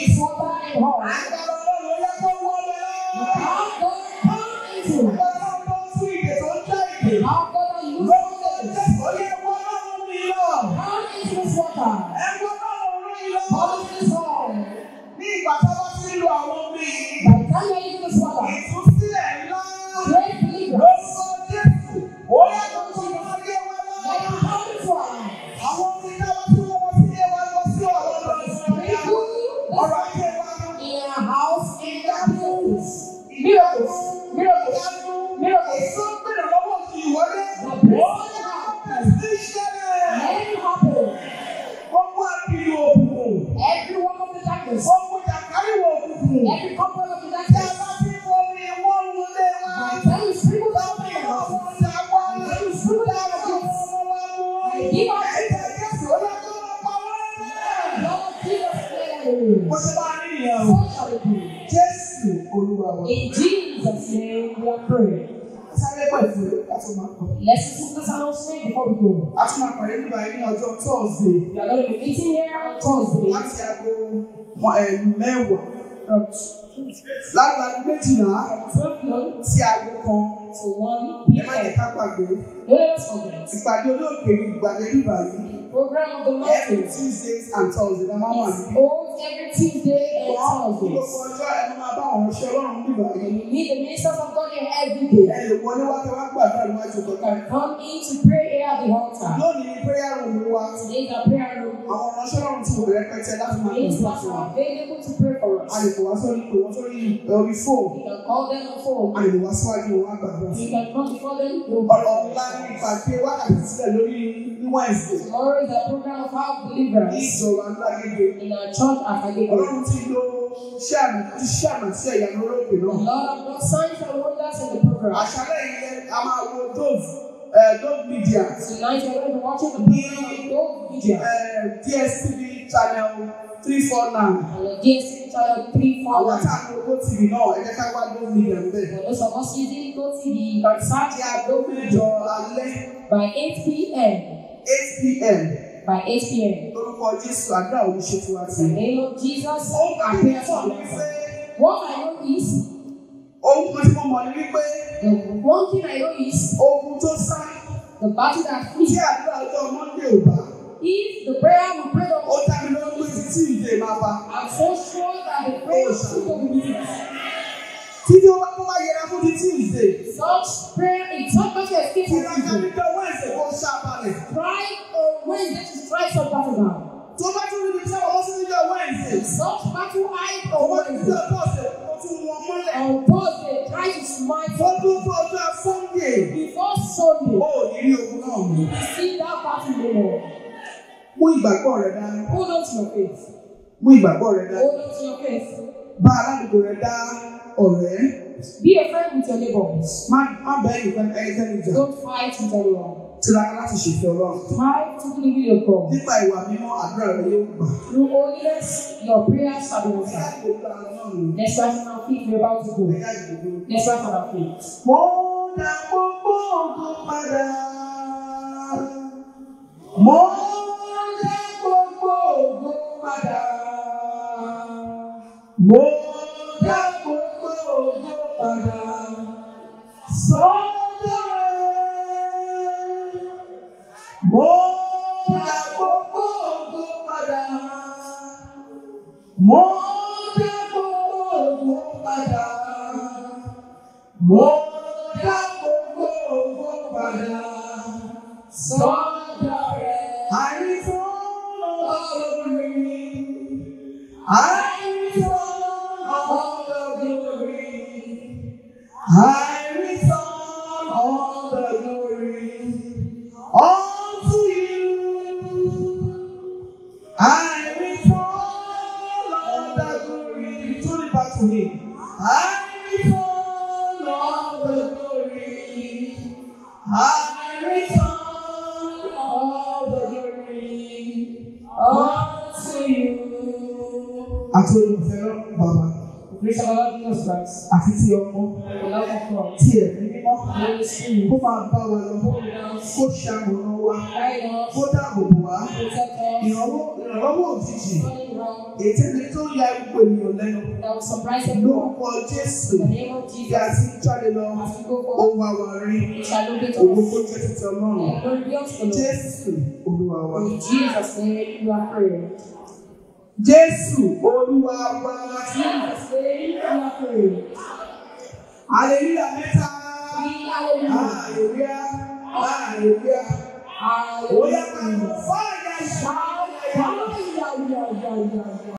is water in heart. Agbára Ọlọ́run ó yẹ kó wọ́ ọmọ lọ. How God come into it. Agbára Ọlọ́run tó ń tú ìdè tó ń já ìdè. How God can use Lórúkọ it. Jésù, ó yẹ wọ́ Ọlọ́run mi lọ. Come into this water. Ẹ wọ́ Ọlọ́run mi lọ. Come into this water. Ní ìgbà tó bá ti ń lo àwọn omi, By the time you're into this water, ìtúsílẹ̀ ńlá. great believer. Lórúkọ Jésù, ó yẹ kó tó máa yé wa Let lọ. him come into our life. Àwọn omi náà tí wọ́n wọ́n sí ilé wa lọ sí ọ̀rọ̀ lọ sí ọ̀rọ̀ ọ̀rọ̀ ayé wa. In our house, in their place. Miracles, miracles, miracles. Èso ń bèrè lọ́wọ́ kì í wọlé. The Ó blessing yẹ kó happen. bẹ̀rẹ̀ sí í ṣẹlẹ̀. Let it happen. Gbogbo àbílú òkùnkùn. Every one of the darkness, Gbogbo jàkáríwò òkùnkùn. every couple of the Tí a darkness, bá ti bomi wọ́n wọlé wa. by the time you sprinkle down Láti the àwọn house, ọjà wa. when you sprinkle down the Láti àwọn house, ọmọ wa mú. Give us- Ẹ̀jẹ̀ Jésù ó yẹ kó lọ pa wọ́n lẹ́yìn. Lord Jesus, let Bó it ṣe máa rí nìyẹn o. So shall it be. Jésù Olúwa wa. In Jesus' name we are praying. Sáré pẹ̀ fún ẹ láti máa kọ̀. Let's listen to this announcement before we go. A tún máa pàdé nígbà yìí ní ọjọ́ Thursday. We are going to be meeting here on Thursday láti aago mọ- ẹ, mẹ́wàá from láti aago méjìlá 12 noon sí aago kan to 1 ẹ má jẹ́ p.m. ká gbàgbé Let us forget. ìpàdé olóògbé ní ìgbàdé nígbà yìí Program of the every mountain Tuesdays and Thursdays la máa wà is níbí. holds every Tuesday and Wọ́n Thursdays. gbogbo ọjọ́ ẹ máa bá àwọn ọ̀ṣẹ́ ọlọ́run nígbà And yìí. you meet the ministers of God here every ẹ day. lè wọlé wá kí wọ́n gbàdúrà níwájú You kọ̀ọ̀kan. can come in to pray here at the altar. lónìí ní prayer room wa Today is our prayer room. àwọn ọ̀ránṣẹ́ ọlọ́run ti wọ̀ rẹpẹtẹ láti máa Ministers gbàdúrà fún wa. are available to pray for a lè us. pè wá sórí pè wọ́n sórí orí fóònù You can call them on phone. a lè wá síwájú wọn á gbàdúrà fún You wa. can come before them. ọ̀rọ̀ ọ̀la ní ìpàdé wákàtí sílẹ̀ lórí ní Wednesday. Tomorrow is a program of house ní deliverance ìjọba ńlágége. in our church at Agege. Ọlọ́run ti lo iṣẹ́ àmì ti ṣe àmì sí ẹ̀yà lórókè The náà. Lord has done signs and wonders in the program. Àṣálẹ̀ yìí a máa wo Dove eh, Dove Media Tonight we're going to be watching the program on Gold Media eh, DSTV channel three four nine. on the DSTV channel Àwọn 341. tá a lo Go TV náà ẹ jẹ́ ká wá Dove Media ń bẹ̀. For those of us using Go TV, you can search Ní at aago Gold mẹ́jọ Media alẹ́ by 8 p.m. eight pm By 8 p.m. lórúkọ Jésù àdúrà òní ṣe fún wa In sí. the name of Jesus, Ohun kan our tí mo prayers mọ̀ are ní pé answered. What I know is, ohun kan tí mo mọ̀ ní wípé the one thing I know is, ogun tó sá the battle that tí flees. àdúrà ọjọ́ Monday ò bá. If the prayer we pray Ó on, dá mi lórí pé títí ìdè máa bá. I'm so sure that the prayer will be with us. Títí ó bá tó bá yẹra fún ti Tuesday. Such prayer, it's not going to escape Tí from ìrìnàjò people. níjọ Wednesday kó ṣá balẹ̀. Try on Wednesday to strike some battle down. Tó bá tún níbi tí àwọn sí níjọ Wednesday. Such battle hide Ó on bá tún níjọ Wednesday. Thursday kó tún wọn mọ́lẹ̀. On Thursday, try to smite Ó tún tó ọjọ́ Sunday. before Sunday. Ó ní rí ogun náà mú. You see that battle no more. Mú ìgbàgbọ́ rẹ dání. Hold on to your faith. Mú ìgbàgbọ́ rẹ dání. Hold on to your faith. Bá aládùúgbò rẹ dá ọ̀rẹ́. Be a friend with your neighbors. Má má bẹ́ẹ̀ nìkan ẹnikẹ́ni jà. Don't fight with anyone. Tiraka láti ṣèfẹ́ Ọlọ́run. Try to do the will of God. Nípa ìwà mímọ́ àdúrà rẹ yóò gbà. Through holiness, your prayers shall be answered. Láti òkúta náà nù. Let's rise on our feet. We're about to go. Ẹ̀yà ìdìbò. Let's rise on our feet. Mo dá gbogbo ògo padà. Mo dá gbogbo ògo padà. Mo dá gbogbo ògo padà. Sọ́dọ̀ rẹ̀. Mo dá gbogbo ògo padà. Mo dá gbogbo ògo padà. Mo dá gbogbo ògo padà sọ́dọ̀ rẹ̀. Àìsàn ọlọ́run mi. Àìsàn ọlọ́run mi. Àìsàn ọlọ́run mi. Unto you. Àìsàn ọlọ́run mi. Turn it back to him. Àìsàn ọlọ́run mi. I return all the glory unto you. Àti olùfẹ́ náà bàbá Grace of our Lord Jesus Christ, àti ti ọmọ the love of God, tí ẹ̀mí mímọ́ Holy Spirit, kó máa bá wa lọ hold us, kó ṣàmùnà wa guide us, kó dáàbò bò wá protect us, ìrànwọ́ ìrànlọ́wọ́ ìrànlọ́wọ́ òjijì Turning wrong. ètò ẹni tó ya gbogbo ènìyàn lẹ́nu That will surprise everyone. lórúkọ Jésù In the name of bí a Jesus. ti ń jáde lọ As we go ó forward, wá wá rí we shall look at owó us. kó jẹ́ títí Ọlọ́run And glory be unto the Lord. Jésù Olúwa wa. In Jesus' name, you are praying. Jésù Olúwa wa. Jesus' name, you are praying. Hallelujah mẹ́ta. Hallelujah. Hallelujah. Hallelujah. Ó yá ká lọ Hallelujah. fọ́